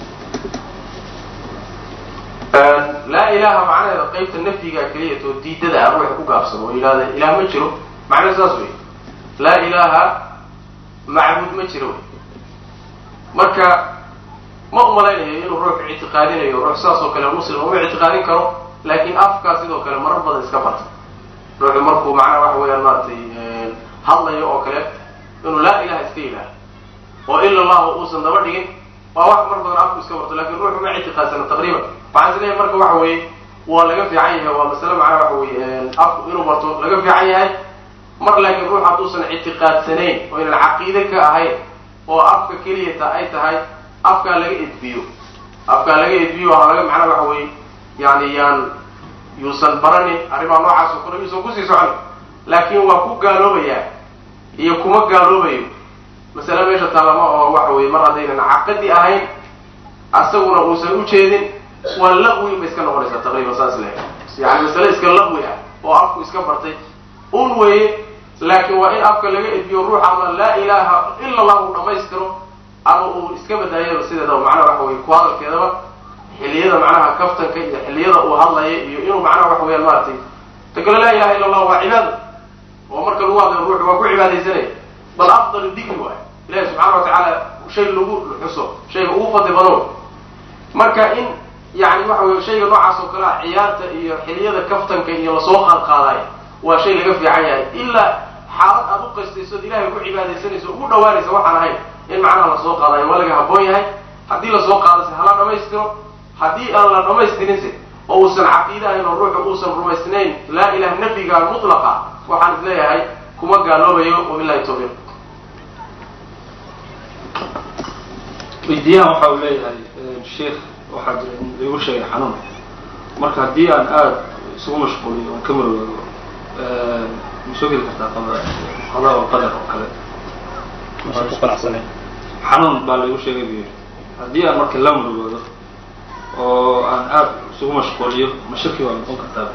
laa ilaha macnaheeda qaybta nafyiga keliyat oo diidada ah ruuxa ku gaabsano oo yidhahda ilaah ma jiro macnaha saas wey laa ilaha macbuud ma jiro wey marka ma umalaynayo inuu ruux ictiqaadinayo ruux saas oo kale muslim uma ictiqaadin karo laakiin afkaa sidoo kale marar badan iska barta ruuxu markuu macnaha waxa weeyaan maaragtay hadlayo oo kale inuu laa ilaha iska yidhaaha oo ila allahu uusan daba dhigin waa wax mar badan afku iska barto lakin ruuxu ma ictiqaadsana taqriiban waxaan is leeyahay marka waxa weeye waa laga fiican yahay waa masale macnaha waxa weye afku inuu barto laga fiican yahay mar laakiin ruux hadduusan ictiqaadsanayn oo inan caqiide ka ahayn oo afka keliyata ay tahay afkaa laga edbiyo afkaa laga edbiyo waa laga macnaha waxa weye yani yaan yuusan baranin arrimaha noocaas oo kale yuusan kusii socon laakiin waa ku gaaloobayaa iyo kuma gaaloobayo masale meesha taalama oo waxa weye mar haddaynan caqadi ahayn asaguna uusan ujeedin waa laqwi bay iska noqonaysaa taqriiban saas le yani masale iska laqwi ah oo afku iska bartay un weye laakiin waa in afka laga edbiyo ruux ama laa ilaha ila allah uu dhamaystiro ama uu iska badaayaba sideedaba macnaha waxa weye ku hadalkeedaba xilliyada macnaha kaftanka iyo xilliyada uu hadlaya iyo inuu macnaha waxa weyaan maaragtay takale laa ilaha illa allah waa cibaado oo marka lagu hadlayo ruuxu waa ku cibaadaysanaya bal afdal dikri waay ilahi subxaana wa tacaala shay lagu xuso shayga ugu fadli badan marka in yani waxa weye shayga noocaas oo kale ah ciyaarta iyo xilliyada kaftanka iyo lasoo qaadqaadayo waa shay laga fiican yahay ilaa xaalad aad u qaystayso od ilahay ku cibaadaysanayso ugu dhawaanaysa waxaan ahayn in macnaha lasoo qaadayo waa laga habboon yahay haddii lasoo qaadase hala dhamaystiro haddii aan la dhamaystirinse oo uusan caqiide ahayn oo ruuxu uusan rumaysnayn laa ilaha nafiga mutlaqa waxaan is leeyahay kuma gaaloobayo wabilahi tawfiiq weydiyahan waxa uu leeyahay sheikh waxaa jira in igu sheegay xanuun marka haddii aan aada isugu mashquuliyo oon ka marwaago ma soo geli kartaa qada oo qadar oo kale xanuun baa laigu sheegay bu yidhi haddii aan marka la murugoodo oo aan aada isugu mashquuliyo ma shaki waa noqon kartaa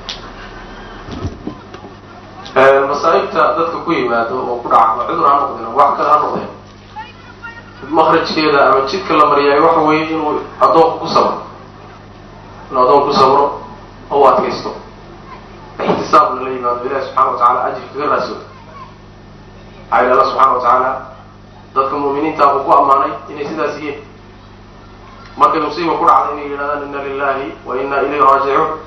masaa'ibta dadka ku yimaado oo ku dhaca ama cudur ha noqdeen wax kale ha noqdeen makrajkeeda ama jidka la mariyaayo waxa weeye inuu addoonku ku sabro inuu addoonku ku sabro oo u adkaysto ixtisaabna la yimaado ilahi subxana wa tacala ajri kaga raasooda maxaa yidhi alla subxana wa tacaala dadka mu'miniinta uu ku ammaanay inay sidaas yihiin markay musiiba ku dhacda inay yidhahdaan inna lilahi wa inna ilayhi raajicuun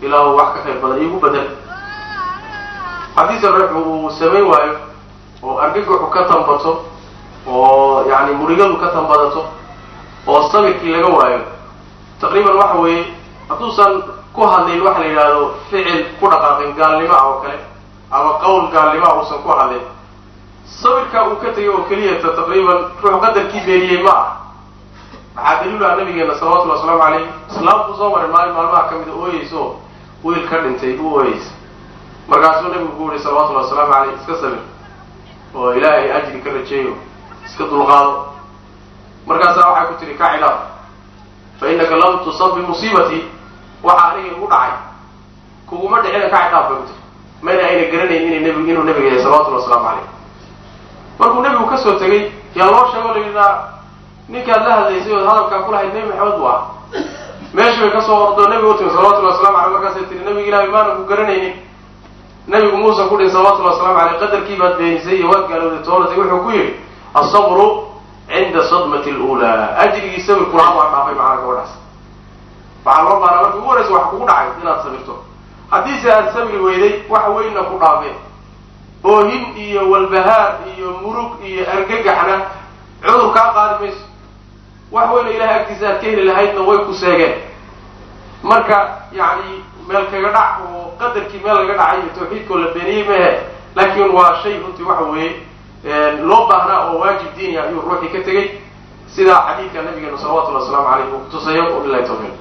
ilaahu wax ka khayr badan iigu bedel haddiise ruuxu uu samayn waayo oo argagaxu ka tambato oo yani murigadu ka tambadato oo sabirkii laga waayo taqriiban waxa weeye hadduusan ku hadlin waxa la yidhaahdo ficil ku dhaqaaqin gaalnimo ah oo kale ama qowl gaalnimo ah uusan ku hadlin sabirkaa uu ka tegay oo keliyata taqriiban ruux qadarkii beeniyey ma ah maxaa daliilu ah nabigeena salawatullhi wasalaamu calayh islaamku soo maray maalin maalmaha ka mida ooyeyso wiil ka dhintay u ooyeysa markaasuu nabigu ku yihi salawatullahi wasalaamu caleyh iska sabir oo ilaahay ajri ka rajeeyo iska dulqaado markaasaa waxay ku tihi ka cidhaaf fa innaka lam tusab bimusiibatii waxa aniga igu dhacay kuguma dhicina ka cidhaaf bay ku tiri mayna ayna garanayn ina nb inuu nabiga yahay salawatullahi wasalaamu caleyh markuu nebigu ka soo tegey yaa loo sheego la yidhaa ninkaad la hadlaysay ood hadalkaa ku lahayd nebi maxamed bu ah meeshii bay kasoo ordoo nebiga u timi salawatullahi waslamu aleyh markaasay tihi nebiga ilaahay maana ku garanaynin nebigu muusa ku dhihi salawatullahi waslamu aleyh qadarkii baad beenisay iyo waad gaalowday toolatay wuxuu ku yidhi asabru cinda sadmati lula ajrigii sabirku lahaa baa dhaafay macana gabadhaas waxaa loo baanaa markii ugu horeysa wax kugu dhacay inaad sabirto haddiise aad sabri weyday wax weynna ku dhaafeen oohin iyo walbahaar iyo murug iyo argagaxna cudur kaa qaadi mayso wax weyna ilahay agtiisa aad ka heli lahaydna way ku seegeen marka yacni meel kaga dhac oo qadarkii meel laga dhacay iyo tawxiidkoo la beeniyey mahe laakiin waa shay runtii waxa weeye loo baahnaa oo waajib diini ah ayuu ruuxii ka tegey sidaa xadiidka nabigeena salawatullahi wasalaamu caleyh uu kutusayo wabilahi tawfiiq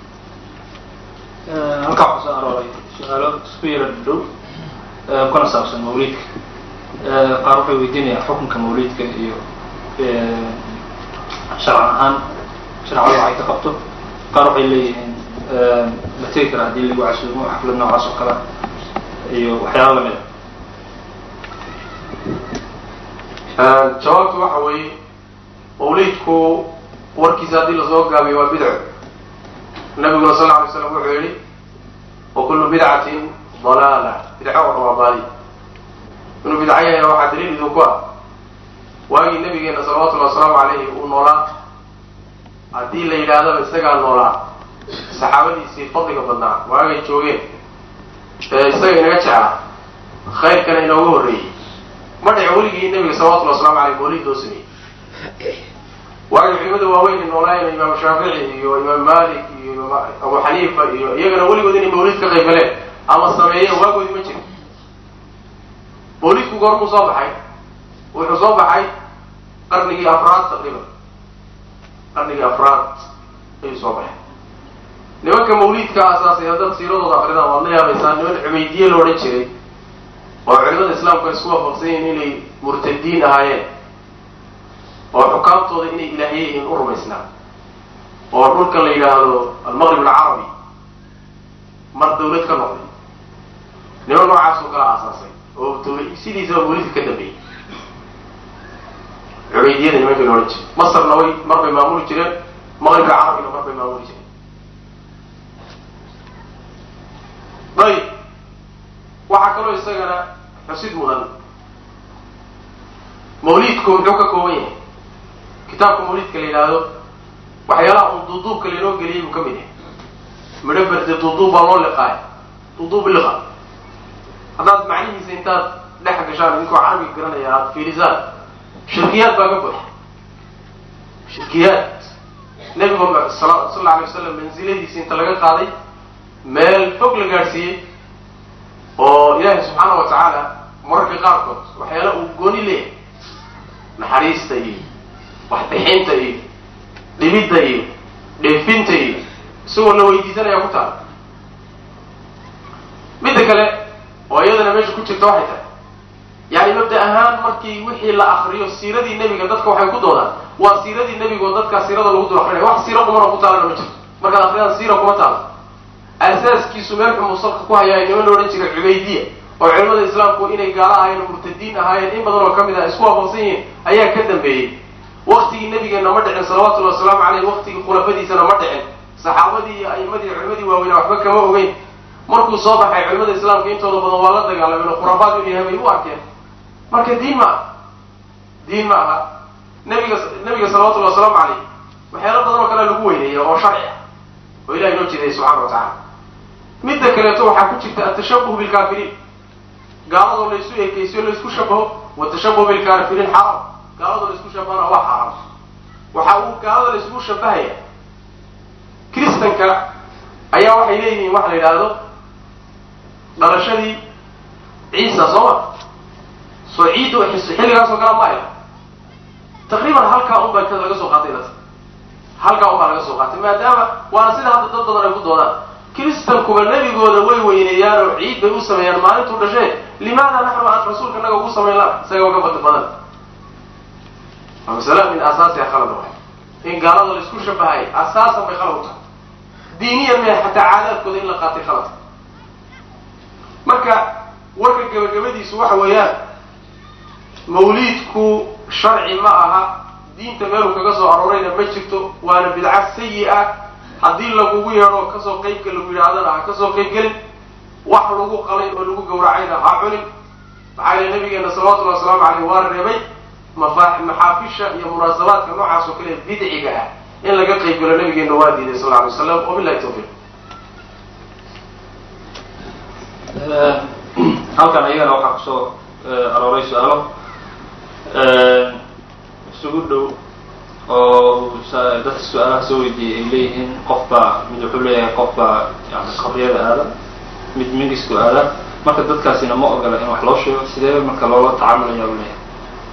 halkaa waxaa soo arooray su-aalo isku yara dhow kuna saabsan mawliidka qaar waxay weydiinayaan xukunka mawliidka iyo sharcan ahaan sharcada waxay ka qabto qaar waxay leeyihiin ma tegi kara haddii lagu casuumo xaflad noocaas oo kale iyo waxyaala lamid a jawaabtu waxa weeye mawliidku warkiisa haddii lasoo gaabiyo waa bidco nabiguna sal lla alay slam wuxuu yihi wa kullu bidcatin dalaala bidco oo dhan waa baadi inuu bidco yahayna waxaa daliil idinku ah waagii nabigeena salawatullahi wasalaamu calayhi uu noolaa haddii la yidhaahdaba isagaa noolaa saxaabadiisii fadliga badnaa waagay joogeen ee isaga inaga jeclaa khayrkana inooga horreeyey ma dhici weligii nabiga salawatullahi waslamu aleyh mawlid loo sameeyey waagay culimada waaweyn noolaayeen imaam shaafici iyo imaam malik iyo imaam abu xaniifa iyo iyagana weligood inay mawlid ka qayb galeen ama sameeyeen waagoodi ma jiro mawlidku goormuu soo baxay wuxuu soo baxay qarnigii afraad taqriiban qarnigii afraad ayuu soo baxay nimanka mawliidka asaasay haddaad siiradooda akridaan waad la yaabaysaa niman cubaydiye la odhan jiray oo culimada islaamku ay isku waafaqsan yihiin inay murtadiin ahaayeen oo xukaamtooda inay ilaahye yihiin u rumaysnaa oo dhulkan la yidhaahdo almaqrib alcarabi mar dawlad ka noqday niman noocaas oo kala aasaasay oo dawla sidiisaba mawlidka ka dambeeyey cubaydiyada nimanka la odhan jiray masarna way mar bay maamuli jireen maqribka carabina mar bay maamuli jireen ayib waxaa kaloo isagana xusid mudan mawliidku muxuu ka kooban yahay kitaabka mawliidka la yidhaahdo waxyaalaha un duuduubka lainoo geliyay buu ka mid yahay midho berde duuduub baa loo liqaay duuduub liqa haddaad macnihiisa intaad dhex gashaan idinkoo carabiga garanaya aada fiirisaan shirkiyaad baa ka buuxa shirkiyaad nebigu sal alla alay wasalam mansiladiisi inta laga qaaday meel fog la gaadhsiiyey oo ilaahay subxaana wa tacaala mararka qaarkood waxyaala uu gooni leeyahay naxariista iyo waxbixinta iyo dhibidda iyo dheefinta iyo isagoo la weydiisanaya ku taala midda kale oo iyadana meesha ku jirta waxay tahay yani mabda ahaan markii wixii la akriyo siiradii nebiga dadka waxay ku doodaan waa siiradii nebiga oo dadkaa siirada lagu dul akrinaya wax siiro kumana ku taalana ma jirto markaad akridaan siira kuma taalo asaaskiisu meel xumuu salka ku hayaa niman la odhan jiray cubaydiya oo culimada islaamku inay gaalo ahaayeen oo murtadiin ahaayeen in badan oo ka mid ah isku waafaqsan yihiin ayaa ka dambeeyey waktigii nabigeena ma dhicin salawatullahi wasalaamu caleyh waktigii khulafadiisana ma dhicin saxaabadii iyo a'imadii culimadii waaweynaa waxba kama ogeyn markuu soo baxay culimada islaamka intooda badan waa la dagaalameen oo khuraafaad inuu yahay bay u arkeen marka diin ma aha diin ma aha nabiga nabiga salawatullahi wasalaamu caleyh waxyaalo badan oo kale lagu weyneeya oo sharci ah oo ilahay noo jeedayay subxana wa tacala midda kaleeto waxaa ku jirta atashabuh bilkaafiriin gaaladoo laysu ekaysiyo laysku shabaho watashabuh bilkaafiriin xaraam gaaladoo laysku shabahana waa xaaraam waxa uu gaalada laysku shabahaya kristanka ayaa waxay leeyihiin waxa la yidhaahdo dhalashadii ciisa soo ma soo ciiddu xilligaasoo kala maaya taqriiban halkaa un baa laga soo qaatay dad halkaa un baa laga soo qaatay maadaama waana sida hadda dad badan ay ku doodaan kristankuba nebigooda way weyneeyaan oo ciid bay u sameeyaan maalintuu dhashee limaada naxnu aan rasuulka naga ugu samayn lana isaga uga bada badan waa masala min asaasiha khalada waay in gaalada laisku shabahay asaasan bay khalad u tahay diiniyan mee xataa caadaadkooda in la qaatay khalad marka warka gabagabadiisu waxa weeyaan mawliidku sharci ma aha diinta meeluu kaga soo aroorayna ma jirto waana bidca sayi ah haddii lagugu yeedho kasoo qaybka lagu yidhaahdana ha kasoo qaybgelin wax lagu qalay oo lagu gawracayna ha cunin maxaa yeele nabigeena salawatullahi wasalaamu caleyh waa reebay mafa maxaafisha iyo munaasabaadka noocaas oo kale bidciga ah in laga qaybgalo nabigeena waa diiday sal alay waslam wabilahi tawfiiq halkan ayagana waxaa kusoo arooray su-aalo isugu dhow oo dadka su-aalaha soo weydiiyey ay leeyihiin qof baa mid wuxuu leeyahay qof baa yani qabriyada aada mid migisku aada marka dadkaasina ma ogola in wax loo sheego sidee marka loola tacaamulaya u leeyahay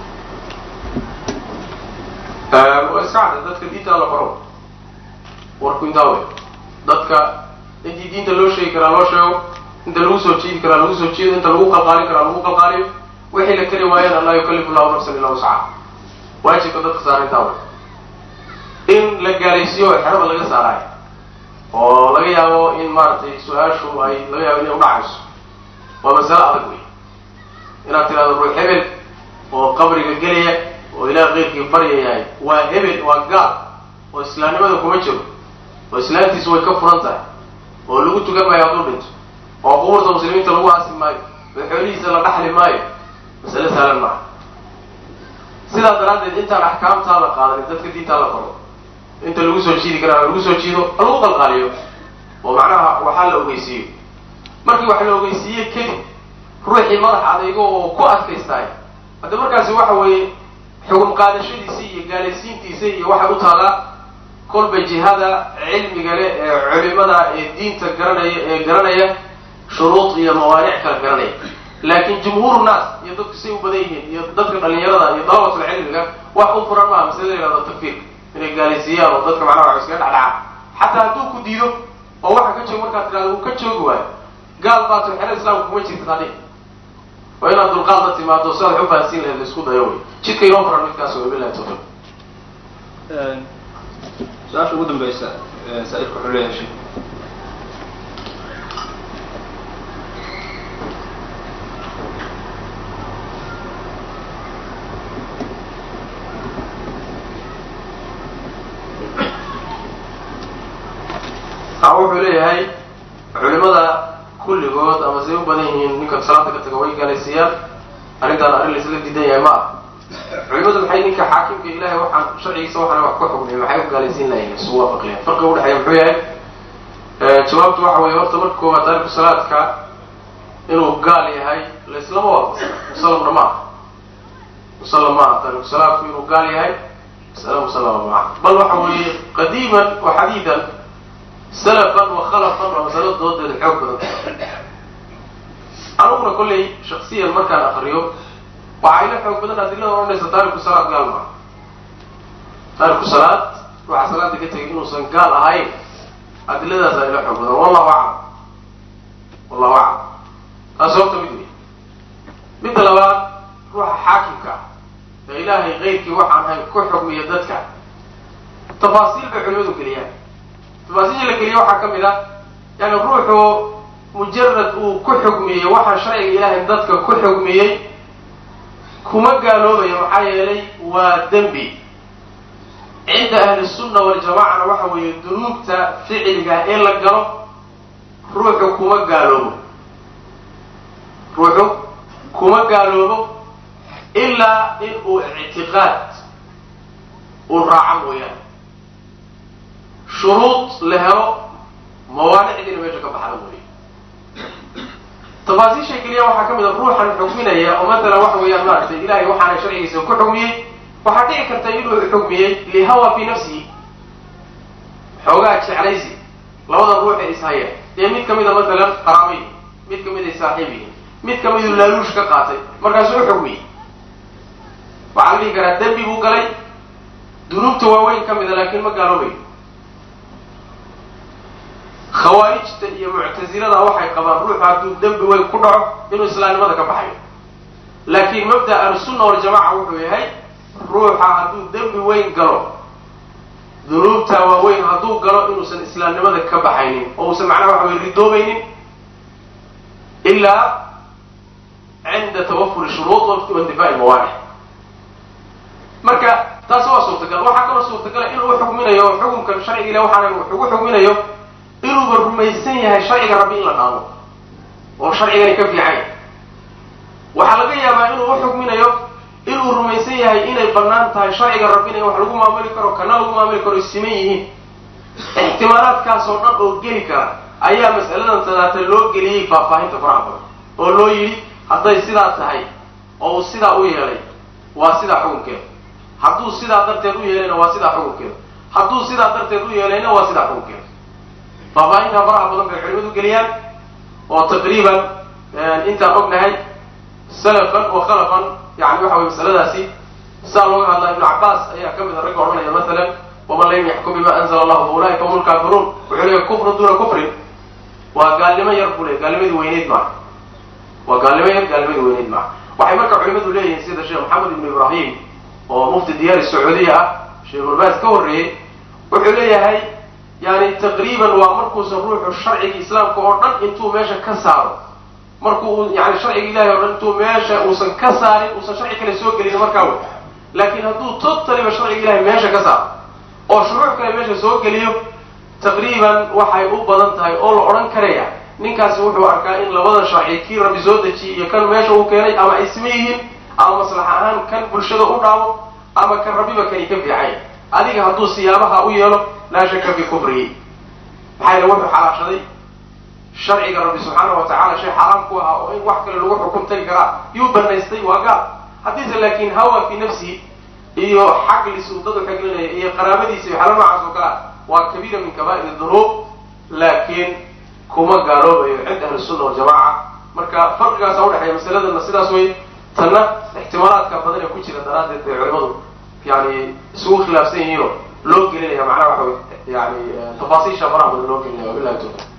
waa iska cadda dadka diinta la baro warku intaa wey dadka intii diinta loo sheegi karaa loo sheego inta lagu soo jiidi karaa lagu soo jiido inta lagu qalqaalin karaa lagu qalqaaliyo wixii la kari waayeen an laa yukallifu llahu nafsan illa wuscaha waajibka dadka saara intaa wey in la gaalaysiiyo oo xerada laga saaraayo oo laga yaabo in maaragtay su-aashu ay laga yaabo inay udhacayso waa masale adag wey inaad tidhahdo ruux hebel oo qabriga gelaya oo ilaah keyrkii baryayahay waa hebel waa gaal oo islaamnimada kuma jiro oo islaamtiisu way ka furan tahay oo lagu tukan maayo hadduu dhinto oo qubuurta muslimiinta lagu aasi maayo oo xoolihiisa la dhaxli maayo masale saalan maaha sidaa daraaddeed intaan axkaamtaa la qaadanin dadka diintaa la qoro inta lagu soo jiidi karaa lagu soo jiido ha lagu qalqaaliyo oo macnaha waxaa la ogeysiiyo markii wax la ogeysiiye kadib ruuxii madax adaygo oo ku adkaystaay hadda markaasi waxa weeye xugum qaadashadiisa iyo gaalaysiintiisa iyo waxay u taalaa kolba jihada cilmiga leh ee culimada ee diinta garanaya ee garanaya shuruud iyo mawaanic kala garanaya laakiin jumhuur naas iyo dadku say u badan yihiin iyo dadka dhalinyarada iyo dalabatul cilmiga wax u furan maaha masale la yihahdo takfiir inay gaalaysiiyaan oo dadka macnaha wax iskaga dhacdhaca xataa hadduu ku diido oo waxa ka joogo markaad tidhahdo uu ka joogi waayo gaal baatul xero islaamka kuma jirta tadhi waa inaad dulqaad la timaado si aad wax u fahansiin lahayd laisku dayo wey jidka inoo furan midkaas wey bilahi tawfiiq su-aasha ugu dambeysa saa-ilka wuxuu leeyahay sheek a wuxuu leeyahay culimada kulligood ama say u badan yihiin ninka salaada ka taga way gaalaysiiyaan arrintaan arrin laisla diidan yahay ma ah culimadu maxay ninka xaakimka ilahay waxaan sharcigiisa waxaana wax ku xukmiyay maxay u gaalaysiin lahayn isu waafaqiyaan farqiga udhexeeya muxuu yahay jawaabtu waxa weeye horta marka koowaad taariku salaadka inuu gaal yahay laislama waafaqsan musallamna ma aha musallam ma aha taariku salaadku inuu gaal yahay masale musallama ma aha bal waxa weeye qadiiman wa xadiidan salafan wa khalafan waa masalo doodeeda xoog badan aniguna kollay shaksiyan markaan akriyo waxaa ila xoog badan adilada odhanaysa taariku salaad gaal maa taariku salaad waxaa salaada ka tegay inuusan gaal ahayn adiladaasa ila xoog badan wallahu aclam wallahu aclam taas horta mid wey midda labaad ruuxa xaakimka ah ee ilaahay keyrkii waxaan ahayn ku xukmiya dadka tafaasiil bay culimadu geliyaan tafaasiisha la geliya waxaa ka mid ah yani ruuxu mujarad uu ku xukmiyey waxaa sharciga ilaahay dadka ku xukmiyey kuma gaaloobayo maxaa yeelay waa dembi cinda ahli sunna waljamacana waxa weeye dunuubta ficliga in la galo ruuxu kuma gaaloobo ruuxu kuma gaaloobo ilaa in uu ictiqaad uu raaco mooyaane shuruud la helo mawaanicdiina meesha ka baxda mooye tafaasiishay keliya waxaa ka mid a ruuxan xukminaya oo matalan waxa weeyaan maaragtay ilahay waxaana sharcigiisa ku xukmiyey waxaa dhici karta inuu xukmiyey lihawa fi nafsihi xoogaa jeclaysi labada ruux ee ishaya dee mid ka mida matalan qaraabay mid ka mid ay saaxiibihi mid ka midu laaluush ka qaatay markaasuu u xukmiyey waxaa la dhihi karaa dembi buu galay dunuubta waaweyn ka mida laakiin ma gaaloobayo khawaarijta iyo muctasilada waxay qabaan ruuxu hadduu dembi weyn ku dhaco inuu islaamnimada ka baxayo laakiin mabda ahlusunna waljamaca wuxuu yahay ruuxa hadduu dembi weyn galo dunuubta waaweyn hadduu galo inuusan islaamnimada ka baxaynin oo uusan macnaha waxa wey ridoobaynin ilaa cinda tawafuri shuruud waintifaa'i mawaanic marka taas waa suurtagal waxaa kaloo suurtagala inuu xukminayo xukumkan sharciga ile waxaana ugu xukminayo inuuba rumaysan yahay sharciga rabbi in la dhaamo oo sharcigani ka fiican waxaa laga yaabaa inuu uxukminayo inuu rumaysan yahay inay bannaan tahay sharciga rabbina in wax lagu maamuli karo kana lagu maamuli karo siman yihiin ixtimaalaadkaasoo dhan oo geli kara ayaa mas'aladan tadaata loo geliyey faahfaahinta faraha badan oo loo yidhi hadday sidaa tahay oo uu sidaa u yeelay waa sidaa xukunkeeda hadduu sidaa darteed u yeelayna waa sidaa xukunkeeda hadduu sidaa darteed u yeelayna waa sidaa xukunkeeda faahfaahintaa faraha badan bay culimadu geliyaan oo taqriiban intaan ognahay salafan wa khalafan yani waxa weye masaladaasi saa looga hadlaa ibnu cabbaas ayaa ka mid a ragga odhanaya masalan waman lam yaxkum bima anzala allahu fa ulaika hum lkaafiruun wuxuu leeyahy kufrun duuna kufrin waa gaalnimo yar buu leey gaalnimadii weyneyd maaha waa gaalnimo yar gaalnimadii weyneyd maaha waxay marka culimadu leeyihiin sida sheekh maxamed ibnu ibrahim oo mufti diyaari sacuudiya ah sheekhulbaas ka horreeyey wuxuu leeyahay yani taqriiban waa markuusan ruuxu sharciga islaamka oo dhan intuu meesha ka saaro markuu yani sharciga ilahay o dhan intuu meesha uusan ka saarin uusan sharci kale soo gelin markaa wey laakiin hadduu totaliba sharciga ilahay meesha ka saaro oo shuruuc kale meesha soo geliyo taqriiban waxay u badan tahay oo la odhan karaya ninkaasi wuxuu arkaa in labada sharci kii rabbi soo dejiyey iyo kan meesha uu keenay ama ay sima yihiin ama maslax ahaan kan bulshada u dhaamo ama kan rabbiba kani ka fiicay adiga hadduu siyaabaha u yeelo laa shaka fi kufrihi maxaa yeele wuxuu xalaashaday sharciga rabbi subxaana wa tacala shay xaraam ku ahaa oo in wax kale lagu xukum tagi karaa yuu banaystay waa gaal haddiise laakin hawa fi nafsihi iyo xaglis uu dad u xaglinaya iyo qaraabadiisa iyo xala noocaas oo kalea waa kabiira min kaba'ir dunuub laakiin kuma gaaloobayo cinda ahli sunna waljamaca marka farqigaasa udhexeeya masaladana sidaas wey tanna ixtimaalaadka badan ee ku jira daraaddeed bay culimadu yani isugu khilaafsan yihiinoo loo gelinaya macnaha waxa wey yani tafaasiisha faraha badan loo gelinaya wabilahi tawfiq